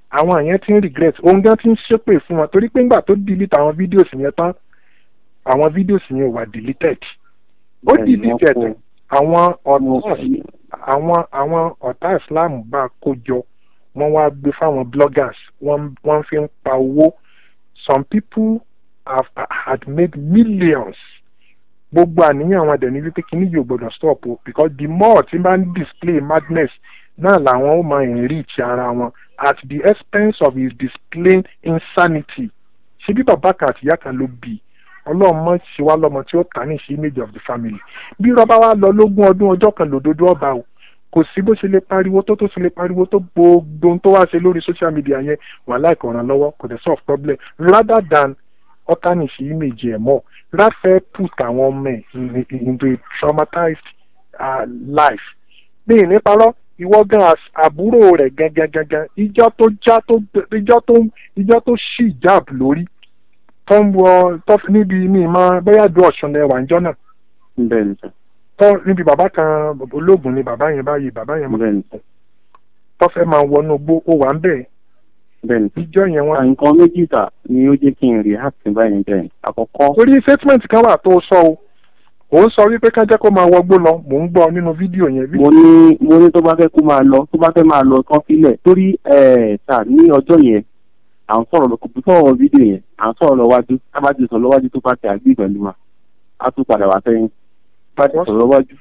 àwọn yẹn ti ń regret òun gan ti ń ṣépè fún wọn torí pé ńgbà tó delete àwọn videos yẹn tán àwọn videos yẹn wà deleted ó Bẹ́ẹ̀ni, wọ́n deleted kó- àwọn ọ̀tá àwọn àwọn ọ̀tá islam bá kó jọ wọ́n wá gbé fáwọn bloggers wọ́n wọ́n fi ń pa owó some people have had made millions gbogbo àníyàn àwọn ẹ̀dẹ̀ ní wípé kíní yóò gbọdọ̀ stop o because the more tí bá ń display madness náà làwọn ó máa enrich ara wọn at the expense of his displaying insanity ṣé bí bàbá kan àtìyá kan ló bí i ọlọ́run mọ̀ ṣe wá lọ́mọ tí ó tà ní ṣe image of the family bí rọ́bà wa lọ lógún ọdún ọjọ́ kan lòdodo ọba o kò sí bó ṣe lè pariwo tó tó ṣe lè pariwo tó gbogbo ohun tó wá ṣe lórí social media yẹn wà láìkọ̀ ràn lọ́wọ́ kò dẹ̀ solve problem rather than ọ̀tánìṣe image ẹ̀ mọ́ láfẹ́ put àwọn ọmọ ẹ̀ in- in- into a traumatized uh, life bí ìní parọ́ ìwọ gan as- àbúrò rẹ̀ gangan gangan ìjọ tó já tó ìjọ tó ìjọ tó ṣì jab lórí tó ń wọ tó fi níbi ní ìmọ̀ bóyá du ọ̀ṣun lẹ́wà ńjọ́ náà bẹ́ẹ̀ ni sà tó níbi bàbá kan ológun ni bàbá yẹn báyìí bàbá yẹn bẹ́ẹ̀ ni sà tó fẹ́ máa wọnú gbó ó wà ń bẹ̀ bẹ́ẹ̀ ni sà. ìjọ yẹn wọn. nǹkan méjì sà ni ó jẹ́ kí n react báyìí bẹ́ẹ̀ ni àkọ́kọ́ torí statement kan wà tó sọ o ò ń sọ wípé ká jẹ́ kó máa wọgbó lọ mò ń gbọ́ nínú fídíò yẹn. mo ní mo ní tó bá fẹ́ kó máa lọ tó bá fẹ́ máa lọ tán sílẹ̀ torí ẹ̀ sà ní ọjọ́ yẹn à ń sọ̀rọ̀ lọ kò bí sọ̀rọ̀ fídíò yẹn à ń sọ̀rọ̀ lọ́wájú tábàjì sọ̀rọ̀ lọ́wájú tó bá ti àgbé pẹ̀lú wa á tún padà wá sẹ́yìn bàjẹ́ sọ̀rọ̀ lọ́wájú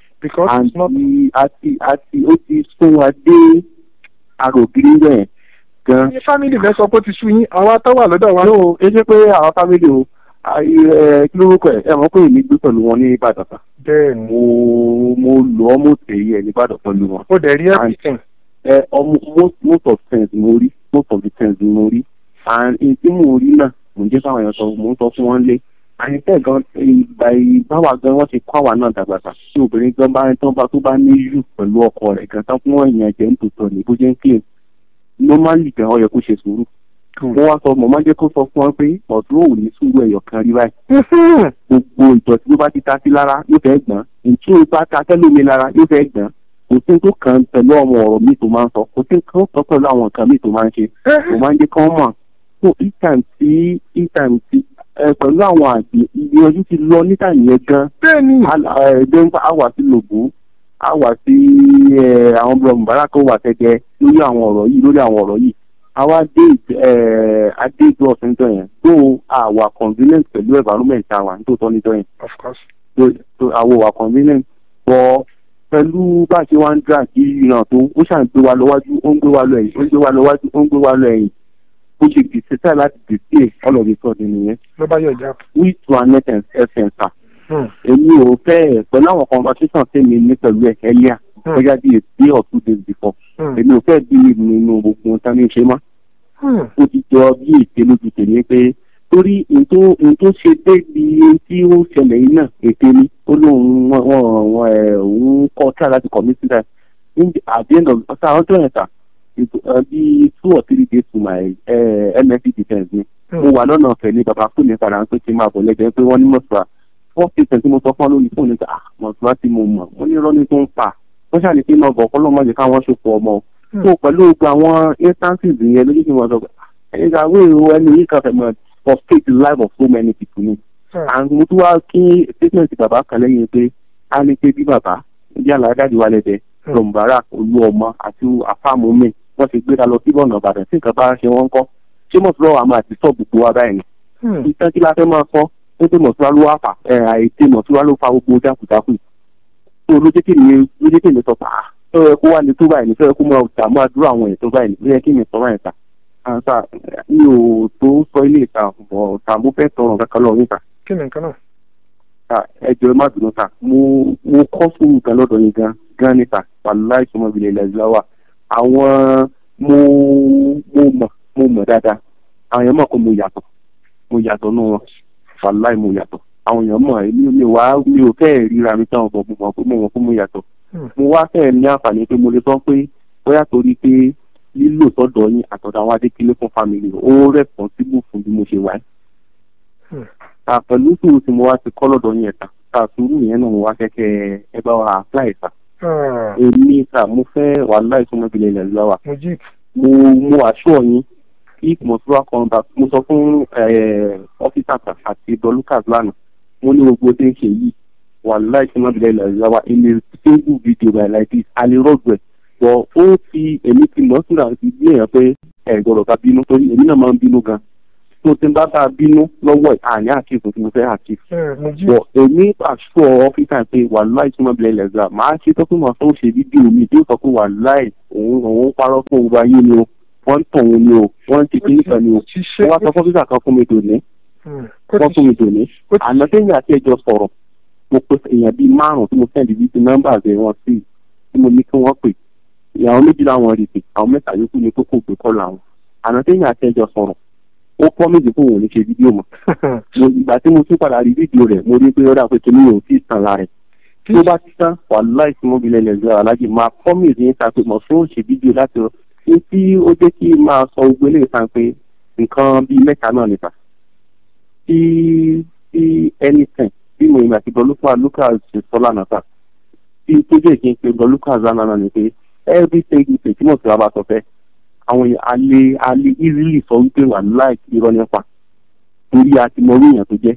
àti àti àti ó ti sún wa dé arògiri yẹn gan. ní family rẹ sọ pé ó ti sú yín àwa tó wà lọ́dọ̀ wa. no ẹ ṣe pé àwọn family o ayé ẹ kí lórúkọ ẹ ẹ mọ̀ pé èmi gbé pẹ̀lú wọn ní ìbàdàn kan bẹ́ẹ̀ni mo mo lọ ọmọ tèyí ẹ ní ìbàdàn pẹ̀lú wọn. ó dẹ̀ rí everything. ẹ ọmọ most most of things mo rí most of the things mo rí and in tí mo rí náà mo ń jẹ́ káwọn èèyàn sọ mo ń sọ fún wọn lé àyẹ̀tẹ̀ gan ìgbà ìbáwá gan wọ́n ti kọ́ àwa náà dàgbà tà tí obìnrin gan bá tán bá tó bá ní yù pẹ̀lú ọkọ rẹ̀ gan tán fún èèyàn jẹ́ ń tòótọ́ ní bó jẹ́ ń claim normally gan ó yẹ kó ṣe sùúrù mo wá sọ mo máa ń jẹ́ kó sọ fún wọn pé ọ̀dún ò ní sùúrù ẹ̀yọ̀ kan rí báyìí gbogbo ìdọ̀tí ló bá ti ta sí lára yóò fẹ́ gbọ́n ìtú bá ta tẹ́lómi lára yóò fẹ́ gbọ́n kò sí tó kàn pẹ̀lú àwọn ọ̀rọ̀ mi tó máa ń sọ kò sí tó kàn pẹ̀lú àwọn nǹkan mi tó máa ń ṣe mo máa ń jẹ́ kán mọ̀ so each time tí each time tí ẹ pẹ̀lú àwọn àgbẹ̀ ìgbìyànjú ti lọ níta yẹn gan bẹ́ẹ̀ni ẹ̀ẹ́dẹ́gbà á wà sí lògùn á wà sí àwọn ọmọ mubarak ó wà tẹ́gẹ́ lórí àwọn ọ̀rọ̀ yìí lórí àwọn ọ̀rọ̀ yìí àwa dé adé ìjọ ọ̀sẹ̀ níjọ yẹn tó àwà convenient pẹ̀lú environment àwà nítòótọ́ níjọ yẹn of course. tó àwọ̀ wà convenient bọ̀ pẹ̀lú bá a ṣe wá ń dra kí ìran tó ó ṣàn gbé wa lọ́wájú ó ń gbé wa lọ ẹ̀yìn ó ń gbé wa lọ́wájú ó ń gbé wa lọ ẹ̀yìn bó ṣe gbèsè sáà láti gbèsè ọlọ́ọ̀dẹ sọ̀dẹ̀ nìyẹn. ló bá yọ ìjà. we to an essence sir èmi ò fẹ́ pẹ̀lú àwọn conversation tèmi ní pẹ̀lú ẹ̀ ẹ̀yà bóyá bí a day or two days before èmi ò fẹ́ bí nínú gbogbo nǹkan ní ṣe mọ́ ó ti jọ bí ète lójú tèmi pé torí n tó ṣe débi tí ó ṣẹlẹ̀ yìí náà ète ni ó lóun wọn ẹ̀ òun kọ́ tíra láti commit suicide at the end of ọ̀sán ọjọ́ yẹn sà bí two or three days to my uh, msc defence ni mo wà lọ́nà ọ̀fẹ́ ní baba fún mi padà ń pè kí n máa bọ̀ lẹ́jọ́ pé wọ́n ní mọ̀sùlá four percent tí mo sọ fún ọ lórí fóònù ah mọ̀sùlá tí mo mọ̀ mo ní rọ́ọ̀nì tó ń pa wọ́n ṣàlè pé náà bọ̀ kọ́ ló mọ̀jẹ̀ káwọn ṣòfò ọmọ tó pẹ̀lú gbogbo àwọn instances yẹn lójú tí mo sọ pé ẹ̀yìn ìgbà wo ẹni yìí kan fẹ́ mọ̀ frustrate the life of so many people ni and mo tún wá kí statement bàbá kan lẹ́yìn pé a ní pé bí bàbá bí aláàdájú wa lẹ́dẹ̀ lọ́mùbárà olú ọmọ àti àfàmù mi wọ́n ti gbéra lọ sí bọ̀nà ìbàdàn tí nǹkan bá ṣe wọ́n kọ́ ṣé mọ̀sùlọ́ àmọ́ àti sọ gbogbo wa báyìí ni ìtàn kí la fẹ́ máa sọ pé pé mọ̀sùlá ló wà fà ẹ̀ àìsè mọ̀sùlá ló fa gbogbo jákujàku tó lójúkì mi lójúkì mi sọ fà á tó yẹ kó wà ní tó báyìí ní tó yẹ kó máa dààmú àdúrà àwọn èèyàn tó báyìí ló yẹ kí mi sọ báyìí ta àǹtà mi ò tó sọ ilé ìta bọ̀ tà mo fẹ́ tọrọ kankan lọ níta. kí ni nǹkan náà. ẹ jọ̀ọ́ má dùnú ta mo mo kọ́ fún nǹkan lọ́dọ̀ yín gan gan níta wàláì sọmọbìnrin ilẹ̀ ìlàwà àwọn mo mo mọ̀ mo mọ̀ dáadáa àwọn èèyàn mọ̀ pé mo yàtọ̀ mo yàtọ̀ nù wọn wàláì mo yàtọ̀ àwọn èèyàn mọ̀ èmi mi wá mi ò fẹ́ ríra mi táwọn ọ̀bọ̀ mo mọ̀ pé mo mọ̀ pé mo yàtọ̀ mo wá fẹ́ ní àǹfààní pé mo lè sọ pé bóyá torí pé lílò sọ́dọ̀ yín àtọ̀dọ̀ àwọn adékèlé fún family ó responsible fún bí mo ṣe wáyé. pẹ̀lú sùúrù tí mo wá ti kọ́ lọ́dọ̀ yín ẹ̀ta ta sùúrù yẹn náà mo wá fẹ́ kẹ́ ẹ bá wa apply sa èmi sà mo fẹ́ wàhálà ìsúnmọ́bìlẹ̀ ilẹ̀ lọ́wọ́ mo mo àṣọ yín if mosura come back mo sọ fún ọ́fíìsà àti dolukas lánàá mo ní gbogbo tí ń ṣe yìí wàhálà ìṣúná bìlẹ̀ ilẹ̀ ìjọba in a single video by like this alirọ́gbẹ̀ bọ̀ ó fi èmi ti mọ̀ síra ti bí èèyàn pé ẹ̀ gbọ́dọ̀ ká bínú torí èmi náà máa ń bínú gan tó ti ń bá bá a bínú lọ́wọ́ àní àkíyèsí tí mo fẹ́ àkíyèsí bọ̀ èmi àṣọ ọ́fíìsà pé wàhálà ìṣúná bìlẹ̀ ilẹ̀ ìjọba màá ṣe tó fún wọn tó ń ṣe fídíò mi tí ó sọ pé wàhálà òun òun parọ́ fún òun ayé ni o wọ́n ń tàn òun ni o wọ́n ń ti kí nìkan ni o wọ́n wá sọ fọ́fíìsà kan fún mi dòní wọ́n fún mi dòní àná téèyàn àti ẹjọ́ sọ̀rọ̀ mo pe èèyàn bíi márùn tí mo sẹ́ndì bíi ti nọ́mbà rẹ̀ wọ́n sí tí mo ní kí wọ́n pè ìyàwó méjì làwọn rí pé àwọn mẹ́ta yòókù ni kókó gbé kọ́ làwọn àná téèyàn àti ẹjọ́ sọ̀rọ̀ ó pọ́ méjì fún òun ò ní ṣe fídíò mọ́ ìgbà tí mo tún padà rí fídíò rẹ̀ mo rí pé ó dà pé kí ni òun sì tàn lára rẹ̀ tí ó bá ti tán wàhálà ìsúnmọ́bìlẹ̀ lẹ́gbẹ̀ẹ́ alájì máa pọ́ méjì ní sàpé mọ̀ fún òṣè fídíò láti rọ ní tí ó jẹ́ kí máa sọ gbogbo eléyìí sàn pé nǹkan bíi mẹ́ta náà níta tí tí anything bí mo ìgbà tí bọ́lúkà lucas ṣe sọ lánàá sà tí tó jẹ́ kí n pe bọ́lúkà lánàá náà ni pé everything you say tí mo ti wá bá sọ fẹ́ àwọn èèyàn alẹ́ alẹ́ easily sọ wípé wà láì irọ́ nípa torí a ti mọ orí èèyàn tó jẹ́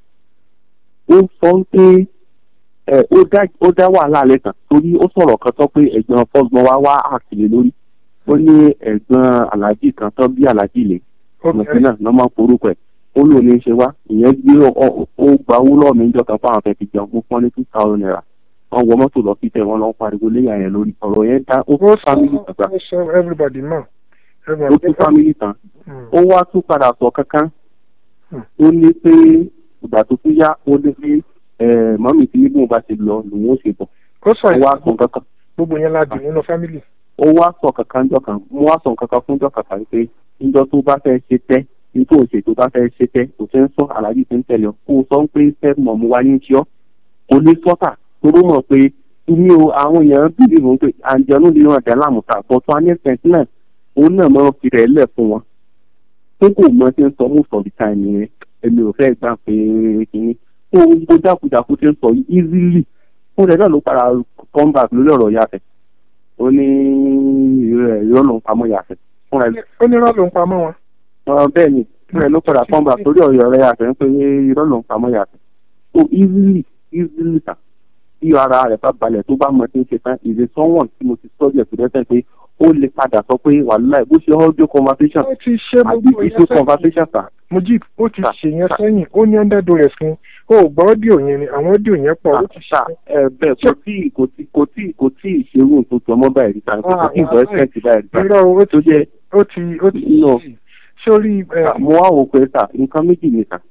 ó sọ wípé ẹ ó dá ó dá wàhálà lẹ́kàn torí ó sọ̀rọ̀ kan tó pé ẹ̀gbọ́n fọ́gbọ́n wá wá àkìlẹ̀ lórí ó ní ẹ̀gbọ́n aláàjì kan tó bí aláàjì lè mọ̀sí náà lọ́ máa ń forúkọ ẹ̀ ó lò ní í ṣe wá ìyẹn gbé ó gba owó lọ́ọ̀ mi níjọ́ kan fáwọn fẹ́ẹ́ fi jẹun fún fún ní two thousand naira wọ́n wọ mọ́tò lọ sí tẹ̀ wọ́n lọ ń pariwo léyà yẹn lórí ọ̀rọ̀ yẹn dá ó tún family tán gbà everybody know. ó tún family tán ó wá tún padà sọ kankan ó ní pé ìgbà tó tún yá ó ní pé mọ́mì tí nígbà bá ti lọ lòun ó ṣe bọ̀ ó sọ ó wá sọ kankan gbogbo yẹn láti nínú family. ó wá sọ kankan jọ kan mo wá sọ kankan fún jọ kankan pé níjọ tó bá fẹ́ ṣe tẹ́ nítorí òṣè tó bá fẹ́ ṣe tẹ́ kò fẹ́ ń sọ aláàjì tó ń tẹ̀lé ọ kó o sọ pé fẹ́ mọ̀ mo wá ní tí ọ́ kò lè sọ́tà toró mọ̀ pé ní o àwọn èèyàn bìbí wọn pé àjọyọ̀ lè ràn dẹ́ lámùtà bọ́tún anẹ́sẹ̀ntì náà òun náà máa ń fi rẹ̀ lẹ̀ fún wọn tó kò mọ tí ń sọ most of the time nìyẹn èmi ò fẹ́ gbà pé kínní tó gbogbo jákujàku tí ń sọ easily fún rẹ̀ náà ló padà come back lórí ọ̀rọ̀ yàtẹ̀ ó ní ìrọ̀ ló ń pamọ́ yàtẹ̀ fún rẹ̀. ó ní irọ́ ló ń pamọ́ wọn. bẹ́ẹ̀ ni fún rẹ̀ ló padà come back lórí ọ̀rọ̀ rẹ̀ yàtẹ̀ ń pè é irọ́ ló ń pamọ́ yàtẹ̀ so easily easily ta tí ara rẹ̀ bá balẹ̀ tó bá mọ tí ń ṣe tán ìdè sọ́wọ́n tí mo ti sọ́jú ẹ̀ tó dẹ́sẹ̀ pé ó lè padà sọ pé wàhálà bó ṣe audio conversation ó ti ṣe àbí gbogbo video yẹn conversation ta. mujib ó ti ṣe yẹn sẹ́yìn ó ní under duress fún ó gbọ́ ọ́díò yẹn ni àwọn ọ́díò yẹn pọ̀ ó ti ṣe. ẹ bẹ́ẹ̀ kò tí kò tí kò tí kò tí ìṣerú tó jọ mọ́ báyìí ta kò tí ìbọn ẹsẹ̀ǹtì báyìí ta irọ́ ó tó jẹ́ ó ti ó ti sórí. mo wá wò pé ta nǹkan méjì ni ta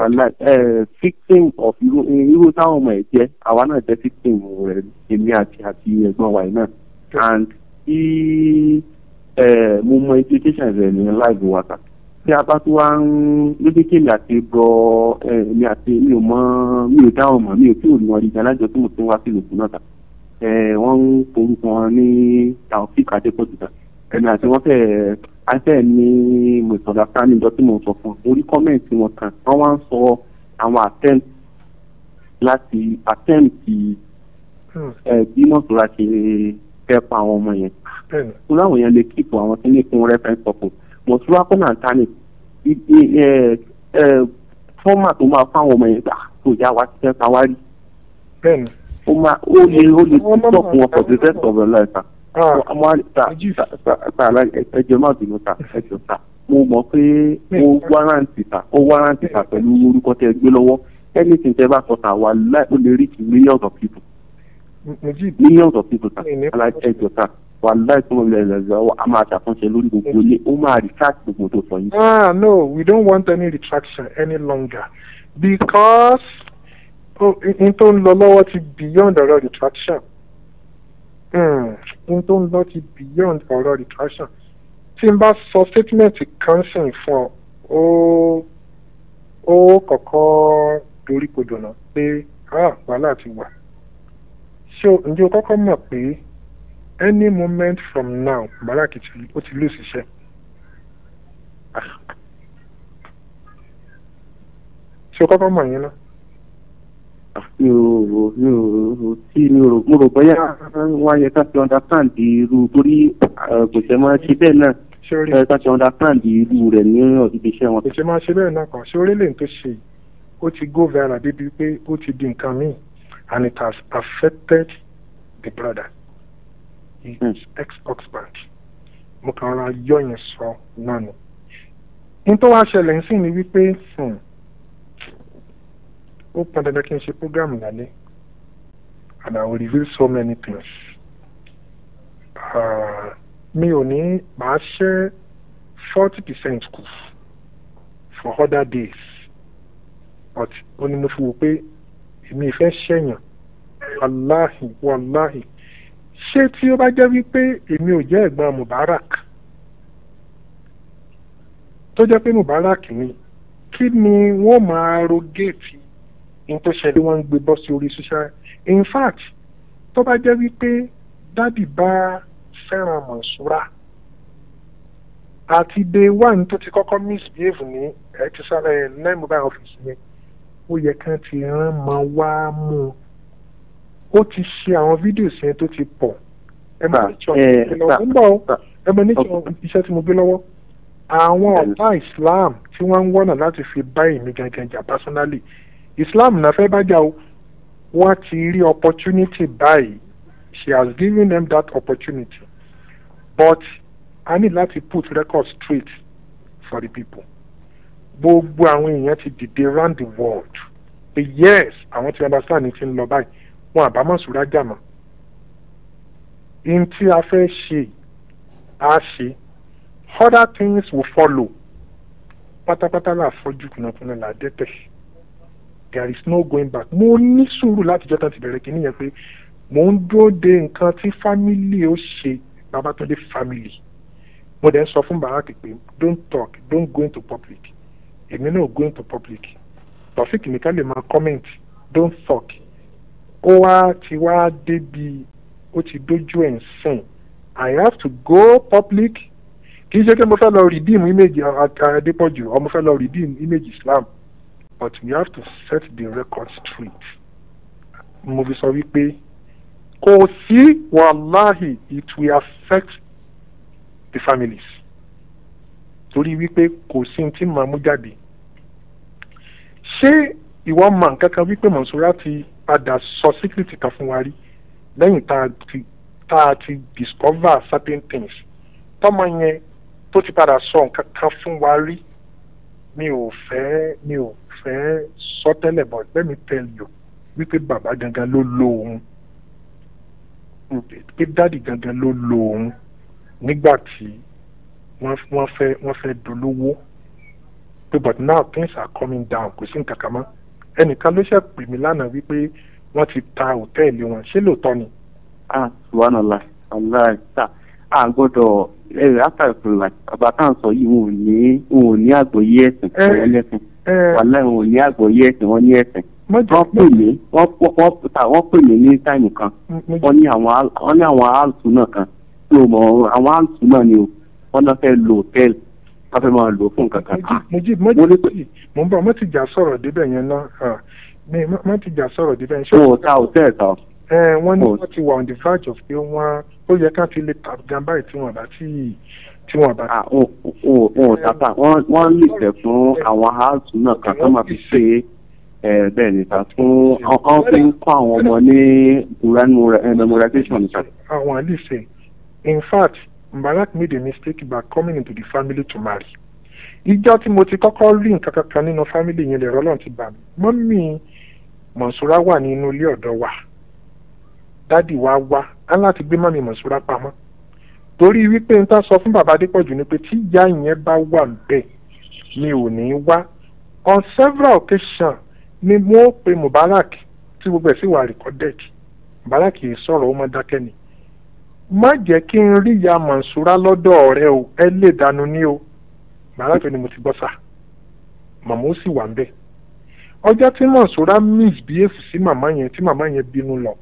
victim of irú irú táwọn ọmọ ẹ̀ jẹ́ àwa náà jẹ́ victim rẹ̀ èmi àti àti ẹ̀gbọ́n wa yìí náà and tí mo mọ education rẹ̀ ní live wa ta tí a bá tún wá ń lójú kéèmí àti bọ èmi àti mi ò mọ mi ò dáhùn mọ mi ò tí ò ní wọn ìjà lájọ tí mo tún wá sí ìlòkù náà ta wọ́n ń forúkọ wọn ní taofik adépọ̀jù ta ẹ̀mí àti wọ́n fẹ́ afẹ́ ní misunderstanding jọ tí mo sọ fún un orí kọ́mẹ̀ntì wọn kan wọ́n wá ń sọ àwọn attempt láti attempt bí mọ̀tòlá ṣe fẹ́ pa àwọn ọmọ yẹn tó láwọn yẹn lè keep àwọn tí ní fún reference ọkùn mọ̀tòlá kọ́nà tani fọ́mà tó máa fáwọn ọmọ yẹn gbà tó yá wa ti fẹ́ pa wá rí ó máa ó lè ó lè stop wọn for the rest of their life àmọ́ ẹjọ́ máa bínú ta ẹjọ́ ta mo mọ̀ pé ó wárántì ta ó wárántì ta pẹ̀lú orúkọ tẹ́ gbé lọ́wọ́ anything tẹ́ bá sọ ta wà láì ó lè reach millions of people millions of people ta ẹjọ́ ta wà láì tó lè lẹ́zọ̀ a máa ṣàtúnṣe lórí gbogbo ilé ó máa retract gbogbo tó sọ yìí. ah no we don't want any retraction any longer because n tó ń lọ lọ́wọ́ ti beyond ọ̀rọ̀ retraction n tó ń lọ ti beyond ọ̀rọ̀ retraction tí n bá sọ statement kan sìn fún ọ ó ó kọ̀kọ́ dorí kodò náà pé wàhálà ti wà ṣé ǹjẹ́ o kọ́kọ́ mọ̀ pé any moment from now Mubarak ó ti lose iṣẹ́ ṣé o kọ́kọ́ mọ̀ yẹn náà mi ò rò mi ò rò tí mi ò rò mo rò bóyá wọn yẹ ká fi understand irú torí kò ṣe máa ṣe bẹ́ẹ̀ náà sórí ẹ ká ṣe understand irú rẹ̀ ní ibi iṣẹ́ wọn. ìṣe máa ṣe bẹ́ẹ̀ náà kàn sí orílẹ̀ tó ṣe yìí ó ti go viral débi pé ó ti di nǹkan míì and it has affected the brother his ex-husband mo kàn ra yọ yẹn sọ náà ni n tó wá ṣẹlẹ̀ ń sìn ni wípé hmm, ó pọn dandan kí n ṣe program lálẹ́ and I will reveal so many things Ah, mi ò ní màá ṣẹ́ forty percent kù for other days but ó ní mo fi wò pé èmi ìfẹ́ ṣẹ̀yàn wàláhì wàláhì ṣé tí ó bá jẹ́ wípé èmi ò jẹ́ ẹ̀gbọ́n Mubarak tó jẹ́ pé Mubarak ni kí ni wọ́n máa rogéètì ní tó ṣẹlẹ̀ wọ́n ń gbé bọ́ sí orí social in fact tó bá jẹ́ wípé dádì bá fẹ́ràn Mọ̀ṣúrà àti day one tó ti kọ́kọ́ misbehave ní ẹ̀ ti sáré nine mobile office yẹn ó yẹ kán ti rán mọ wá mú un ó ti ṣe àwọn fídíò yẹn tó ti pọ̀ ẹ máa ní tíọ́ ń bọ̀ ọ́ ẹ máa ní tíọ́ iṣẹ́ tí mo gbé lọ́wọ́ àwọn ọ̀tá Islam tí wọ́n ń wọ́nà láti fi bá èmi gangan jà personally Islam náà fẹ́ bá jà o wọ́n ti rí opportunity báyìí she has given them that opportunity but I need láti put record straight for the people gbogbo àwọn èèyàn ti dìde round the world pé yes àwọn tí understand ti ń lọ báyìí wọn àbámọ̀ sùúrà jàmọ̀ in tí a fẹ́ ṣe á ṣe other things will follow pátápátá là fọ́jú kùnàkùnà là dẹ́tẹ̀ there is no going back mo ní sùúrù láti jọ́ta ti bẹ̀rẹ̀ kìíní yẹn pé mo ń dúró de nǹkan tí family ó ṣe Babátúndé family mo dẹ̀ ń sọ fún Bàrákì pé don't talk don't go into public èmi náà go into public Taofik nìkan lè máa comment don't talk ó wá ti wá débi ó ti dójú ẹ̀ ń sìn I have to go public kì í ṣe pé mo fẹ́ lọ redeem image Adépọ̀jù or mo fẹ́ lọ redeem image Islam but we have to set the record straight mo fi sọ wípé kò sí wàláhì it will affect the families torí wípé kò sí tí màá mú jáde ṣé ìwọ mọ nǹkan kan wípé Mọ̀nsúrà ti padà sọ síkírìtì kan fún wa rí lẹ́yìn tá a ti tá a ti discover certain things tọ́mọ yẹn tó ti padà sọ nǹkan kan fún wa rí mi ò fẹ́ mi ò fẹ́ sọ tẹ́lẹ̀ but let me tell you wípé bàbá gangan ló lo òun pé dáàdì gangan ló lo òun nígbà tí wọ́n wọ́n fẹ́ wọ́n fẹ́ dolówó pé but now things are coming down kò sí nǹkan kan mọ́ ẹnìkan ló ṣe pè mí lánàá wípé wọ́n ti ta òtẹ́ẹ̀lì wọn ṣé lóòótọ́ ni. ah subhanallah allah ta a gbọ́dọ̀ ẹ after ìpínlẹ̀ bàbá tá à ń sọ yìí wọn ò ní wọn ò ní àgbọ́yé ẹ̀sìn wọn lẹ́sìn wàhálà wọn ò ní àgbọ́yé ẹ̀sìn wọn ní ẹ̀sìn wọ́n pè mí wọ́n wọ́n ta wọ́n pè mí ní táìmù kan wọ́n ní àwọn wọ́n ní àwọn áàlùtù náà kan tí o mọ̀ àwọn áàlùtù náà ni o wọ́n náà fẹ́ lo hòtẹ́ẹ̀lì wọ́n fẹ́ máa lò fún nǹkan kan. mojí mojí mo ń bọ̀ mo ti jà sọ̀rọ̀ débẹ̀ yẹn náà mi mo ti jà sọ̀rọ̀ débẹ̀ yẹn. o ta hòtẹ́ẹ̀lì ta. ẹ wọ́n ní wọ́n ti wà on the verge of pé wọ́n ó yẹ ká ti lè ta gan báyìí tí wọ́n bá tí tí wọ́n bá. o o o tata wọ́n lè tẹ̀ fún àwọn áàlùtù náà kan tó máa fi ṣe é bẹ́ẹ̀ ni ta fún ọ̀n fi ń kọ́ àwọn ọmọ ní memorization nípa. àwọn àlìsè in fact Mubarak made a mistake by coming into the family to marry. ìjọ tí mo ti kọ́kọ́ rí nǹkan kankan nínú family yẹn lè rọ́lọ́n ti bà mí mọ́mí Mọ̀nsúrà wà nínú ilé ọ̀dọ́ wa dádì wa wá á láti gbé mọ́mí Mọ̀nsúrà pamọ́ torí wípé n ta sọ fún bàbá Adépọ̀jù ni pé tí ìyá yẹn bá wà bẹ́ẹ̀ mi ò ní wá on several occasions ni mo pe Mubarak tí gbogbo ẹ̀ sì wà recorded Mubarak yìí sọ̀rọ̀ ó mọ́ dákẹ́ ni má jẹ́ kí n rí ìyá Mọ̀nsúrà lọ́dọ̀ ọ̀rẹ́ o ẹ lè dànù ní o Mubarak ni mo ti gbọ́ sà màmá ó sì wà ń bẹ̀ ọjọ́ tí Mọ̀nsúrà misbehave sí màmá yẹn tí màmá yẹn bínú lọ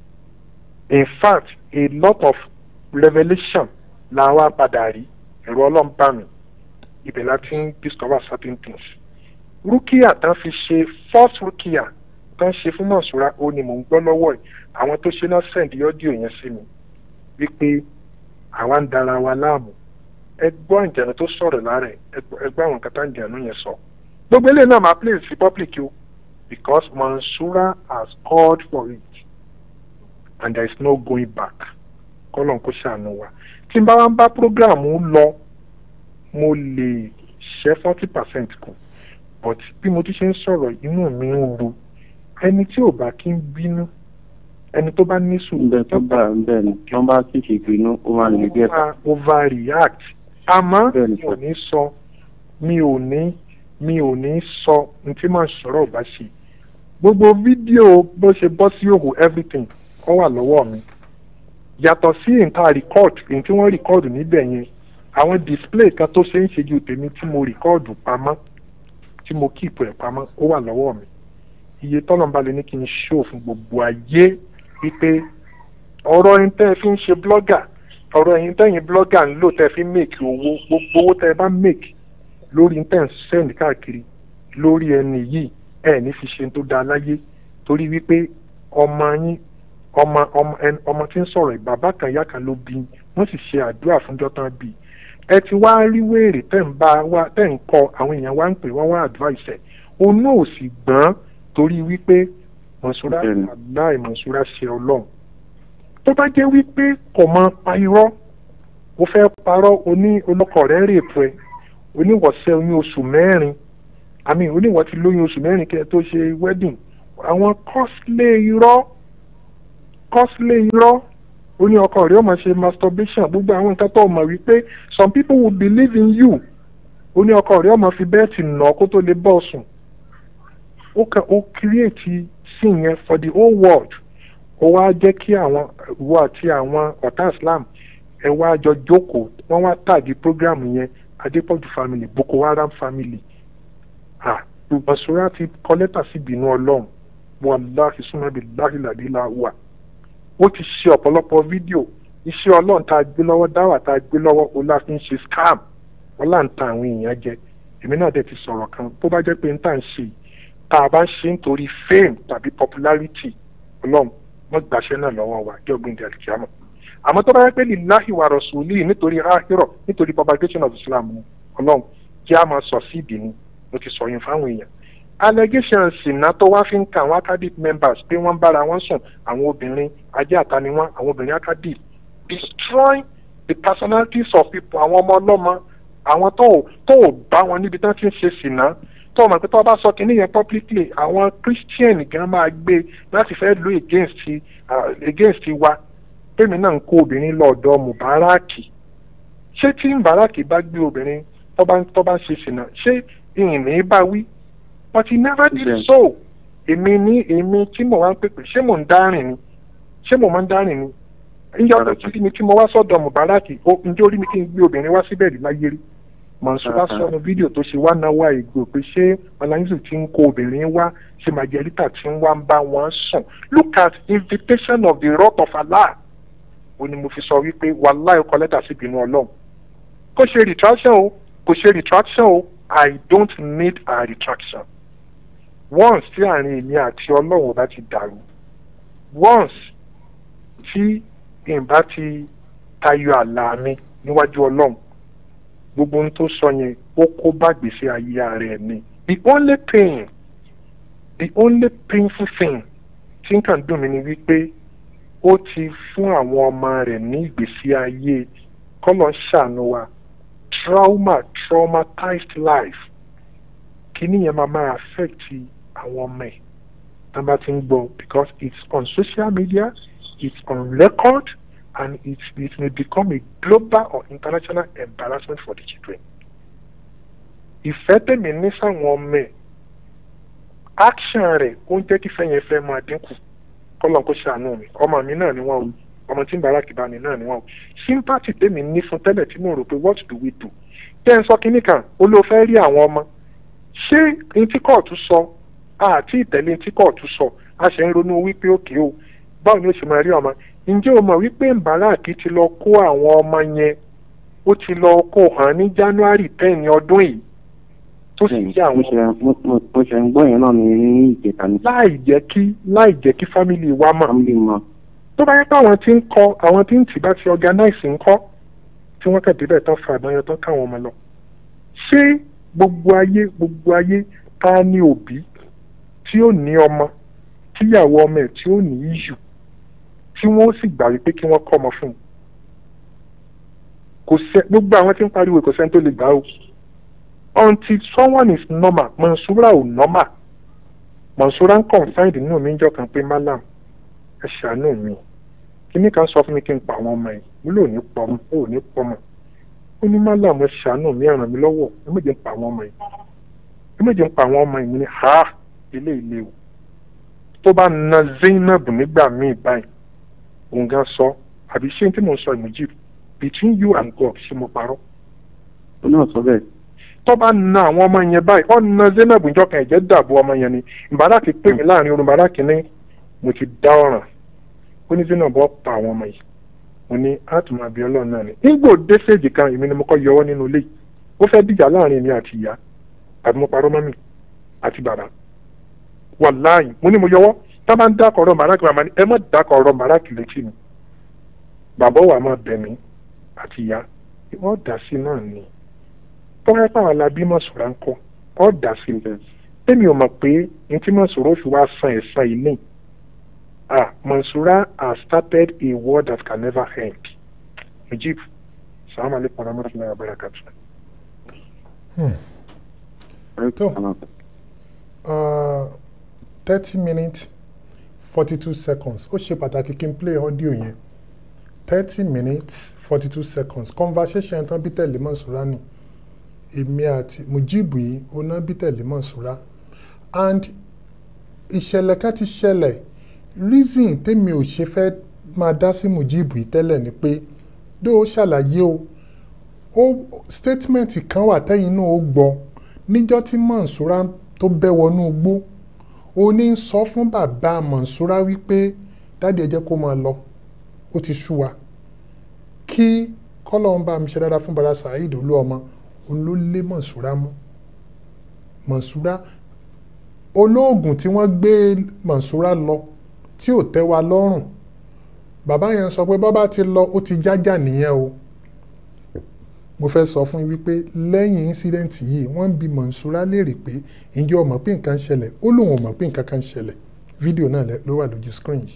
in fact a lot of revelation la wá padà rí ẹ̀rọ ọlọ́mbà mi ibẹ̀ la ti ń discover certain things rúkìá tán fi ṣe first rúkìá tán ṣe fún Mọ̀nsúrà ó ní mò ń gbọ́ lọ́wọ́ ẹ̀ àwọn tó ṣe náà send ọ́díò yẹn sí mi wípé àwa ń dara wa láàmú ẹ gbọ́ àǹjẹ̀nu tó sọ̀rọ̀ lára ẹ̀ ẹ gbọ́- ẹ gbọ́ àwọn nǹkan tá àǹjẹ̀nu yẹn sọ gbogbo eléyìí náà máa play sí public o because Mansura has called for it and there is no going back kọ́lọ̀ kó ṣàánú wa tí n bá wá ń bá program lọ mo lè ṣẹ́ forty percent kù but bí mo ti ṣe ń sọ̀rọ̀ inú mi ń ru ẹni tí ò bá kí ń bínú ẹni tó bá ní sùúrù bẹ́ẹ̀ tó bá bẹ́ẹ̀ ni tí wọ́n bá sì ṣe ìpinnu ó máa lè díẹ̀ máa overreact àmọ́ mi ò ní sọ mi ò ní mi ò ní sọ ní tí màá sọ̀rọ̀ bá ṣe gbogbo fídíò bó ṣe bọ́ sí òhù everything ó wà lọ́wọ́ mi yàtọ̀ sí nǹkan record èyí tí wọ́n record níbẹ̀ yẹn àwọn display kan tó ṣe ń ṣe ju tèmi tí mo record pamọ́ tí mo keep ẹ̀ pamọ́ ó wà lọ́wọ́ mi iye tọ́lọ́mbà lè ní kí n show fún gbogbo ayé wípé ọ̀rọ̀ yín tẹ́ ẹ fi ń ṣe blogger ọ̀rọ̀ yín tẹ́yìn blogger ń lò tẹ́ ẹ fi ń make owó gbogbo owó tẹ́ ẹ bá make lórí yín tẹ́ ẹ ń send káàkiri lórí ẹni yìí ẹ ní fi ṣe tó dáa láyé torí wípé ọmọ yín ọmọ ọmọ ẹn ọmọ tí ń sọ̀rọ̀ yìí, bàbá kan ìyá kan ló bí yín, wọ́n sì ṣe àdúrà fúnjọ́ tán bí i. ẹ ti wá rí wéèrè tẹ́ ń bá wá tẹ́ ń kọ àwọn èèyàn wá ń pè wọ́n wá advice ẹ̀ òun náà ò sì gbọ́n torí wípé mọ̀ṣúra aláì mọ̀ṣúra ṣe ọlọ́run tó bá jẹ́ wípé kò mọ pa irọ́ ó fẹ́ parọ́ oní olókọ̀ rẹ̀ rèpù ẹ̀ oníwọ̀sẹ̀ oyún oṣù mẹ́rin àmì oníwọ̀ ti lóyún oṣù mẹ́rin kẹ́ ẹ tó ṣe wedding àwọn costly irọ́ costly irọ́ ó ní ọkọ rẹ̀ ó máa ṣe masturbation gbogbo àwọn nǹkan tó mọ̀ wípé some people will believe in you ó ní ọkọ rẹ̀ ó máa fi bẹ́ẹ̀tì nà kó tó lè bọ́ sùn ó kàn ó create scene yẹn for the whole world ó wá jẹ́ kí àwọn ìwọ àti àwọn ọ̀tá islam ẹ wá jọ jókòó wọ́n wá tàgé program yẹn adépọ̀jù family boko haram family ah Mansura ti kọ lẹ́tà sí ìbínú ọlọ́run wàláhi súnmọ́bí láhìlàdílà wà ó ti ṣe ọ̀pọ̀lọpọ̀ fídíò iṣẹ́ ọlọ́run tá a gbé lọ́wọ́ dáwà tá a gbé lọ́wọ́ ọlá fi ń ṣe scam ọlá ń ta àwọn èèyàn jẹ èmi náà dẹ̀ ti sọ̀rọ̀ kan tó bá jẹ́ pé n tà ń ṣe tá a bá ń ṣe nítorí fame tàbí popularity ọlọ́run wọ́n gbàṣẹ́ náà lọ́wọ́ wa jẹ́ ògbìn ìdí àlùkìyàmọ̀ àmọ́ tó bá yẹ pé lillahi wa rasuli nítorí ahirọ̀ nítorí propagation of islam ni ọlọ́run kí a máa sọ sí ìdí ni mo ti sọ yín fáwọn èèyàn allegations ìná tó wá fi ń ka àwọn academic members pé wọ́n bára wọn sùn àwọn obìnrin ajé àta ni wọ́n àwọn obìnrin academic destroy the personalities of people àwọn ọmọ ọlọ́mọ àwọn tó ò tó ò bá wọn níbi tí wọ́n ti ń ṣe sìná tó o mọ̀ pé tó o bá sọ kínní yẹn publicly àwọn christian gan máa gbé láti fẹ́ lo against uh, against wa pèmí náà ń kó obìnrin lọ́ọ̀dọ̀ mubaraki ṣé tí mubaraki bá gbé obìnrin tó bá tó bá ń ṣe sìná ṣé ìyìnbí bá wí but he never did so èmi ní èmi tí mo wá ń pèpè ṣé mò ń dárìn ni ṣé mo máa ń dárìn ni ìyá ọ̀dọ̀ tí mi tí mo wá sọ́dọ̀ mubaraki ó ǹjẹ́ orí mi kí n gbé obìnrin wá síbẹ̀ rí láyé rí Mansura sọnù fídíò tó ṣe wá náwó àìgbò pé ṣé ọláyínsù ti ń kó obìnrin wá ṣé màjẹrítà ti ń wá ń bá wọn sùn look at invitation of the wrath of Allah ó ní mo fi sọ wípé wàhálà ẹ̀kọ́ lẹ́tà sí ìbínú ọlọ́run kò ṣe retraction o kò ṣe retraction o I don't need a retraction once tí àárín èmi àti ọlọ́run bá ti dàrú once tí ìbá ti tayọ àlà mi níwájú ọlọ́run gbogbo ohun tó sọ yẹn ó kó bá gbèsè ayé ara ẹ̀ ni the only pain the only painful thing tí nǹkan dùn mí ni wípé ó ti fún àwọn ọmọ rẹ̀ ní ìgbésí ayé kọ́lọ̀ ń ṣàánú wa trauma traumatized life kíní yẹn máa máa affect àwọn ọmọ ẹ̀ tán bá ti ń gbọ́ because it's on social media it's on record and it, it may become a global or international embarrassment for the children. ìfẹ́ tèmi ní sáwọn ọmọ ẹ̀ action rẹ̀ ó ń jẹ́ kí ìfẹ́ yẹn fẹ́ máa dínkù kọ́lọ́n kó ṣàánú mi ọmọ mi náà ni wọ́n o ọmọ tí ń bára kìbá mi náà ni wọ́n o sympathy tèmi ní fún tẹ́lẹ̀ tí mo rò pé what do we do jẹ́ ń sọ kínní kan ó ló fẹ́ rí àwọn ọmọ ṣé ní tí kóòtù sọ àti ìtẹ̀lé ní tí kóòtù sọ a ṣe ń ronú wípé òkè o báwo ni ó ṣe máa rí ọmọ ǹjẹ́ o mọ̀ wípé mbaraki ti lọ kó àwọn ọmọ yẹn ó ti lọ kó hàn ní january ten ọdún yìí tó sì yí àwọn. mo ṣe ń gbọ́ yẹn náà ní ìjẹta ni. láì jẹ́ kí láì jẹ́ kí fámìlì wa mọ̀. tó bá yẹ pé àwọn tí ń kọ àwọn tí ń tì bá ti organize ń kọ́ tí wọ́n kẹ̀ débẹ̀ tán fa ìbọn yẹn tán káwọn ọmọ lọ ṣé gbogbo ayé gbogbo ayé ta ni òbí tí ó ní ọmọ tíyàwó ọmọ ẹ̀ tí ó ní issue tí wọ́n ó sì gbà wípé kí wọ́n kọ́ ọmọ fún un kò sẹ́ gbogbo àwọn tí ń pariwo kò sẹ́ni tó lè gbà o until someone is normal Mansura ò normal Mansura ń confide nínú mi jọ kan pé malam ẹ ṣàánú mi kíní kan sọ fún mi kí n pa àwọn ọmọ yìí mo lò ní pọmọ ó ní pọmọ ó ní malam ẹ ṣàánú mi ẹ ràn mí lọ́wọ́ ẹ méje ń pa àwọn ọmọ yìí ẹ méje ń pa àwọn ọmọ yìí mo ní ha ilé ilé o tó bá na Zainab nígbà míì báyìí òun gan sọ àbí ṣé tí mo sọ ìmújì between you and God ṣé mo parọ́. ó náà sọ bẹ́ẹ̀. tó bá na àwọn ọmọ yẹn báyìí ó na Zainab njọ́ kan ẹ̀jẹ̀ dàbò ọmọ yẹn ni ìbára ti pè mí láàrin orun bàrà kínní mo ti dá ọ̀ràn ó ní Zainab ó pa àwọn ọmọ yìí mo ní àtùmọ̀ àbí ọlọ́run náà ni nígbò dé séèjì kan èmi ni mo kọ́ yọwọ́ nínú ilé yìí ó fẹ́ dìjà láàrin èmi àti ìyá àbí mo parọ́ mọ́mì àti bàbá wàláì mo ní mo yọwọ́ tá a bá ń dákọ̀ ọ̀rọ̀ màrákì màmá ni ẹ má dákọ̀ ọ̀rọ̀ màrákì létí mi bàbá wa máa bẹ̀ mí àti ìyá wọ́n dà sí náà ni tọ́wọ́ pàwọn alábí Mansura ń kọ́ ọ́ dà sí bẹ́ẹ̀ tẹ́mi ò mọ̀ pé ní tí Mansura fi wá san ẹ̀san ilé ah Mansura has started a war that can never end Mujib salaam aleykum wa rahmatulahi wa barakatuh. tó thirty minutes forty two seconds ó ṣe pàtàkì kí n play audio yẹn thirty minutes forty two seconds conversation tán bí tẹ̀lé Mansura ni èmi àti Mujibu yìí oná bí tẹ̀lé Mansura and ìṣẹ̀lẹ̀ ká ti ṣẹlẹ̀ reason tèmi ò ṣe fẹ́ máa dá sí Mujibu yìí tẹ́lẹ̀ ni pé dó o ṣàlàyé o ó statement kan wà tẹ́yìn náà ó gbọ́ níjọ́ tí Mansura tó bẹ́ wọnú igbó ó ní sọ fún bàbá Mansura wípé dáàdi ẹ jẹ́ kó máa lọ ó ti sú wa kí kọ́lọ́n bá mi ṣe dáadáa fún bara Saheed Olúọmọ òun ló lé Mansura mú Mansura olóògùn tí wọ́n gbé Mansura lọ tí ò tẹ́ wa lọ́rùn bàbá yẹn sọ pé bàbá ti lọ ó ti jájà nìyẹn o mo fẹ́ sọ fún yín wípé lẹ́yìn incident yìí wọ́n ń bi Mansura léèrè pé ǹjẹ́ o mọ̀ pé nǹkan ń ṣẹlẹ̀ ó lóun ò mọ̀ pé nǹkan kan ń ṣẹlẹ̀ fídíò náà ló wà lójú screen yìí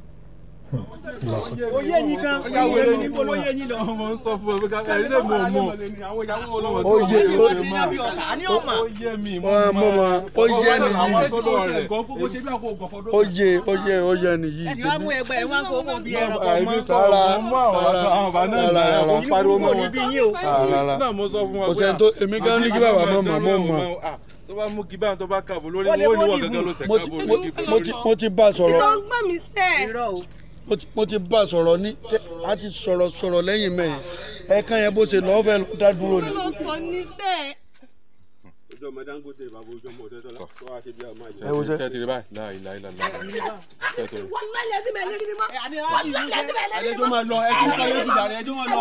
oyè yín gan oyè yín níbo lóye yín lọ. ọmọ ń sọ fún ẹ pé ká ẹni lè mọ ọmọ oyè oyè mi mọ mọ oyè nìyí oyè oyè oyè nìyí. ẹni wàá mú ẹgbẹ́ ẹ wá ń kó mọ̀ bí ẹran kan àìbí mọ́. tààrà àwọn bá náà nà ẹ kó pariwo mọ́ wọn rárá náà mo sọ fún wọn kò sẹ́ni tó èmi gan ní kí bàbá mọ̀ mọ̀ mọ̀ mọ̀ tó bá mú kí báyìí tó bá kàbọ̀ lórí Ó lè owó ni wọ́n wọ́n dìbò. gẹ́gẹ́ ló ṣe mo ti káàbọ̀ mo lórí ti- mo ti mo ti bá a sọ̀rọ̀ ìtọ́ ń gbọ́n mi sẹ́ mo ti- mo ti bá a sọ̀rọ̀ ní tẹ́- a ti sọ̀rọ̀ sọ̀rọ̀ lẹ́yìn mẹ́yìn ẹ̀ẹ̀kan yẹn bó ṣe lọ́ọ́ fẹ́ lọ dá dúró ni. ló sọ ní sẹ́ ojú ọmọ dangote bàbá ojú ọmọ ọtẹ tọlá tó wá ṣe bí ọmọ àjẹ. Ẹ wo ṣe. ṣe ti rí báyìí láì láì láì láì. wọ́n lálẹ́ sí mẹ́lẹ́ ní mọ́ wọ́n lálẹ́ sí mẹ́lẹ́ ní ẹjọ́ máa lọ ẹjọ́ máa lọ jù dàrẹ́ ẹjọ́ máa lọ.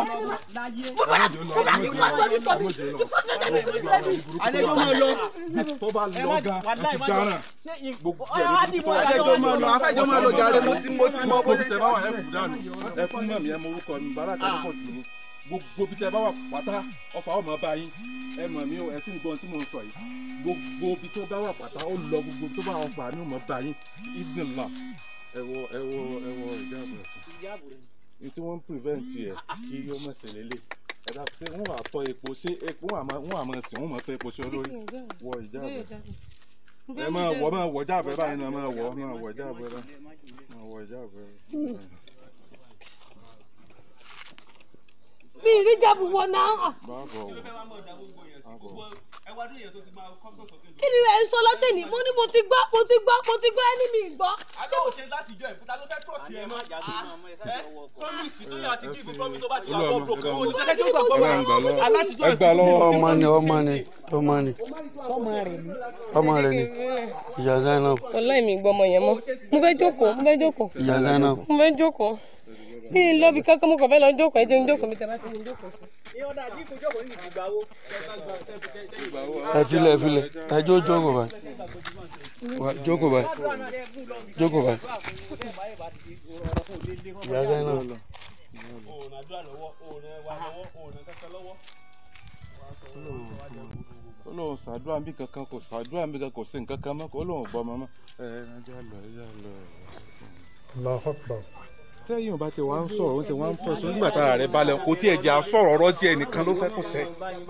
àlejò máa lọ. tó bá lọ gan ẹ ti dáràn. gbogbo àlejò máa lọ afẹ́jọ́ máa lọ jàre mo ti mo ti mọ gbogbo bí tẹ bá wà ẹ kú dànù ẹ kú mọ̀ mí ẹ mọ orúkọ mi bàrà kan kò tì mí gbogbo bí tẹ bá wà pátá ọfà ọmọ bá yín ẹ mọ̀ mí o ẹ tún gbọ́n tí mò ń sọ yìí gbogbo bí tó bá wà pátá ó lọ gbogbo tó bá ọfà ní ọmọ bá yín ìdìnnà ẹ wo ẹ wo ẹ wo ìjábọ̀ ẹ̀ ní tí wọ́n ń prevent ẹ̀ kí ó mọ̀ sí lélẹ̀ ẹ dá ṣé wọ́n wà tọ́ epo ṣé epo wọ́n àmọ́ wọ́n àmọ́ sìn wọ́n mọ̀ tọ́ epo sí ọ lórí wọ ìjábọ̀ ẹ máa wọ máa wọ jáàbẹ báyìí náà máa wọ máa wọ jáàbẹ báyìí máa wọ jáàbẹ. mi ì rí jábù wọ náà báàbọ̀ wọ kí ni ẹ ń sọ látẹ̀ni mo ní mo ti gbọ́ mo ti gbọ́ mo ti gbọ́ ẹni mi ì gbọ́. àbẹ̀wò ṣe láti jọ ìkúta ló fẹ́ trust ẹ mọ́. promise tó yàn àti give promise tó bá ti wà bọ́ broke owó ní kẹ́kẹ́ tó gbàgbọ́ wa alátijọ́ ẹ gbà lọ́wọ́ ọmọ ni ọmọ ni ọmọ ni ọmọ rẹ̀ ni. ọmọ rẹ ni ìyá Zainab ọláì mi gbọ́ ọmọ yẹn mọ́ mo fẹ́ jókòó mo fẹ́ jókòó ìyá Zainab mo fẹ́ jókòó mi ì lọ bí kankan mo kàn fẹ́ lọ jókòó ẹ jẹ́ mi jókòó mi tẹ̀ bá ti mi jókòó. ẹ filẹ̀ ẹ filẹ̀ ẹ jó jókòó báyìí Wá, jókòó báyìí jókòó báyìí ìyá Zainab òòrùn àdúrà lọ́wọ́ òòrùn ẹwà lọ́wọ́ òòrùn kẹ́kẹ́ lọ́wọ́. ó lóun ṣàdúrà bí kankan kò ṣàdúrà bí kankan kò sí nǹkan kan mọ́ ó lóun gbọ́ ọmọ mọ́ ẹ ẹ ẹja lọ ẹja lọ. Allahu Akbar. tẹ́yìn ò bá ti wá ń sọ̀rọ̀ ó ti wá ń pẹ̀sùn nígbà tára rẹ̀ balẹ̀ kò tí ẹ̀ jẹ́ àsọ̀rọ̀ ọ̀rọ̀ tí ẹnìkan ló fẹ́ kó sẹ́.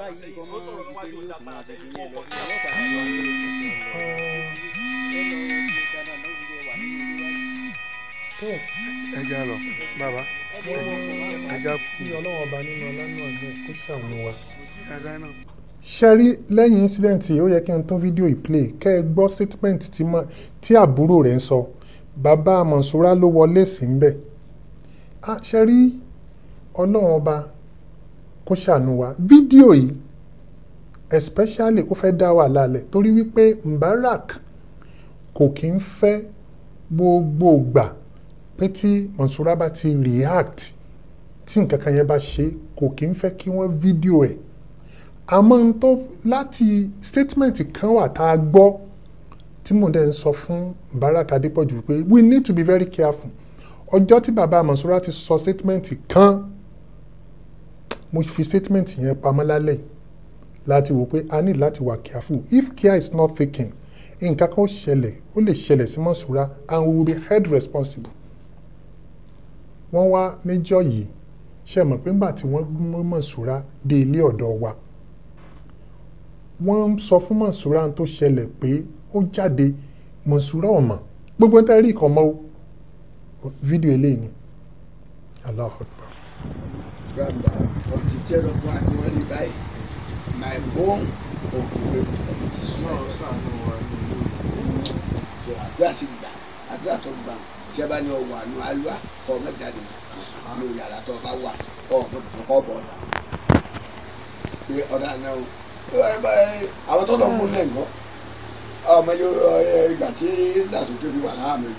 ẹja lọ bàbá ẹja kú ọlọ́wọ́ ọba nínú ọlánú àgbẹ̀ kó ṣàánú wa. ṣẹ́rí lẹ́yìn incident yìí ó yẹ kí n tún fídíò ìplay kẹ́ ẹ gbọ́ statement tí ma- tí àbúrò rẹ̀ ń sọ bàbá Mọ̀nsúrà ló wọlé sí ń bẹ̀. ṣẹ́rí ọlọ́wọ́ ọba kó ṣàánú wa fídíò yìí especially ó fẹ́ dá wàhálà lẹ̀ torí wípé Mubarak kò kí ń fẹ́ gbogbo gbà pé tí Mọ̀nsúrà bá ti react tí nǹkan kan yẹn bá ṣe kò kí ń fẹ́ kí wọ́n fídíò ẹ̀ àmọ́ n tó láti statement kan wà tá a gbọ́ tí mò ń dẹ̀ ń sọ fún Mubarak Adépọ̀jù pé we need to be very careful ọjọ́ tí bàbá Mọ̀nsúrà ti sọ statement kan mo fi statement yẹn pamọ́ lálẹ́ yìí láti wò pé a ní láti wà careful if care is not taken nǹkan kan ó ṣẹlẹ̀ ó lè ṣẹlẹ̀ sí Mọ̀nsúrà and we will be held responsible wọ́n wá níjọ́ yìí ṣe mọ̀ pé ńgbà tí wọ́n mú Mọ̀nsúrà dé ilé ọ̀dọ̀ wa wọ́n ń sọ fún Mọ̀nsúrà tó ṣẹlẹ̀ pé ó jáde Mọ̀nsúrà ọ̀mọ̀ gbogbo tẹ́ rí ìkànnì o fídíò eléyìí ni Allahu Akbar. grandma òtítẹ́ lọ fún àwọn rí báyìí my own òkùnkùn committee so àdúrà sì gbà àdúrà tó gbà tí ẹ bá ní ọwọ́ àánú alúwa kọ mẹ́jáde kan ní yàrá tó bá wà ọ gbọ́dọ̀ fún kọ bọ ọdà pé ọdà náà o àwọn tó lọ mú lẹ́ǹkọ́ ọmọ yóò ìgbà tí dàsókè fi wà láàmì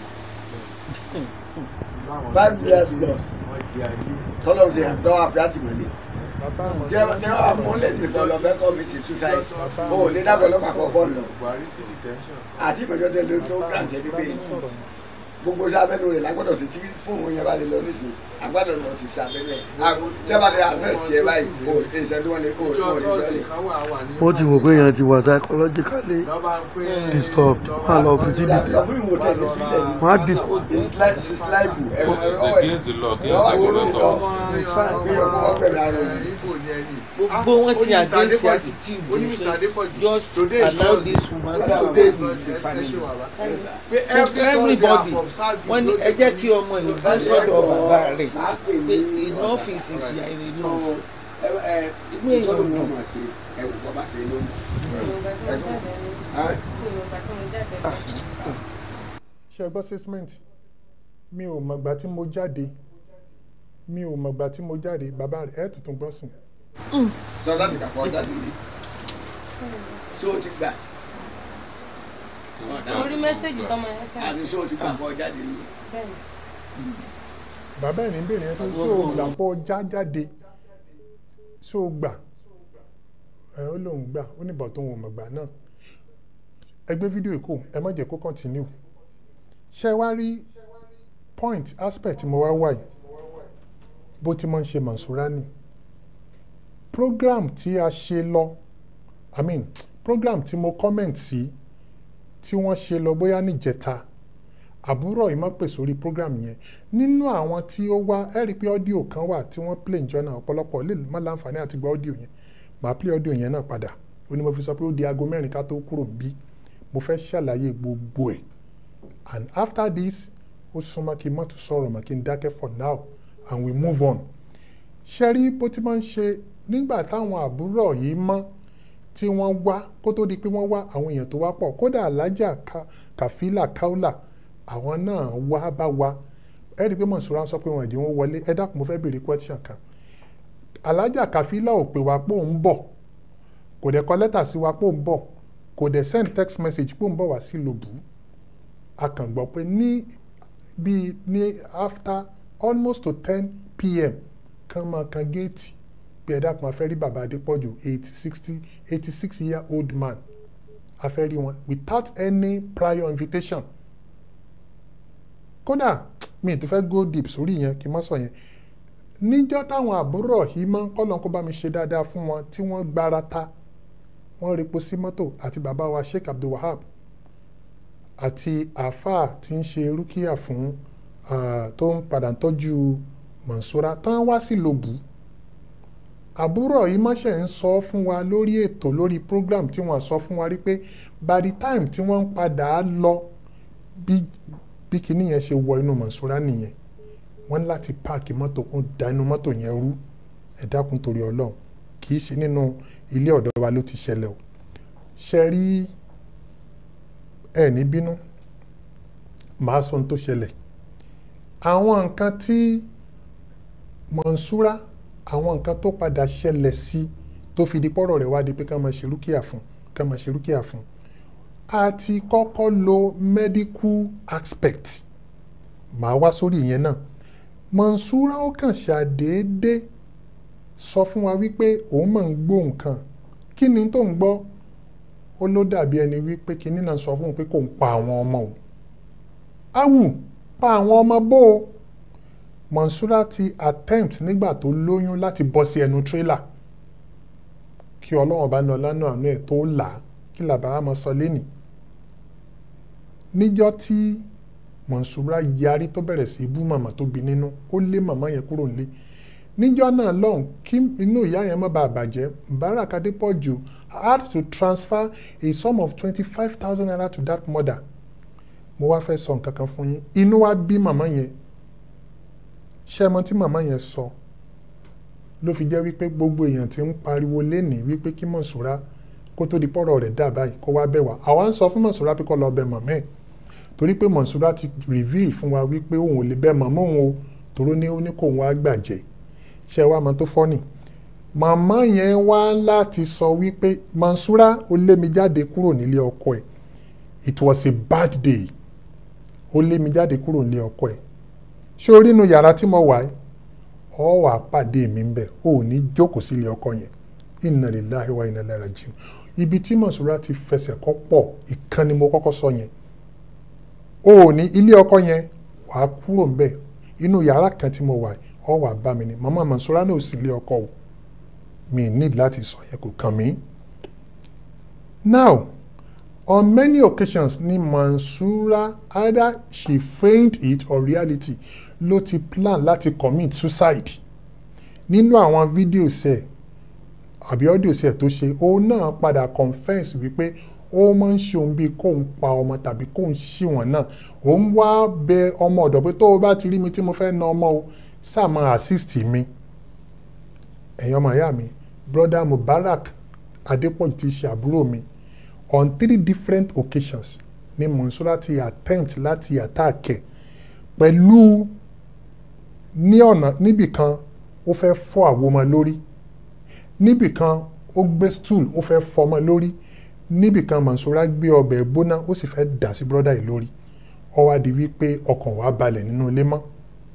five years plus tọ́lọ́run ṣe àdánwò àfi àtìmọ́lé jẹ́ jẹ́ àmúlẹ̀ nìkan lọ fẹ́ kọ́ mi ti suicide o ò ní dábọ̀ lọ́pàá kọ́ fọ́ọ̀nù lọ àti ìmọ̀jọ́ tẹ́lẹ̀ tó gàǹtẹ́ ní pé gbogbo sí abẹ́nu rẹ̀ lágbọ́dọ̀ sí tí fóònù yẹn bá lè lọ nísìnyí agbádọ̀ lọ sí sí abẹ́nu ẹ̀ tẹ́ bá lè arrest yẹ báyìí o ìṣẹ́ tí wọ́n lè o ò ní sọ́ọ̀lì. wọ́n ti wò pé èèyàn ti wà psychologically disturbed wọ́n á lọ fi sí dìde lọ fún ìwòtẹ́ ní sílẹ̀ ní. wọ́n á dì it's like it's like ẹ̀rọ ẹ̀rọ Against the law, against the law. gbogbo wọn ti against the attitude just allow this woman to stay with the family everybody wọn ní ẹ jẹ́ kí ọmọ ìlú bá sọ́dọ̀ bàbá rẹ̀ pé enough is is ya enough inú èèyàn dùn ṣe gbọ́ statement mi ò mọ̀gbà tí mo jáde mi ò mọ̀gbà tí mo jáde bàbá rẹ̀ ẹ̀ tuntun gbọ́ sùn. sọ láti kàkọ́ jáde ní ṣé o ti gbà orí mẹ́sẹ̀gì tọmọ yẹn sẹ́yìn. àti ṣé o ti gbà kọ́ jáde ní. bẹ́ẹ̀ni. bàbá ẹ̀ ní bèrè yẹn tó ṣó o gbà pọ̀ já jáde ṣó o gbà ẹ ó lóun gbà ó ní bọ̀ tó ń mọ̀gbà náà ẹ gbé fídíò èkó ẹ má jẹ́ kó continue ṣé wá rí point aspect mo wá wáyé bó ti máa ń ṣe Mansura ni program tí a ṣe lọ i mean program tí mo comment sí tí wọ́n ṣe lọ bóyá níjẹta àbúrò yìí má pè sórí program yẹn nínú àwọn tí ó wá ẹ rí i pé ọ́díò kan wà tí wọ́n play njọ́ náà ọ̀pọ̀lọpọ̀ lè má láǹfààní àti gba ọ́díò yẹn màá play ọ́díò yẹn náà padà ó ní mo fi sọ pé ó di aago mẹ́rin ká tó kúrò níbí mo fẹ́ ṣàlàyé gbogbo ẹ̀ and after this ó súnmọ́ kí n má tún sọ̀rọ̀ mọ́ kí n dákẹ́ for now and we move on ṣe rí bó ti máa ń ṣe nígbà táwọn àbúrò yìí mọ́ tí wọ́n wá kó tó di pé wọ́n wá àwọn èèyàn tó wá pọ̀ kódà alájà kàfílà káúlà àwọn náà wá bá wa ẹ rí i pé Mansura sọ pé wọn ìdí wọn wọlé ẹ dákun mo fẹ́ béèrè question kan alájà kàfílà ò pè wá pé òun bọ̀ kò dẹ̀ kọ lẹ́tà sí wa pé òun bọ̀ kò dẹ̀ send text message pé òun bọ̀ wá sí lòbù a kàn gbọ́ pé ní bíi ní after almost to ten pm kan máa kan géètì pé ẹ dákun a fẹ́ rí bàbá Adépọ̀jù eighty sixty eighty six year old man a fẹ́ rí wọn without any prior invitation kódà mi ì tún fẹ́ go deep sórí yẹn kí n má sọ yẹn níjọ́ táwọn àbúrò yìí máa ń kọ́lọ́n kó bá mi ṣe dáadáa fún wọn tí wọ́n gbára ta wọ́n repo sí mọ́tò àti bàbá wa sheikh abdulwahab àti àáfàá tí ń ṣe rúkìá fún tó ń padà tọ́jú Mansura tán wá sí lòbù àbúrò yìí mọ́ṣẹ́ ń sọ fún wa lórí ètò lórí program tí wọ́n sọ fún wa rí pé by the time tí wọ́n ń padà lọ bí bí kinní yẹn ṣe wọ inú Mansura nìyẹn wọ́n ní láti páàkì mọ́tò kún da inú mọ́tò yẹn rú ẹ dákun torí ọlọ́run kì í ṣe nínú ilé ọ̀dọ́ wa ló ti ṣẹlẹ̀ o ṣe rí ẹ ní bínú màá sọ ohun tó ṣẹlẹ̀ àwọn nǹkan tí Mansura àwọn nǹkan tó padà ṣẹlẹ̀ sí tó fi di pọ́rọ̀ rẹ̀ wá di pé ká máa ṣe rúkìá fún ká máa ṣe rúkìá fún a ti kọ́kọ́ lo medical aspect màá wá sórí ìyẹn náà Mansura ó kàn ṣàdédé sọ fún wa wípé òun máa ń gbọ́ nǹkan kí ni tó ń gbọ́ ó ló dàbí ẹni wípé kinní náà sọ fún un pé kò ń pa àwọn ọmọ o awù pa àwọn ọmọ bó o Mansura ti attempt nígbà tó lóyún láti bọ́ sí ẹnu tírélà kí ọlọ́run bá ní ọlánà àánú ẹ̀ tó là á kí làbá máa sọ lẹ́nìí níjọ́ tí Mansura yarí tó bẹ̀rẹ̀ sí bú màmá tó bí nínú ó lé màmá yẹn kúrò nílé níjọ́ náà lọ́hùn kí inú ìyá yẹn má bàa bàjẹ́ Mubarak Adépọ̀jù had to transfer a sum of twenty five thousand naira to that mother mo wá fẹ́ sọ nǹkan kan fún yín inú wa bí màmá yẹn ṣé ẹ mọ̀ tí màmá yẹn sọ ló fi jẹ́ wípé gbogbo èèyàn ti ń pariwo lénìí wípé kí Mansura kó tó di pọ́rọ̀ rẹ̀ dà báyìí kó wá bẹ̀ wá àwa ń sọ fún Mansura pé kó lọ bẹ̀ màmá ẹ̀ torí pé Mansura ti reveal fún wa wípé òun ò lè bẹ̀ màmá òun o toró ní ó ní kó òun wá gbàjẹ́ ṣé wàá mọ̀ tó fọ́nì màmá yẹn wá láti sọ wípé Mansura ó lé mi jáde kúrò nílé ọkọ ẹ̀ it was a bad day ó lé mi jáde kúrò nílé ọkọ ẹ̀ ṣé orí inú yàrá tí mo wà ẹ́ ọ wà pàdé mi ń bẹ̀ ó ní jókòó sílé ọkọ yẹn inna lillahi wa inna ilaihi rajiun ibi tí Mansura ti fẹsẹ̀ kọ́ pọ̀ ìkan ni mo kọ́kọ́ sọ yẹn ó ní ilé ọkọ yẹn wàá kúrò ń bẹ̀ inú yàrá kan tí mo wà ọ wà bá mi ni màmá Mansura náà ò sí ilé ọkọ o mi need láti sọ yẹn kò kàn mí. now on many occasions ni Mansura either she feigned it or reality ló ti plan láti commit suicide nínú àwọn fídíòs ẹ̀ àbí ọ́díòs ẹ̀ tó ṣe òun náà padà confess wípé ó máa ń ṣe òun bíi kóun pa ọmọ tàbí kóun ṣì wọ́n náà òun wá bẹ ọmọ ọ̀dọ̀ pé tó o bá ti rí mi tí mo fẹ́ na ọmọ o sáà máa assist mi ẹ̀yin ọmọ ìyá mi brother Mubarak Adépọ̀jù ti ṣe àbúrò mi on three different occasions ni Mansura ti attempt láti attack ẹ̀ pẹ̀lú ní ọ̀nà níbìkan ó fẹ́ fọ́ àwo ọmọ lórí níbìkan ó gbé stool ó fẹ́ fọ́ ọmọ lórí níbìkan Mansura gbé ọbẹ̀ gbóná ó sì fẹ́ dà sí brọ́dà yìí lórí ó wá di wípé ọkàn wa balẹ̀ nínú ilé mọ́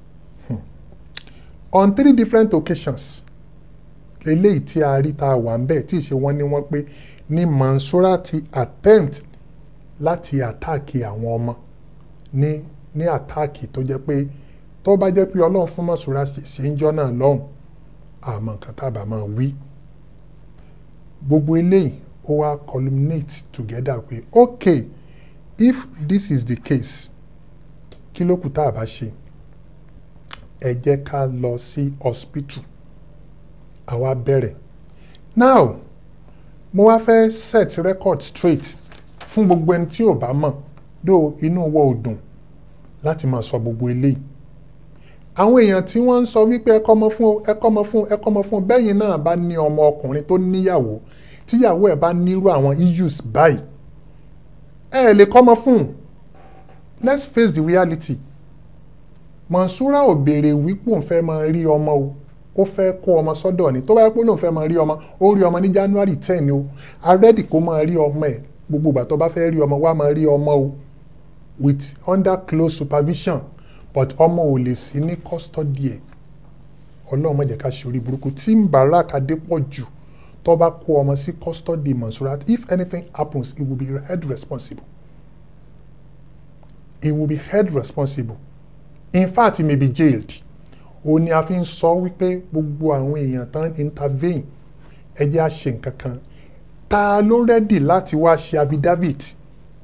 on three different occasions eléyìí tí a rí ta wà ń bẹ̀ tí ì ṣe wọ́n ní wọ́n pé ní Mansura ti attempt láti àtáàkì àwọn ọmọ ní ní àtáàkì tó jẹ́ pé tó bá jẹ́ pé ọlọ́run fún Mansura ṣe ń jọ́ náà lọ́hùn àmọ́ nǹkan tá a bá máa wí gbogbo eléyìí ó wá culminate together pé okay if this is the case kí ló kù tá a bá ṣe ẹ jẹ́ ká lọ sí hospital àwa bẹ̀rẹ̀ now mo wá fẹ́ set record straight fún gbogbo ẹni tí ò bá mọ̀ dó inú wọ ò dùn láti máa sọ gbogbo eléyìí àwọn èèyàn tí wọ́n ń sọ wípé ẹ kọ́mọ fún ẹ kọ́mọ fún ẹ kọ́mọ fún bẹ́yìn náà bá ní ọmọ ọkùnrin tó níyàwó tíyàwó ẹ̀ bá nírú àwọn issues báyìí ẹ lè kọ́mọ fún let's face the reality Mansura ò béèrè wípé òun fẹ́ máa rí ọmọ o ó fẹ́ kó ọmọ sọ́dọ̀ ni tó bá yẹ pé lóun fẹ́ máa rí ọmọ ó rí ọmọ ní January ten o arẹ́dì kó máa rí ọmọ ẹ̀ gbogbo ìgbà tó bá fẹ́ rí ọmọ wá máa rí ọmọ o with under close supervision but ọmọ ò lè sí ní custody ẹ̀ ọlọ́run má jẹ́ ká ṣe orí burúkú tí Mubarak Adépọ̀jù tó bá kó ọmọ sí custody Mansura if anything happens he will be held responsible he will be held responsible in fact he may be jailed òun ni a fi ń sọ wípé gbogbo àwọn èèyàn tán intervene ẹ jẹ́ á ṣe nǹkan kan ta ló rẹ́dì láti wá ṣe affidavit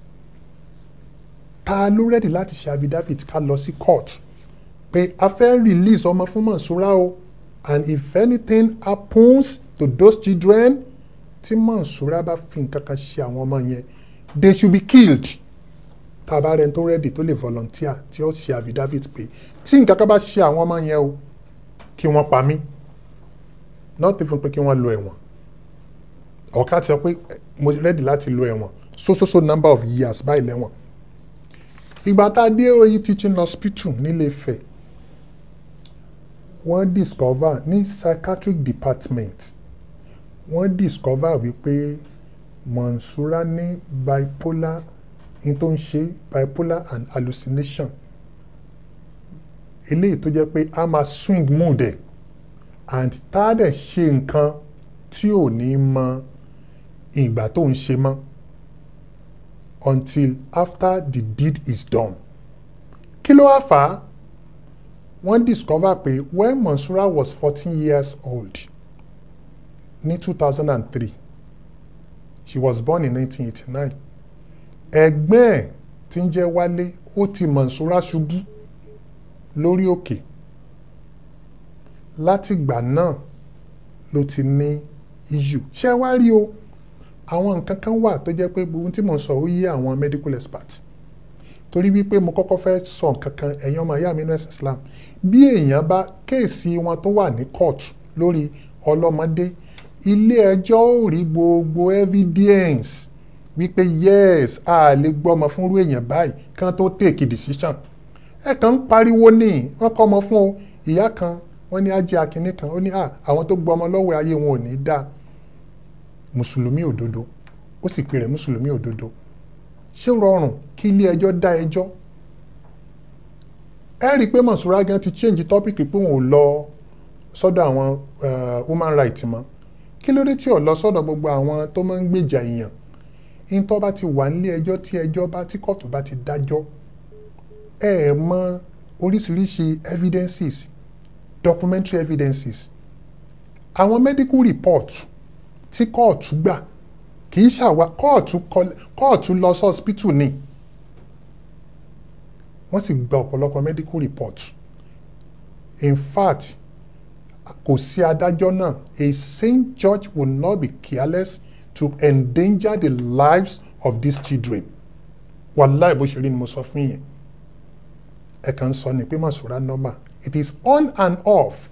ta ló rẹ́dì láti ṣe affidavit ká lọ sí court pé a fẹ́ release ọmọ fún Mọ̀nsúrà o and if anything happens to those children tí Mọ̀nsúrà bá fi nǹkan kan ṣe àwọn ọmọ yẹn they should be killed tá a bá rẹni tó rẹ́dì tó lè volunteer tí ó ṣe affidavit pé tí nǹkan kan bá ṣe àwọn ọmọ yẹn o kí wọ́n pa mí not even pé kí wọ́n lọ ẹ̀wọ̀n ọ̀ká ti sọ pé mo rẹ́dì láti lọ ẹ̀wọ̀n so so so number of years báyìí lẹ́wọ̀n ìgbà tá a dé oyi teaching hospital nílé Ifẹ̀ wọ́n discover ní psychiatric department wọ́n discover wípé Mọ̀nsúrà ní bipolar in tó ń ṣe bipolar and hallucination eléyìí tó jẹ́ pé a máa swing mood ẹ̀ and tá a dẹ̀ ṣe nǹkan tí ò ní mọ ìgbà tó ń ṣe mọ́ until after the deed is done. kí ló wá fà á wọ́n discover pé when Monsura was fourteen years old ní two thousand and three she was born in nineteen eighty nine ẹ̀gbọ́n ẹ̀ tí ń jẹ́ Wálé ó ti Monsura ṣubú lórí òkè látìgbà náà ló ti ní issue ṣé wá rí o àwọn nǹkan kan wà tó jẹ́ pé ohun tí mo sọ ó yé àwọn medical experts torí wípé mo kọ́kọ́ fẹ́ sọ nǹkan kan ẹ̀yin ọmọ ìyá mi ní ẹ̀sìn Islam bí èèyàn bá kéèsì wọn tó wà ní court lórí ọlọ́mọdé ilé ẹjọ́ ò rí gbogbo evidence wípé yes a lè gbọ́mọ fúnrú èèyàn báyìí kán tó take decision ẹ kàn ń pariwo ní wọ́n kọ́ ọmọ fún o ìyá kan wọ́n ní ajé akínní kan ó ní àwọn tó gbọ́ ọmọ lọ́wọ́ ayé wọn ò ní dáa mùsùlùmí òdodo ó sì pè rẹ̀ mùsùlùmí òdodo ṣé rọrùn kí ilé ẹjọ́ dá ẹjọ́ ẹ rí i pé Mọ̀nsúrà gan ti change topic pé òun ò lọ sọ́dọ̀ àwọn human rights mọ́ kí ló dé tí ò lọ sọ́dọ̀ gbogbo àwọn tó máa ń gbèjà èèyàn ìtọ́ bá ti wà nílé ẹjọ́ tí ẹjọ́ bá tí kóòtù bá ti dájọ́ ẹ ẹ̀ mọ oríṣiríṣi evidences documentary evidences àwọn medical report tí kóòtù gbà kì í ṣàwá kóòtù kóòtù lọ sí hospital ni wọ́n sì gba ọ̀pọ̀lọpọ̀ medical report in fact kò sí adájọ́ náà a sane judge will not be careless to endanger the lives of these children wàláì bó ṣe rí ni mo sọ fún yẹn ẹ kàn ń sọ ni pé Mọ̀nsúrà normal it is on and off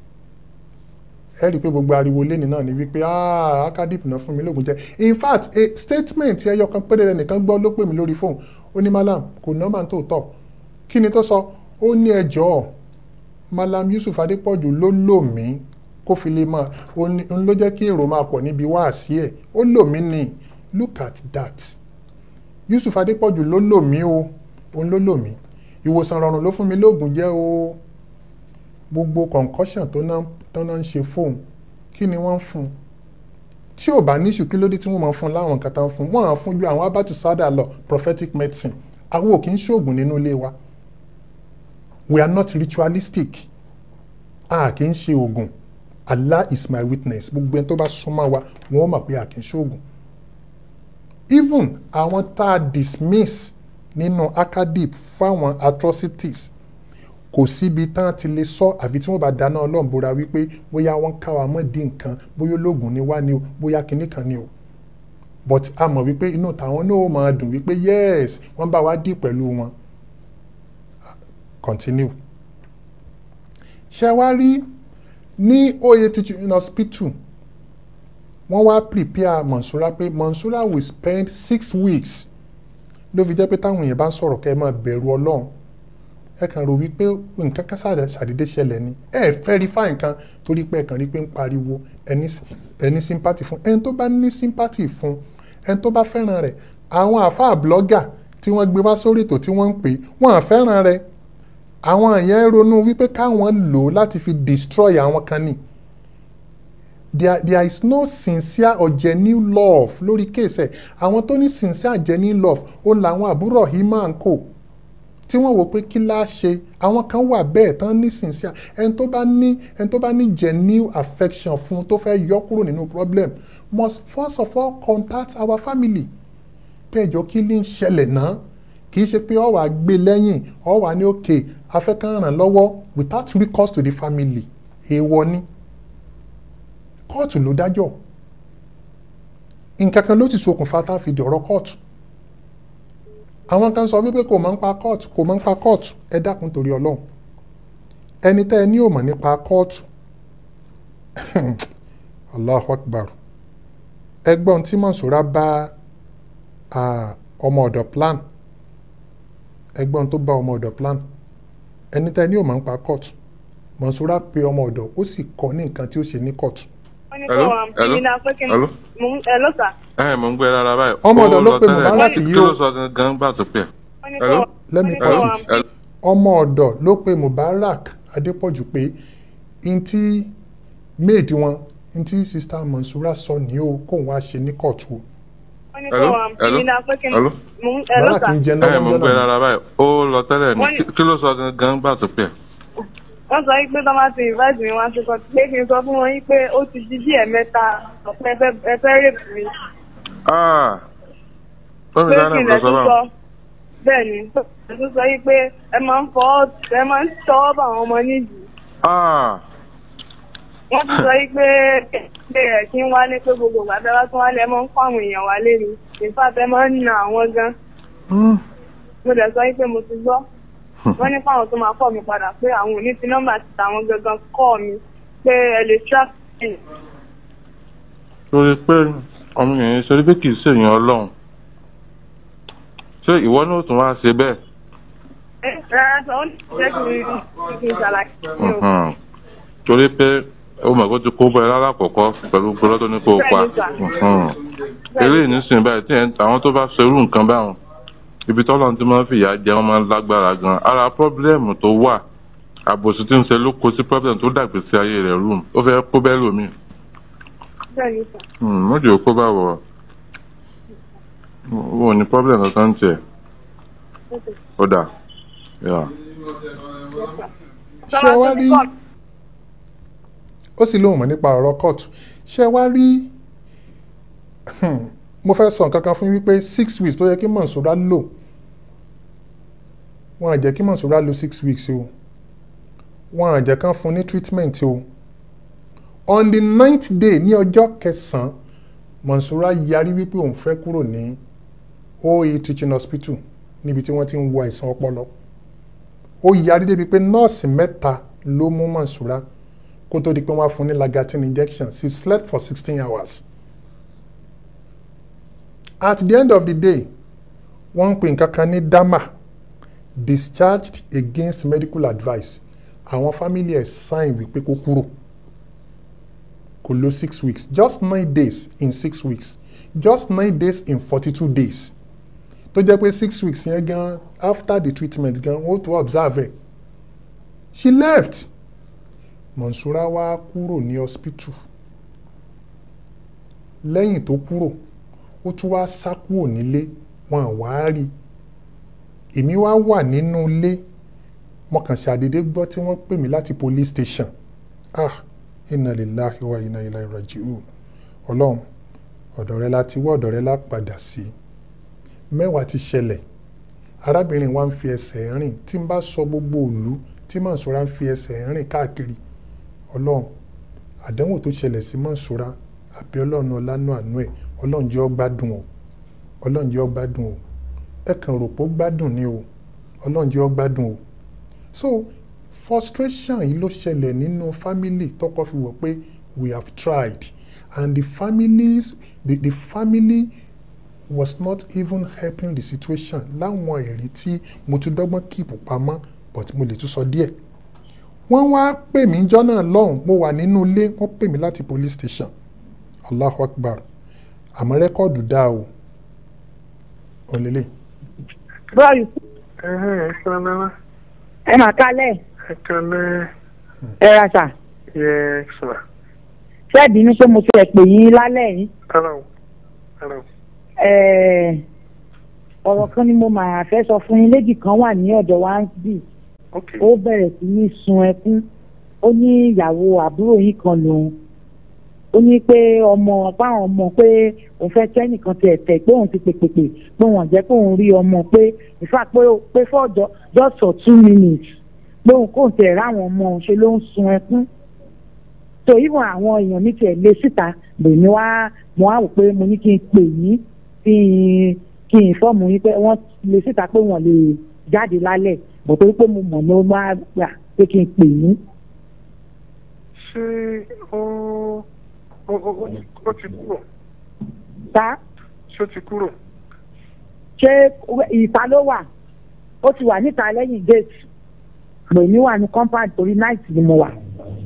ẹ rí i pé gbogbo ariwo lẹ́ni náà ni wípé ah akadip náà fún mi lóògùn jẹ in fact a statement ẹyọ kan péré rẹ nìkan gbọ́ ló pè mí lórí fóònù ó ní malam kò nọ́mà tó tọ̀ kí ni tó sọ ó ní ẹjọ́ malam Yusuf Adépọ̀jù ló lò mí kó fi lè máa òun ló jẹ́ kí èrò máa pọ̀ níbi wáàsí ẹ̀ ó lò mí ní look at that Yusuf Adépọ̀jù ló lò mí o òun ló lò mí ìwòsàn rọrùn ló fún mi lóògùn jẹ́ o gbogbo concussion tó náà tó náà ń ṣe fóun kí ni wọ́n ń fún un tí ò bá níṣù kí ló dé tí wọ́n máa fún un láwọn nǹkan tó ń fún un wọ́n á fún ju àwọn abatu sada lọ prophetic medicine àwọn ò kì í ṣoògùn nínú ilé wa we are not ritualistic a kì í ṣe oògùn Allah is my witness gbogbo ẹni tó bá súnmọ́ wa wọ́n mọ̀ pé a kì í ṣoògùn even àwọn tá a dismiss nínú acadip fáwọn atrocities kò síbi tán ti lè sọ àfi tí wọ́n bá dáná Ọlọ́run búra wípé bóyá wọ́n ká wa mọ́ di nǹkan bóyá ológun ni wá ni o bóyá kinní kan ni o but a mọ̀ wípé inú tàwọn náà ó máa dùn wípé yes wọ́n bá wa dì pẹ̀lú wọn continue. ṣé wá rí ní oye teaching hospital wọ́n wá prepare Mọ̀nsúrà pé Mọ̀nsúrà will spend six weeks ló fi jẹ́ pé táwọn èèyàn bá ń sọ̀rọ̀ kẹ́ ẹ máa bẹ̀rù Ọlọ́run ẹ kàn rò wípé nǹkan kan ṣàdédé ṣẹlẹ̀ ni ẹ fẹ́ rí fáìn kan torí pé ẹ kàn rí pé ń pariwo ẹni sympathy fún ẹni tó bá ní sympathy fún ẹni tó bá fẹ́ràn rẹ̀ àwọn àáfàá blogger tí wọ́n gbé wá sórí ètò tí wọ́n ń pè wọ́n à fẹ́ràn rẹ̀ àwọn yẹn ronú wípé káwọn lò ó láti fi destroy àwọn kan ni there, there is no sincere or genuine love lórí kéèsì ẹ̀ àwọn tó ní sincere genuine love ó làwọn àbúrò hima and co tí wọ́n wò pé kí láá ṣe àwọn kan wà bẹ́ẹ̀ tán nísinsìnyí ẹni tó bá ní ẹni tó bá ní genuine affection fún tó fẹ́ yọ kúrò nínú problem must first of all contact our family pẹ́ẹ́jọ kí ní ń ṣẹlẹ̀ náà kì í ṣe pé ọ wà gbé lẹ́yìn ọ wà ní òkè afẹ́kàn ràn lọ́wọ́ without recourse to the family èèwọ̀ ni kóòtù ló dájọ́ nǹkan kan ló ti ṣokùnfà tá a fi dọ̀rọ̀ kóòtù àwọn kan sọ wípé kò máa ń pa kóòtù kò máa ń pa kóòtù ẹ dákun torí ọlọ́run ẹni tẹ́ ẹ ní ò mọ̀ nípa kóòtù allahu akbar ẹgbọ́n tí mọ̀sùrá bá ọmọ ọ̀dọ̀ plan ẹgbọ́n tó bá ọmọ ọ̀dọ̀ plan ẹni tẹ́ ẹ ní ò máa ń pa kóòtù mọ̀sùrá pe ọmọ ọ̀dọ̀ ó sì kọ́ ní nǹkan tí ó ṣe ní kóòtù. Hello? Hello? Hello? Hello, sir. ẹ mò ń gbé rárá báyìí. Ọmọ ọ̀dọ̀ Ó ló lọ pe tẹ́lẹ̀. Mubarak yìí kí o. ló sọ gangan gbà tó pè é. Hello? let me Hello? pause it Hello? ọmọ ọ̀dọ̀ ló pe Mubarak Adépọ̀jù pé n tí maid wọn n tí sista Mansura sọ ní o kóun wá ṣe ní kóòtù o. Hello? Hello? Hello? Mubarak ń jẹ ẹ mò ń lọ́wọ́ gbé jọ́nà rárá báyìí. ó lọ tẹ́lẹ̀ ní Wọ́n ní- Kí- kí ló sọ gangan gbà tó pè é. wọ́n sọ pé tó máa ti invite mi wá sí kan pé kí n sọ fún wọn yín pé ó ti di bí ẹ̀mẹ́ta ọ̀pẹ ẹ fẹ́ rèpù mi Ah, tó fi pé dáná kí n lọ lè sọ tún sọ báwọn. bẹ́ẹ̀ ni tó tún sọ yín pé ẹ máa ń fọ́ ẹ máa ń tọwọ́ bá àwọn ọmọ nídìí Ah, wọ́n tún sọ yín pé pé ẹ̀ kí n wálé pé gbogbo ìgbà tẹ́ bá tún wálé ẹ máa ń kó àwọn èèyàn wálé ni ìfà tẹ́ máa ń na àwọn gan mo dẹ̀ sọ yín pé mo ti gbọ́ wọ́n ní fáwọn tó máa kọ́ mi padà pé àwọn ò ní fi nọ́mbà ti tàwọn gangan kọ́ mi pé ẹ lè track me. torí pé ọmọ yẹn ṣe pé kì í ṣèyàn ọlọ́run. ṣé ìwọ náà tún wá ṣe bẹ́ẹ̀? ẹ rárá sọ ó ní jẹ́ kí n kí n ṣàlàyé. Mhm. torí pé ó mọ̀ kó ti kó bọ́ ẹ lálàkọ̀kọ́ pẹ̀lú gbọ́dọ̀ tó ní kó o pa. Mhm. eléyìí nísìnyí báyìí tí ẹ̀ ń- àwọn tó bá ṣe irú nǹkan báwọn ibi tọ́lọ́run ti máa ń fìyà jẹ wọ́n máa ń lágbára gan ara pọ́blẹ́mù tó wà àbòsí tí ń ṣe ló kó sí pọ́blẹ́mù tó dàgbé sí ayé rẹ̀ rúùmù ó fẹ́ kó bẹ́ẹ̀ lómi bẹ́ẹ̀ ni sà. mọ́jì ó kó bá wọ̀ wọn ò ní pọ́blẹ́mù kankan tiẹ̀ ó dà yà. ṣé wá rí ó sì lóun mọ̀ nípa ọ̀rọ̀ kóòtù ṣé wá rí mo fẹ́ sọ nǹkan kan fún yín wípé six weeks tó yẹ kí Mansura lò wọn à jẹ́ kí Mansura lò six weeks o wọn à jẹ́ kán fún ní treatment o on the ninth day ní ọjọ́ kẹsàn-án Mansura yarí wípé òun fẹ́ kúrò ní OAU teaching hospital níbi tí wọ́n ti ń wo àìsàn ọpọlọ ó yarí débi pé nọ́ọ̀sì mẹ́ta ló mú Mansura kó tó di pé wọ́n á fún ní Lagatin injection she slept for sixteen hours at the end of the day wọ́n ń pè nǹkan kan ní dama discharged against medical advice àwọn family ẹ̀ sign wípé kó kúrò kò lò six weeks just nine days in six weeks just nine days in forty-two days tó jẹ́ pé six weeks yẹn gan after the treatment gan ó tó observe ẹ̀ she left Mansura wá kúrò ní hospital lẹ́yìn tó kúrò ó tún wá sá kúrò nílé wọn à wá rí èmi wá wà nínú ilé mo kàn ṣàdédé gbọ́ tí wọ́n pè mí láti police station ah inna lillahi wa inna ilaihi raji'un ọlọ́run ọ̀dọ̀ rẹ la ti wọ́ ọ̀dọ̀ rẹ la padà sí mẹ́wàá ti ṣẹlẹ̀ arábìnrin wa ń fi ẹsẹ̀ rìn tí n bá sọ gbogbo òlu tí Mansura ń fi ẹsẹ̀ rìn káàkiri ọlọ́run àdánwò tó ṣẹlẹ̀ sí Mansura àbí ọlọ́run ọlánú àánú ẹ̀ ọlọ́run jẹ́ ó gbádùn o ọlọ́run jẹ́ ó gbádùn o ẹ kàn rò pé ó gbádùn ni o ọlọ́run jẹ́ ó gbádùn o so frustration yìí ló ṣẹlẹ̀ nínú family tọkọ fi wọ̀ pé we have tried and the families the, the family was not even helping the situation láwọn èrè tí mo tún dọ́gbọ́n kíìpù pamọ́ but mo lè tún sọ díẹ̀ wọ́n wá pè mí jọ́nà lọ́hùn mo wà nínú ilé wọ́n pè mí láti police station allahu akbar àmọ́ rẹ́kọ̀dù dá o òlélẹ̀. báyìí. ẹ sọ́nà. ẹ mà kálẹ̀ ẹ kálẹ̀. ẹ ra sà yẹ sọ. ṣẹ́ẹ̀dì ní pé mo ti ẹ̀ pè yín lálẹ́ yìí ara o ara o. Ẹ̀, ọ̀rọ̀ kan ni mo máa fẹ́ sọ fún yín léjì kan wà ní ọ̀dọ̀ wa ń bì ó bẹ̀rẹ̀ sí ní sun ẹkún ó ní ìyàwó àbúrò yín kan lòun ó ní pé ọmọ báwọn ọmọ pé òun fẹ́ kẹ́nìkan ti ẹ̀tẹ̀ pé òun ti pèpèpè pé wọ́n jẹ́ pé òun rí ọmọ pé ìfà pé pé for ju- just for two minutes pé òun kò tẹ̀ ráwọn ọmọ òun ṣe ló ń sun ẹkún tó ìwọ̀n àwọn èèyàn mi tiẹ̀ lé síta lèmi wá mo wá wò pé mo ní kí n pè yín kí n kí n fọ́ọ̀mù yín pé wọ́n lè síta pé wọ́n lè jáde lálẹ́ bọ̀ torí pé mo mọ̀ ní ó máa gbà pé kí n pè yín. ṣé ó ó ó ó ó ti kúrò ta ṣé ó ti kúrò ṣé ìta ló wà ó ti wà níta lẹ́yìn gate lèmi wà ní compound torí night ni mo wà.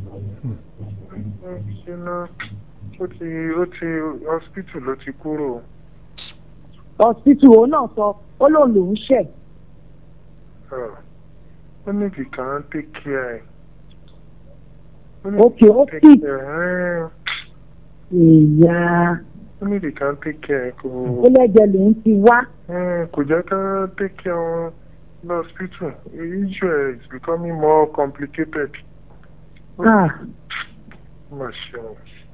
ṣé náà ó ti ó ti hospital ló ti kúrò hospital òun náà sọ ó lóun lòún ṣẹ̀ Ah, ó ní kì kàn take care Okay, ó take sick. care ìyá ó ní kì kàn take care kò ó lẹ́jẹ̀ lòún ti wá. Eh, kò jẹ́ ká take care wọn lọ hospital issue is becoming more complicated Ah, ó mà ṣe o.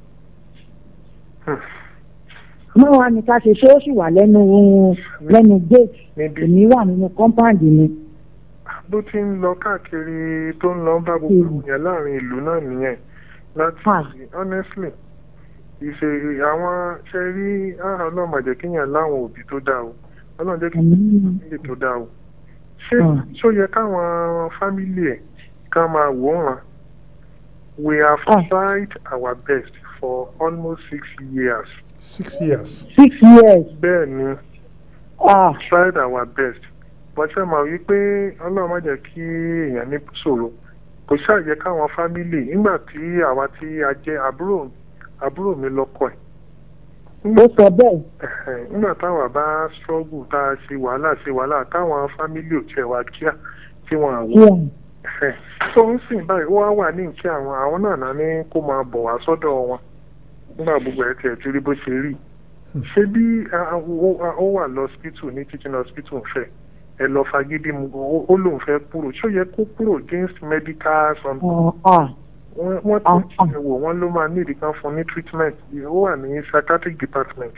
mọ́ wa ni ká ṣe ṣé ó sì wà lẹ́nu lẹ́nu gate èmi wà nínú compound mi. bó ti ń lọ káàkiri tó ń lọ bá gbogbo yẹn láàrin ìlú náà nìyẹn láti honestly ìṣe àwọn ṣe rí ah, ọlọ́run má jẹ́ kéèyàn láwọn òbí tó dáa o ọlọ́run jẹ́ kéèyàn fámìlì tó dáa o ṣé ṣó yẹ káwọn fámìlì ẹ̀ ká máa wò wọ́n we have tried our best for almost six years. six years. six years. bẹ́ẹ̀ ni Ah. tried our best but ṣe mọ̀ wípé ọlọ́run má jẹ́ kí èèyàn ní ṣòro kò ṣàyẹ káwọn fámìlì nígbà tí àwa tí a jẹ́ àbúrò àbúrò mi lọ́kọ ẹ̀ ó sọ bẹ́ẹ̀. Ẹ̀hẹ̀, nígbà táwa bá struggle tá a ṣe wàhálà ṣe wàhálà táwọn fámìlì ò tiẹ̀ wá kíá tí wọ́n àwọ̀ Ẹ̀hẹ̀, tó ń sìn báyìí ó wá wà ní ìkí àwọn àwọn náà náà ní kó máa bọ̀ wá sọ́dọ̀ wọn nígbà gbogbo ẹ̀ tiẹ̀ ti rí bó ṣe rí ṣé bí a- a- ó ó wà lọ hospital ní teaching hospital fẹ́ ẹ lọ fagídí mu ó- ó lóun fẹ́ kúrò ṣó yẹ kó kúrò against medical something Ah, wọ́n wọ́n tó ṣe wò wọ́n ló máa nídìí kan fún ní treatment ó wà ní psychiatric department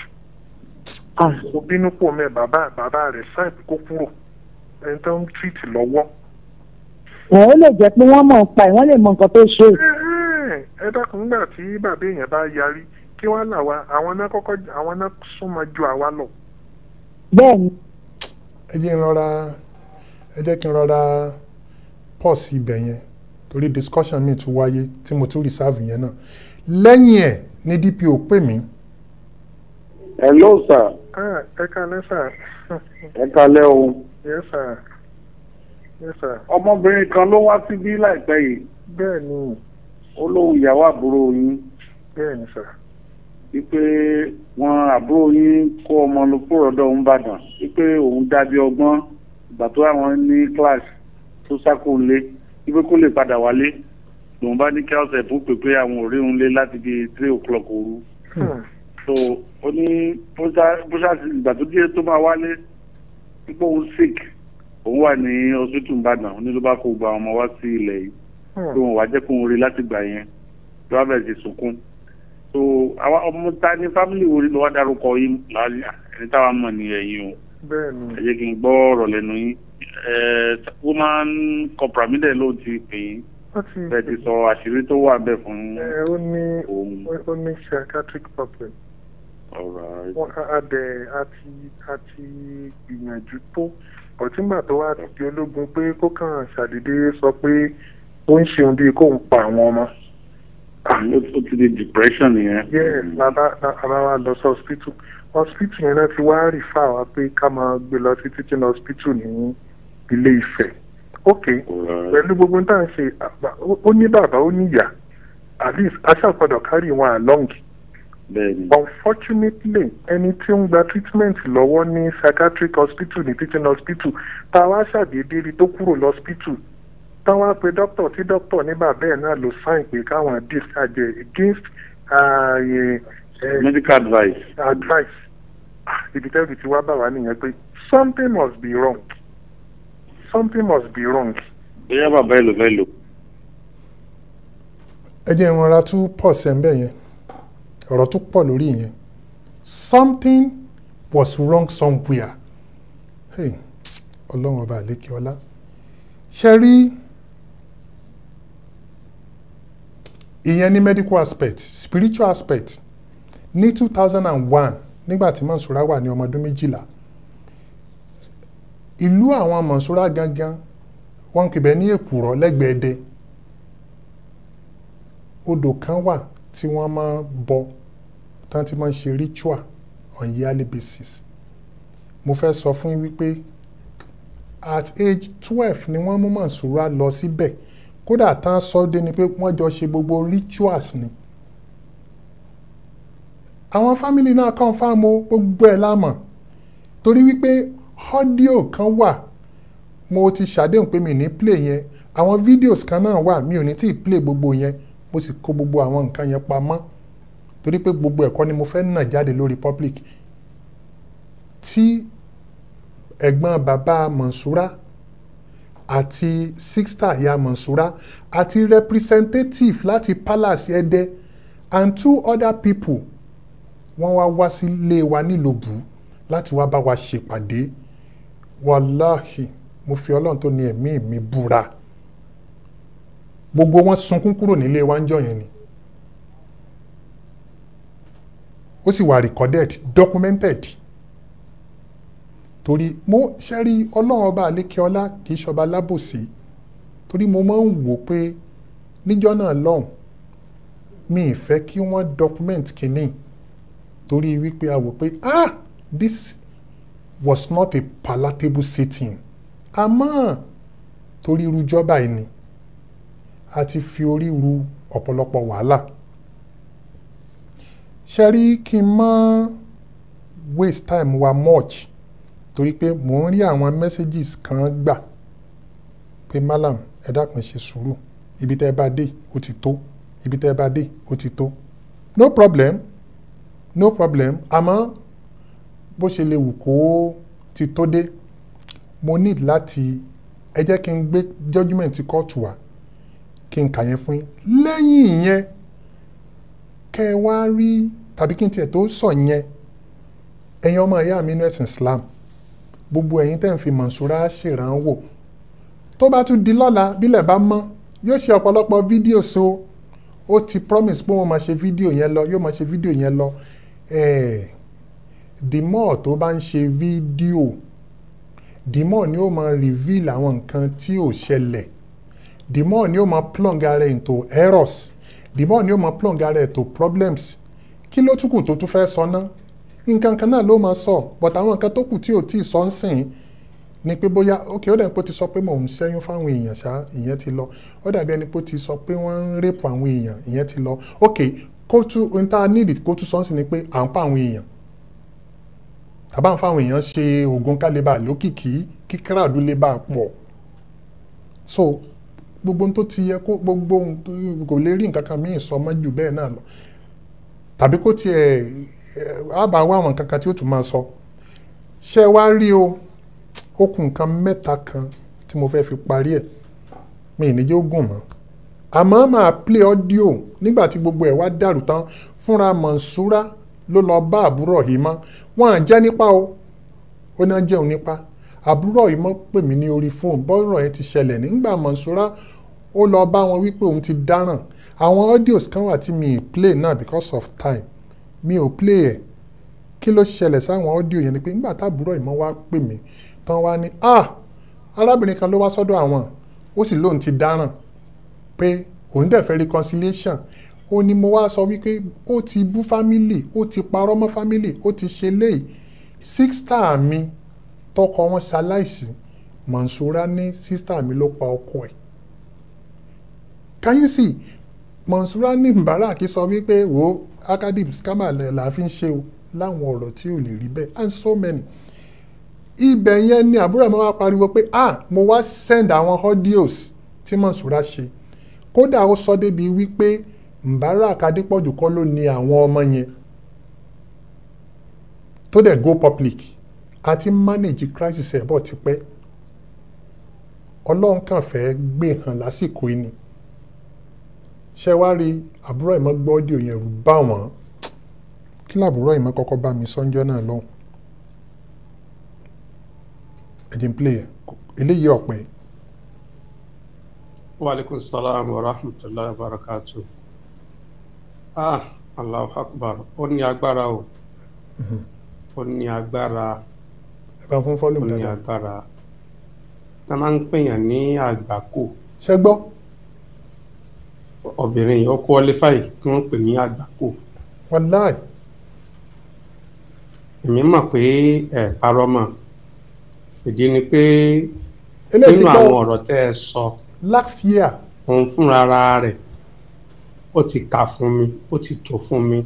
ó bínú pò mẹ́ bàbá bàbá rẹ̀ sáì kó kúrò ẹni tó ń treat lọ́wọ́. ẹ̀ ó lè jẹ́ pé wọ́n mọ̀ ń pa ẹ̀ wọ́n lè mọ nǹkan tó ṣe. Ẹ, ẹ dákun nígbà tí bàbá èèyàn bá yarí kí wọ́n là wá àwọn náà kọ́kọ́ àwọn náà súnmọ́ ju àwa lọ. bẹ́ẹ̀ni. ẹ jẹ́ n rọra ẹ jẹ́ kí n rọra pause ibẹ̀ yẹn torí discussion mi tún wáyé tí mo tún reserve yẹn náà lẹ́yìn ẹ̀ ní DPO pè mí hello sir Ah, ẹ kalẹ́ sà. ẹ kalẹ́ o yes sir yes sir. ọmọbìnrin kan ló wá síbí láìpẹ́ yìí bẹ́ẹ̀ ni ó lóun ìyàwó àbúrò yín bẹ́ẹ̀ ni sà. wípé wọn àbúrò yín kó ọmọ lọ kúrò ọ̀dọ̀ òun bàdàn wípé òun dábí ọgbọ́n ìgbà tó àwọn ní class tó sákò lé wípé kó lè padà wálé lòun bá ní kí ọ̀sẹ̀ fún pèpè àwọn òrí òun lé láti bíi three o'clock òru so ó ní bóṣà ìgbà tó dé tó máa wálé wípé òun sick òun wà ní hospital ìbàdàn ó ní ló bá kó gba ọmọ wá sí ilẹ̀ yìí tó wọn wá jẹ́ kó ń rí láti gbà yẹn ló wá bẹ̀rẹ̀ sí sunkún so àwa ọmọ ta ní family wo ni ló wá dárúkọ yín láàrin ẹni táwa mọ̀ ní ẹ̀yìn o bẹ́ẹ̀ ni. ẹ jẹ́ kí n gbọ́ ọ̀rọ̀ lẹ́nu yín ẹ woman compromise ló ti pè yín ó ti bẹ́ẹ̀ ti sọ àṣírí tó wà bẹ́ẹ̀ fún ẹ ó ní ó ní psychiatric problem. ọ̀rọ̀ wọn adẹ àti àti gbìyànjú tó ọtígbà tó wá di ológun pé kó kàn ṣàdédé sọ pé ó ń ṣeun bíi kóun pa àwọn ọmọ. ó ti di depression yẹn. yes bàbá bàbá wa lọ sí hospital hospital yẹn náà ti wá rìfà wá pé ká máa gbé lọ sí teaching hospital ní ilé Ifẹ̀ ok pẹ̀lú gbogbo tá à ń ṣe àbá- ó- ó ní bàbá ó ní ìyá at least aṣàpọ̀dọ̀ carry wọn along bẹ́ẹ̀ni. unfortunately ẹni tí ó ń gba treatment lọ́wọ́ ní psychiatric hospital ní teaching hospital tá a wá ṣàdédé rí tó kúrò lọ́spítù tá a wá pe doctor tí doctor ní bàbá ẹ̀ náà ló sign pé káwọn discharge against uh, eh, eh, medical advice. advice Ah, ibi tẹ́lẹ̀ tí wá bá wa nìyẹn pé something must be wrong something must be wrong. bóyá bàbá ẹ ló fẹ́ lò. ẹ jẹ́ ìrora tún pọ̀ sẹ́ńbẹ̀ yẹn ọ̀rọ̀ tún pọ̀ lórí yẹn something was wrong somewhere hey, ọlọ́run ọba àlékè ọlá ṣe rí ìyẹn ní medical aspect spiritual aspect ní two thousand and one nígbà tí Mansura wà ní ọmọ ọdún méjìlá ìlú àwọn Mansura gangan wọ́n ń pè ní èkùrọ́ lẹ́gbẹ̀ẹ́ dẹ odò kan wà tí wọ́n máa bọ tán tí máa ń ṣe ritual on yearly basis mo fẹ́ sọ fún yín wípé at age twelve ni wọ́n mú Mansura lọ síbẹ̀ kódà tán sọ dé ni pé wọ́n jọ ṣe gbogbo rituals ni àwọn fámìlì náà confirm o gbogbo ẹ̀ lámọ̀ torí wípé ọ́díò kan wà mo ti ṣàdéhùn pé mi ní play yẹn àwọn videos kan náà wà mi ò ní tí ì play gbogbo yẹn mo sì kó gbogbo àwọn nǹkan yẹn pamọ́ torí pé gbogbo ẹ̀kọ́ ni mo fẹ́ nà jáde lórí public tí ẹ̀gbọ́n bàbá Mansura àti sixta ìyá Mansura àti representative láti palace Ẹdẹ and two other people wọ́n wá wá sílé wa nílòbù láti wá bá wa ṣèpàdé wàláhì mo fi ọlọ́run tó ní ẹ̀mí mi búra gbogbo wọn sunkún kúrò nílé wa ń jọ yẹn ni ó sì wà recorded documented torí mo ṣẹ́rí ọlọ́run ọba àlékeọlá kì í ṣọba lábòsí torí mo máa ń wò pé níjọ́ náà lọ́hùn mi ì fẹ́ kí wọ́n document kínní torí wípé a wò pé ah this was not a palatable setting àmọ́ torí irú jọba yìí ni a ti fi orí ru ọ̀pọ̀lọpọ̀ wàhálà ṣe rí kí n má waste time wa much torí pé mò ń rí àwọn messages kan gbà pé malam ẹ dákun ṣe sùúrù ibi tẹ́ ẹ bá dé ó ti tó ibi tẹ́ ẹ bá dé ó ti tó no problem no problem àmọ́ bó ṣe lè wù kó ti tó dé mo need láti ẹ jẹ́ kí n gbé judgement kóòtù wá kí n kà yẹn fún yín lẹ́yìn ìyẹn kẹ́ ẹ wá rí tàbí kí n tiẹ̀ tó sọ yẹn ẹ̀yin ọmọ ìyá mi inú ẹ̀sìn Islam gbogbo ẹ̀yin tẹ́ ń fi Mansura ṣèrànwọ́ tó bá tún di lọ́la bílẹ̀ bá mọ́ yóò ṣe ọ̀pọ̀lọpọ̀ fídíò so ó ti promise pé wọ́n máa ṣe fídíò yẹn lọ yóò máa ṣe fídíò yẹn lọ ẹ̀ẹ́ the more tó bá ń ṣe fídíò the more ni ó máa reveal àwọn nǹkan tí ò ṣẹlẹ̀ the more ni ó máa plunge ara ẹ̀ into errors the more ni ó máa plunge ara ẹ̀ into problems kí ló tún kù tó tún fẹ́ sọ ná nǹkan kan náà ló máa sọ but àwọn nǹkan tó kù tí ò tí ì sọ ń sìn ni pé bóyá ok ó dàbí pé ó ti sọ pé mò ń ṣẹ́yún fáwọn èèyàn ṣá ìyẹn ti lọ ó dàbí ẹni pé ó ti sọ pé wọ́n ń rèpù àwọn èèyàn ìyẹn ti lọ ok kó tún ohun tá a nídìí kó tún sọ ń sìn ni pé à ń pa àwọn èèyàn tàbá ń fáwọn èèyàn ṣe oògùn kálíbà lókìkí kí kíráàdú lè bá a pọ̀ so gbogbo ohun tó ti yẹ kó gbogbo ohun kò lè rí nǹkan kan míì sọ mọ́ jù bẹ́ẹ̀ náà lọ tàbí kó tiẹ̀ á bá wá àwọn nǹkan kan tí ó tún máa sọ ṣé wá rí o ó kù nǹkan mẹ́ta kan tí mo fẹ́ fi parí ẹ̀ mi ì ní jẹ́ ó gùn mọ́ àmọ́ máa play audio nígbà tí gbogbo ẹ̀ wá dàrú tán fúnra Mansura ló lọ bá àbúrò yìí mọ́ wọn à jẹ́ nípa o ó náà jẹun nípa àbúrò yìí mọ́ pè mí ní orí fóònù bọ́ọ̀rọ̀ yẹn ti ṣẹlẹ̀ nígbà Mansura ó lọ bá wọn wípé òun ti dáràn àwọn audios kan wà tí mi ì play náà because of time mi ò play ẹ̀ kí ló ṣẹlẹ̀ sáwọn audio yẹn ni pé nígbà táàbúrò yìí mọ́ wá pè mí tán wá ní ah arábìnrin kan ló wá sọ́dọ̀ àwọn ó sì lóun ti dáràn pé òun dẹ̀ fẹ́ reconciliation ó ní mo wá sọ wípé ó ti bú fámìlì ó ti parọ́ mọ́ fámìlì ó ti ṣe léyìí sísítà mi tọkọ wọn ṣaláìsí Mansura ní sísítà mi ló pa ọkọ ẹ̀ can you see Mansura ní Mubarak sọ wípé wo academic scammer la fi ń ṣe o láwọn ọ̀rọ̀ tí ò lè rí bẹ́ẹ̀ and so many ibẹ̀ yẹn ni àbúrò mi wá pariwo pé ah mo wá send àwọn audios tí Mansura ṣe kódà ó sọ débi wípé Mubarak Adépọ̀jù kọ́ ló ní àwọn ọmọ yẹn tó dẹ̀ go public a ti manage crisis ẹ̀ bọ̀ tipẹ́ ọlọ́run kàn fẹ́ gbé hàn lásìkò yìí ni ṣé wá rí àbúrò ìmọ̀ gbọ́ ọ́díò yẹn rú bá wọn kí làbúrò ìmọ̀ kọ́kọ́ bá mi sọ́njọ́ náà lọ́hùn ẹ̀jẹ̀ ń play ẹ̀ eléyìí ọ̀pẹ. Waalaikum salam wa rahmatullahi wa barakatuh. Ah, Allahu Akbar. Ó ní agbára o. Ó ní agbára. ẹ bá fún fọ́lùmù Ó ní dáadáa. agbára. Tá máa ń pèèyàn ní àgbákò. ṣé gbọ́ Obìnrin yìí ó qualify kí wọ́n pè ní àgbákò. wàláì Èmi mọ̀ pé ẹ̀ parọ́ mọ̀. Ìdí ni pé Eléyìí ti nínú gbọ́- àwọn ọ̀rọ̀ tẹ́ ẹ sọ. last year òun fúnra ara rẹ̀ ó ti kà fún mi ó ti tò fún mi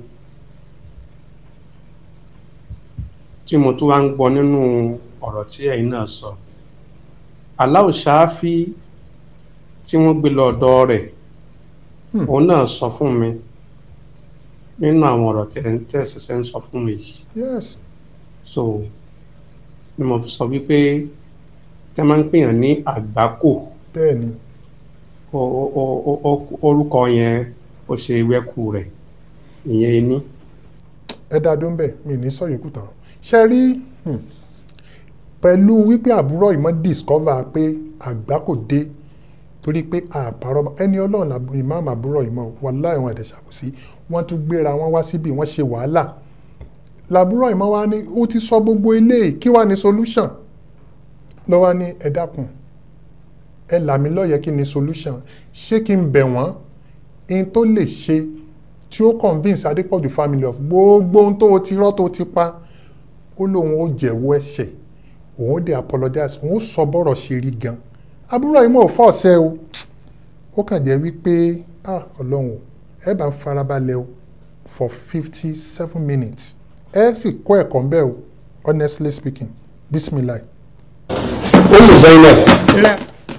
tí mo tún wá ń gbọ́ nínú ọ̀rọ̀ tí ẹ̀yin náà sọ aláò ṣááfí tí wọ́n gbé lọ ọ̀dọ̀ rẹ̀ òun náà sọ fún mi nínú àwọn ọ̀rọ̀ tẹ́ tẹ́ ṣẹ̀ṣẹ̀ ń sọ fún mi yìí yes so ni mo fi sọ wípé tẹ́ máa ń pèèyàn ní àgbákò bẹ́ẹ̀ ni o- o- o- o- o- orúkọ yẹn ó ṣe wẹ́kù rẹ̀ ìyẹn inú. ẹ dá dó ń bẹ̀ mi ní sọ yòókù tán ṣe rí hmm, pẹ̀lú wípé àbúrò ìmọ̀ discover pé àgbá kò dé torí pé àpárọ̀ ẹni ọlọ́run làbú- ìmáàmù àbúrò ìmọ̀ wàláhì wọn ẹ̀dẹ̀ ṣàkóso wọ́n tún gbéra wọn wá síbi wọ́n ṣe wàhálà làbúrò ìmọ̀ wa ní ó ti sọ gbogbo eléyìí kí wàá ní solution lọ́wọ́ ní ẹ dákun ẹ là mí lọ́yẹ̀ kí ni solution ṣé kí n bẹ̀ wọ́n in tó lè ṣe tí ó convince Adépọ̀jù family of gbogbo ohun tó o ti rọ́ tó o ti pa ó lóun ó jẹ̀wọ́ ẹ̀ṣẹ̀ òun ó dé apologize òun ó sọ bọ́rọ̀ ṣe rí gan àbúrò yìí mọ̀ ò fọ́ ọ̀sẹ̀ o ó kàn jẹ́ wípé ah ọlọ́run o, ẹ bá ń farabalẹ̀ o for fifty seven minutes ẹ sì kọ́ ẹ̀kọ́ ń bẹ́ o honestly speaking bismillah. Umu Zainab náà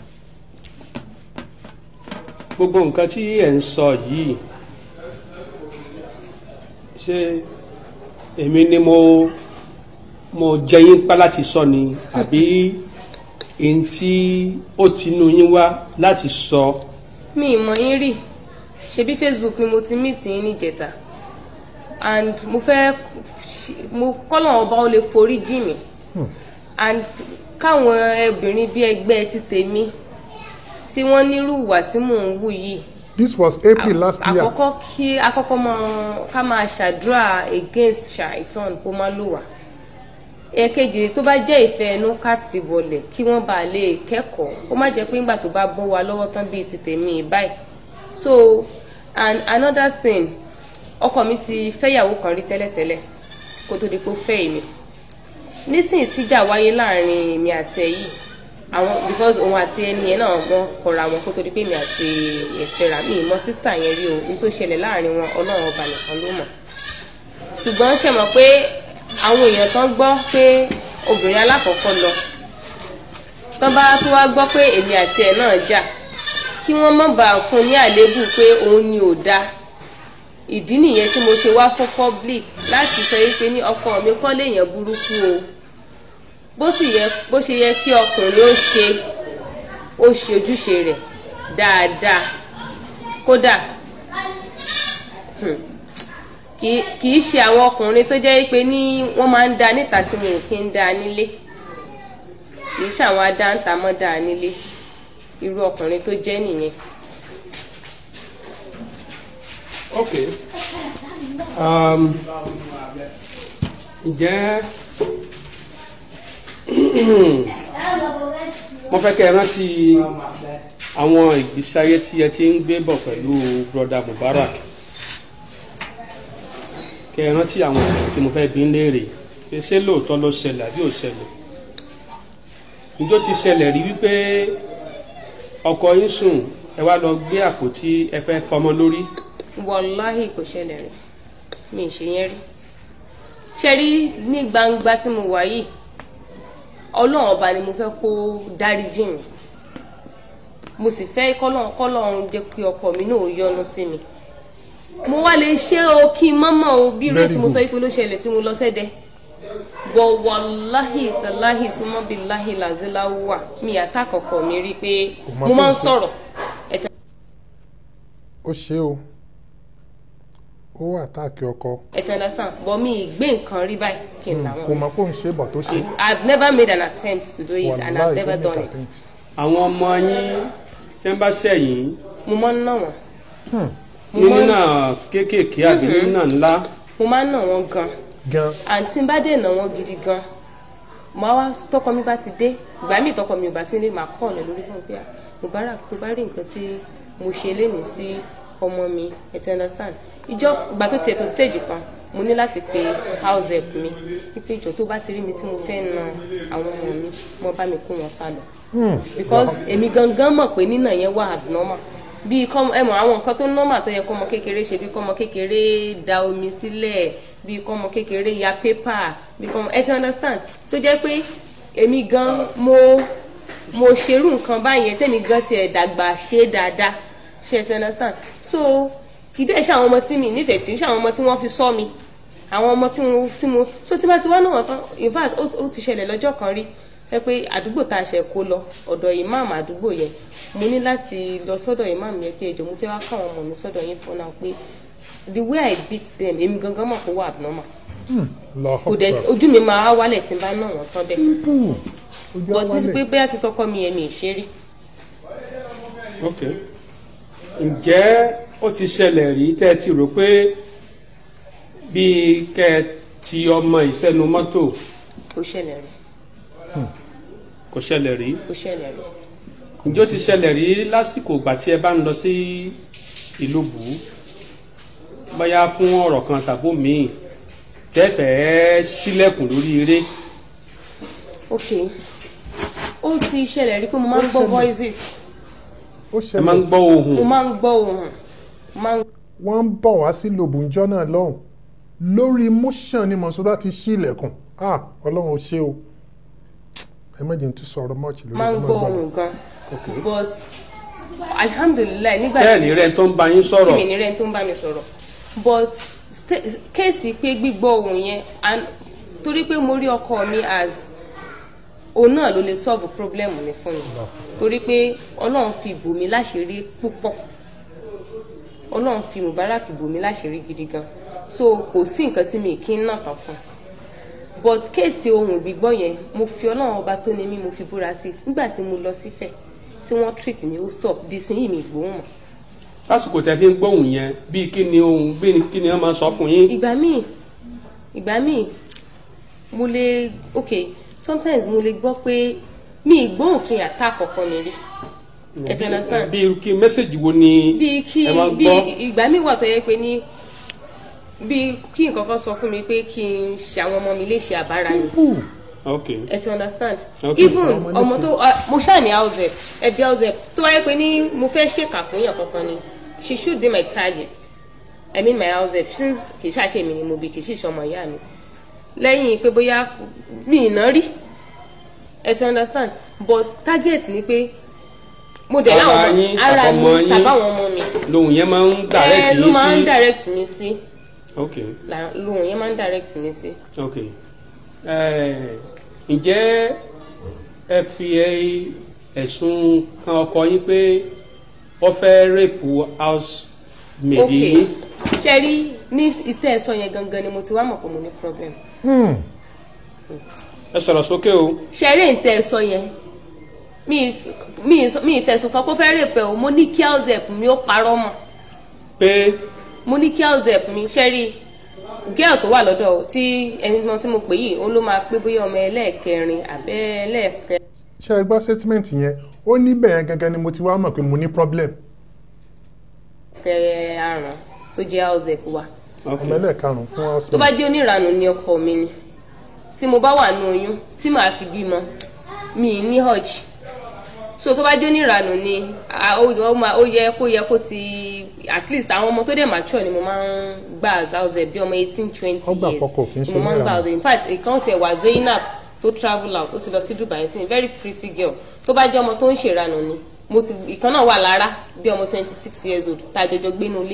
gbogbo nǹkan tí ẹ̀ ń sọ yìí ṣé èmi ni mo mo jẹ yín pa láti sọ ni àbí n tí ó tinú yín wá láti sọ mi ì mọ̀ yín rí ṣebí facebook ni mo ti meet yín níjẹta and mo fẹ́ mo kọ́lọ̀ ọba ó lè forí jì mí and káwọn obìnrin bí ẹgbẹ́ ti tèmi tí wọ́n nírú ìwà tí mò ń wù yìí this was April last year àkọ́kọ́ kí àkọ́kọ́ mọ ká máa ṣàdúrà against shaitan kó má lò wá èkejì tó bá jẹ́ ìfẹ́ ẹnu ká ti wọlé kí wọ́n bá lè kẹ́kọ̀ọ́ kó má jẹ́ pé ńgbà tó bá bọ́ wa lọ́wọ́ tán bíi ti tèmi báyìí so and another thing ọkọ mi ti fẹ́yàwó kan rí tẹ́lẹ̀tẹ́lẹ̀ kó tó di pé ó fẹ́ èmi nísìnyí tíjà wáyé láàrin èmi àti ẹ yìí àwọn because òun àti ẹni yẹn náà wọ́n kọra wọn kó tó di pé èmi àti ẹ̀fẹ́ra mi ìmọ̀ sísítà yẹn rí o ní tó ṣẹlẹ̀ láàrin wọn ọlọ́run ọba nìkan ló mọ̀ ṣùgbọ́n ṣe mọ̀ pé àwọn èèyàn kan gbọ́ pé obìnrin alákọ̀ọ́kọ́ lọ tán bá tún wá gbọ́ pé èmi àti ẹ̀ náà jà kí wọ́n má bàa fún un ní àléébù pé òun ni ò dáa ìdí nìyẹn tí mo ṣe wá fún public láti sọ yìí pé ní ọkọ mi kọ́ léèyàn burúkú o bó sì yẹ bó ṣe yẹ kí ọkùnrin ó ṣe ó ṣe ojúṣe rẹ̀ dáadáa kódà hmm, kì í- kì í ṣe àwọn ọkùnrin tó jẹ́ pé ní wọ́n máa ń da níta tí mo kì í da nílé kì í ṣe àwọn adáǹtà mọ́ da nílé irú ọkùnrin tó jẹ́ nìyẹn. ok um, ǹjẹ́ mo fẹ́ kẹ́ ẹ rántí àwọn ìgbésí ayé tí ẹ ti ń gbé bọ̀ pẹ̀lú broda Mubarak kẹ́ ẹ rántí àwọn ìṣẹ̀lẹ̀ tí mo fẹ́ bí ń léèrè pé ṣé lóòótọ́ ló ṣẹlẹ̀ àbí ò ṣẹlẹ̀ njó ti ṣẹlẹ̀ rí wípé ọkọ yín sùn ẹ wá lọ gbé àpótí ẹ fẹ́ fọmọ lórí wàláhì kò ṣẹlẹ̀ rí mi ì ṣe yẹn rí ṣe rí ní gbangba tí mo wà yìí ọlọ́run ọba ni mo fẹ́ kó dáríjì mi mo sì fẹ́ kọ́lọ́run kọ́lọ́run jẹ́ kí ọkọ mi náà yọ́nú sí mi mo wá lè ṣe o kí n mọ́mọ́ o bí irú Very tí mo sọ good. yìí pé ló ṣẹlẹ̀ tí mo lọ sẹ́dẹ̀ bọ̀ wàláhì tàláhì súnmọ́bí láhì làzíláwà mi àtàkọ̀kọ̀ mi rí i pé mọ mo pé máa ń ó ṣe- sọ̀rọ̀ ẹ̀tẹ̀ ó ṣe o ó wà táàkì ọkọ ẹ̀tẹ̀ understand but mi ì gbé nǹkan rí báyìí kí n làwọn. kò mọ̀ pé òun ṣe bọ̀ tó ṣe I've never made an attempt to do it and I've Wàláhì, never ó done make it. attempt. àwọn ọmọ yín tí wọ́n bá ṣẹ̀yìn mo máa ń ná wọn. Mo ní máa ń- nínà kéékèèké àbí Mhm. nínà ńlá mo máa ń ná wọn gan. gan. àǹtí bá dé ná wọn gidi gan. màá wá tọkọ mi bá ti dé ìgbà míì tọkọ mi ò bá sí ilé màá kọ́ ọ̀lẹ́ lórí fún mi pé "Ah, Mubarak tó bá rí nǹkan tí mo ṣe lénìí sí ọmọ mi ẹ ti understand ìjọ ìgbà tó tiẹ̀ tó stage kan mo ní láti pe house help mi wípé ìjọ tó bá ti rí mi tí mo fẹ́ na àwọn ọmọ mi mo bá mi kó wọn sá lọ because èmi gangan mọ̀ pé nínà yẹn wà abnormal bí kọ́ ẹ mọ̀ àwọn nǹkan tó normal tó yẹ kọ́mọ kékeré ṣe bí kọ́mọ kékeré da omi sílẹ̀ bí kọ́mọ kékeré ya pépà bí kọ́mọ ẹ ti understand tó jẹ́ pé èmi gan mo mo ṣerú nǹkan báyẹn tẹ́mi gan tiẹ̀ dàgbà ṣe dáadáa ṣe ẹ ti understand so kì í dẹ́ ṣe àwọn ọmọ tí mi nífẹ̀ẹ́ tí ń ṣe àwọn ọmọ tí wọ́n fi sọ mi àwọn ọmọ tí mo tí mo so tí bá ti wá náà tán in fact ó ó ti ṣẹlẹ̀ lọ́jọ́ kan rí ẹ pé àdúgbò tá a ṣe kó lọ ọ̀dọ̀ imam àdúgbò yẹn mo ní láti lọ sọ́dọ̀ imam yẹn pé ẹjọ́ mo fẹ́ wá káwọn ọmọ mi sọ́dọ̀ yín fún náà pé the way i beat them èmi gangan mọ̀ kó wà abnormal kò dẹ̀ ojú mi máa wálẹ̀ tí n bá náà wọ́n tán bẹ́ẹ̀ simple ojú but ní ti pé awálẹ̀ bóyá ti tọkọ mi yẹn mi ì ṣe rí ok ǹjẹ́ ó ti ṣẹlẹ̀ rí tẹ́ ẹ ti rò pé bíi kẹ́ ẹ ti ọmọ ìsẹ́nu mọ́tò kò ṣẹlẹ̀ rí kò ṣẹlẹ̀ rí kò ṣẹlẹ̀ rí ǹjẹ́ ó ti ṣẹlẹ̀ rí lásìkò ìgbà tí ẹ bá ń lọ sí ìlú bù ú bóyá fún ọ̀rọ̀ kan tàbó míì tẹ́fẹ̀ẹ́ sílẹ̀kùn lórí eré ok ó ti ṣẹlẹ̀ rí pé mo máa ń gbọ́ voices ó ẹ máa ń gbọ́ ohùn mo máa ń gbọ́ ohùn mo máa ń wọ́n ń bọ̀ wá sí lòbùnjọ́ náà lọ́hùn lórí motion ni mọ̀sọ́dá ti ṣí ilẹ̀kùn ah ọlọ́run ó ṣe o ẹ méjì tún sọ̀rọ̀ mọ́ọ̀chì lórí máa ń ẹ gbọ́ máa ohùn gan but alhamdulilayi nígbà tẹ́ẹ̀ ní rẹ̀ tó ń bá yín sọ̀rọ̀ tí mi ní rẹ̀ tó ń bá mi sọ̀rọ̀ but sta- kéèsì pé gbígbọ́ ohùn yẹn and torí pé mo rí ọkọ mi as òun náà ló lè solve problem mi fún mi torí pé ọlọ́run fi bò mí láṣìírí púpọ̀ ọlọ́run fi mubarak bò mí láṣìírí gidi gan so kò sí nǹkan tí mi kì í nà tán fún but kéèsì ohun gbígbọ́ yẹn mo fi ọlọ́run ọba tó ní mí mo fi búra sí i nígbà tí mo lọ sífẹ̀ tí wọ́n treat mi ó stop dísìnyí mi gbóhùn mọ́ lásìkò tẹ́ fi ń gbóhùn yẹn bíi kí ni ohun bíi kí ni wọ́n máa sọ fún yín ìgbà míì ìgbà míì mo lè ok sometimes mo lè gbọ́ pé mi ìgbóhùn kí n attack ọkọ mi rí ẹ ti understand bíi kí mẹ́sẹ̀gì wo ni bíi kí ẹ máa bíi gbọ́ ìgbà míì wà tó yẹ pé ní bíi kí nǹkan kan sọ fún mi pé kí n ṣe àwọn ọmọ mi léṣe àbára mi simple ok ẹ ti understand Okay. even Ṣe ọmọ ọmọ léṣe. tó ah, mo ṣáà ní house help ẹbí house help tó wáyé pé ní mo fẹ́ ṣèkà fún yàn kankan ni she should be my target i mean my house help since kì í ṣàṣe mi ni mo bí kì í sì ṣọmọ ìyá mi lẹ́yìn pé bóyá mi ì ná rí ẹ ti understand but target ni pé mo dẹ̀ Ara láwọn yín, ọmọ ara mi tàbọ̀mọ yín. tàbáwọn ọmọ mi lóhùn yẹn máa ń direct ẹ ló yín máa ń sí direct mi sí ok là- lóhùn yẹn máa ń direct mi sí. ok Eh, ǹjẹ́ ẹ fi ẹ- ẹ̀sùn kan ọkọ yín pé wọ́n fẹ́ rèpù house maid ok yín ṣe rí ní ìtẹ́ ẹ̀sọ́ yẹn gangan ni mo ti wá mọ̀ pé mo ní problem. Hmm. ẹ sọ̀rọ̀ sókè o ṣe rí ìtẹ́ ẹ̀sọ́ yẹn mi ì f- mi ì sọ- mi ì fẹ̀sùn kan kó fẹ́ rè pẹ́ o mo ní kí house help mi ó parọ́ mọ́ pé mo ní kí house help mi ṣe rí girl tó wà lọ́dọ̀ o, tí ẹni náà tí mo pè yìí ó ló máa pé bóyá ọmọ ẹlẹ́ẹ̀kẹrin àbẹ́ ẹlẹ́ẹ̀kẹ ṣe ẹ gbọ́ statement yẹn ó ní bẹ́ẹ̀ gangan ni mo ti wá mọ̀ pé mo ní problem kẹ àrùn tó jẹ́ house help wa ọmọ ẹlẹ́ẹ̀karùn-ún fún house tó bá jẹ́ oníranù ni ọkọ mi ni tí mo bá wà ní oyún tí màá fi bímọ mi ì ní hajj so tó bá jẹ́ oníranù ni a- ó ó máa- ó yẹ kó yẹ kó ti at least àwọn ọmọ tó dẹ̀ mature ni mo máa ń gbà as house help bí ọmọ eighteen twenty Ó gbà years pọkọ kì í ṣe ni mo máa ń gbà oníranù. house help in fact ìkan tiẹ̀ wà Zainab tó travel out ó ti lọ sí Dubai sí very pretty girl tó bá jẹ́ ọmọ tó ń ṣèranù ni mo ti ìkan náà wà lára bí ọmọ twenty six years old tá a jọjọ gbénu ilé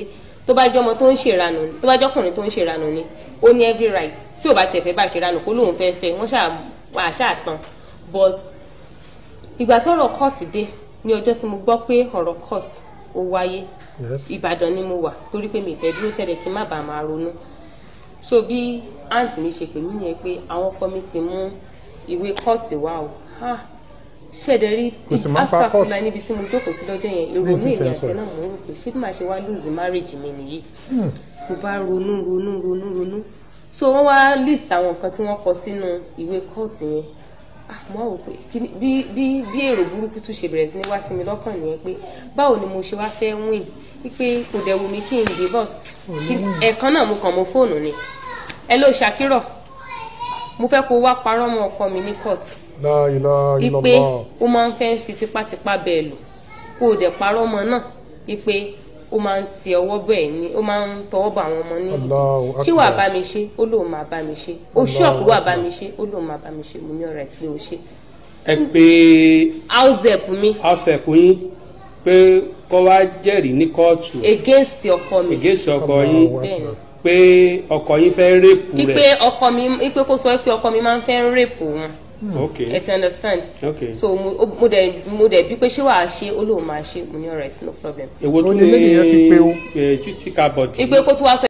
tó bá jẹ́ ọmọ tó ń ṣèranù ni tó bá jẹ́ ọkùnrin tó ń ṣèranù ni ó ní every right tí ò bá tiẹ̀ fẹ́ bá ṣèranù kó lóun fẹ́ fẹ́ wọ́n ṣáà wà ṣáà tán but ìgbà tọ́rọ̀ court dé ní ọjọ́ tí mo gbọ́ pé ọ̀rọ̀ court ó wáyé Yes. ìbàdàn ni mo wà torí pé mi ìfẹ́ dúró sẹ́dẹ̀ kí n má bàa máa ronú so bí àǹtí mi ṣe pè mí yẹn pé àwọn ọkọ mi ti mú ìwé kóòtù wá o Ah, ṣẹ̀dẹ̀ rí Kò sì máa ń pa astafula court. níbi tí mo jókòó sí lọ́jọ́ yẹn Ní ìrònú tí èmi ìfẹ́ àti sọ. ẹ̀ náà mo ń rò pé ṣé bí màá ṣe wá lose marriage mi nìyí Hmm. mo bá ronú ronú ronú ronú so wọ́n wá list àwọn nǹkan tí wọ́n kọ sínú ìwé kóòtù yẹn ah mo wá wò pé kí ni- bí bí bí èrò burúkú tún ṣe bẹ̀rẹ̀ sí ní wá sí mi lọ́kàn nìyẹn pé báwo ni mo ṣe wá fẹ́ win wípé kò dẹ̀ wù mí kí n divorce Kí- ẹ̀ẹ̀kan náà mo kàn mọ́ fóònù ni ẹ ló ṣàkírọ̀ mo fẹ́ kó wá parọ́ mọ́ ọkọ mi ní court La ilaha ipe illallah. ó máa ń fẹ́ fi tipátipá bẹ́ẹ̀ lò kó o dẹ̀ parọ́ ọmọ náà ipe ó máa ń ti ọwọ́ bẹ́ẹ̀ ni ó máa ń tọwọ́ bọ̀ àwọn ọmọ ní Allahu ṣé wàá akbar. bá mi ṣe ó lóun máa bá mi ṣe ó Allahu ṣọ́ọ̀kù wàá bá akbar. mi ṣe ó lóun máa bá mi ṣe mo ní ọ̀rẹ́ tí pé ó ṣe. ẹ pé house help mi house help yín pé kọ́ wá jẹ́rìí ní kóòtù against ọkọ mi against ọkọ yín bẹ́ẹ̀ni pé ọkọ yín fẹ́ rèpù ipe rẹ̀ ọkọ mi ipe kó sọ pé ọkọ mi máa ń fẹ́ ń rèpù wọn ok ẹ ti understand ok so mo ó- mo dẹ̀ mo dẹ̀ bí pé ṣé wàá ṣe ó lóun máa ṣe mo ní ọ̀rẹ́ no problem. èwo Ó tún ní eléyìí yẹn fi pé ó. ní títí kábọ̀dì ipe kó tún wá sọ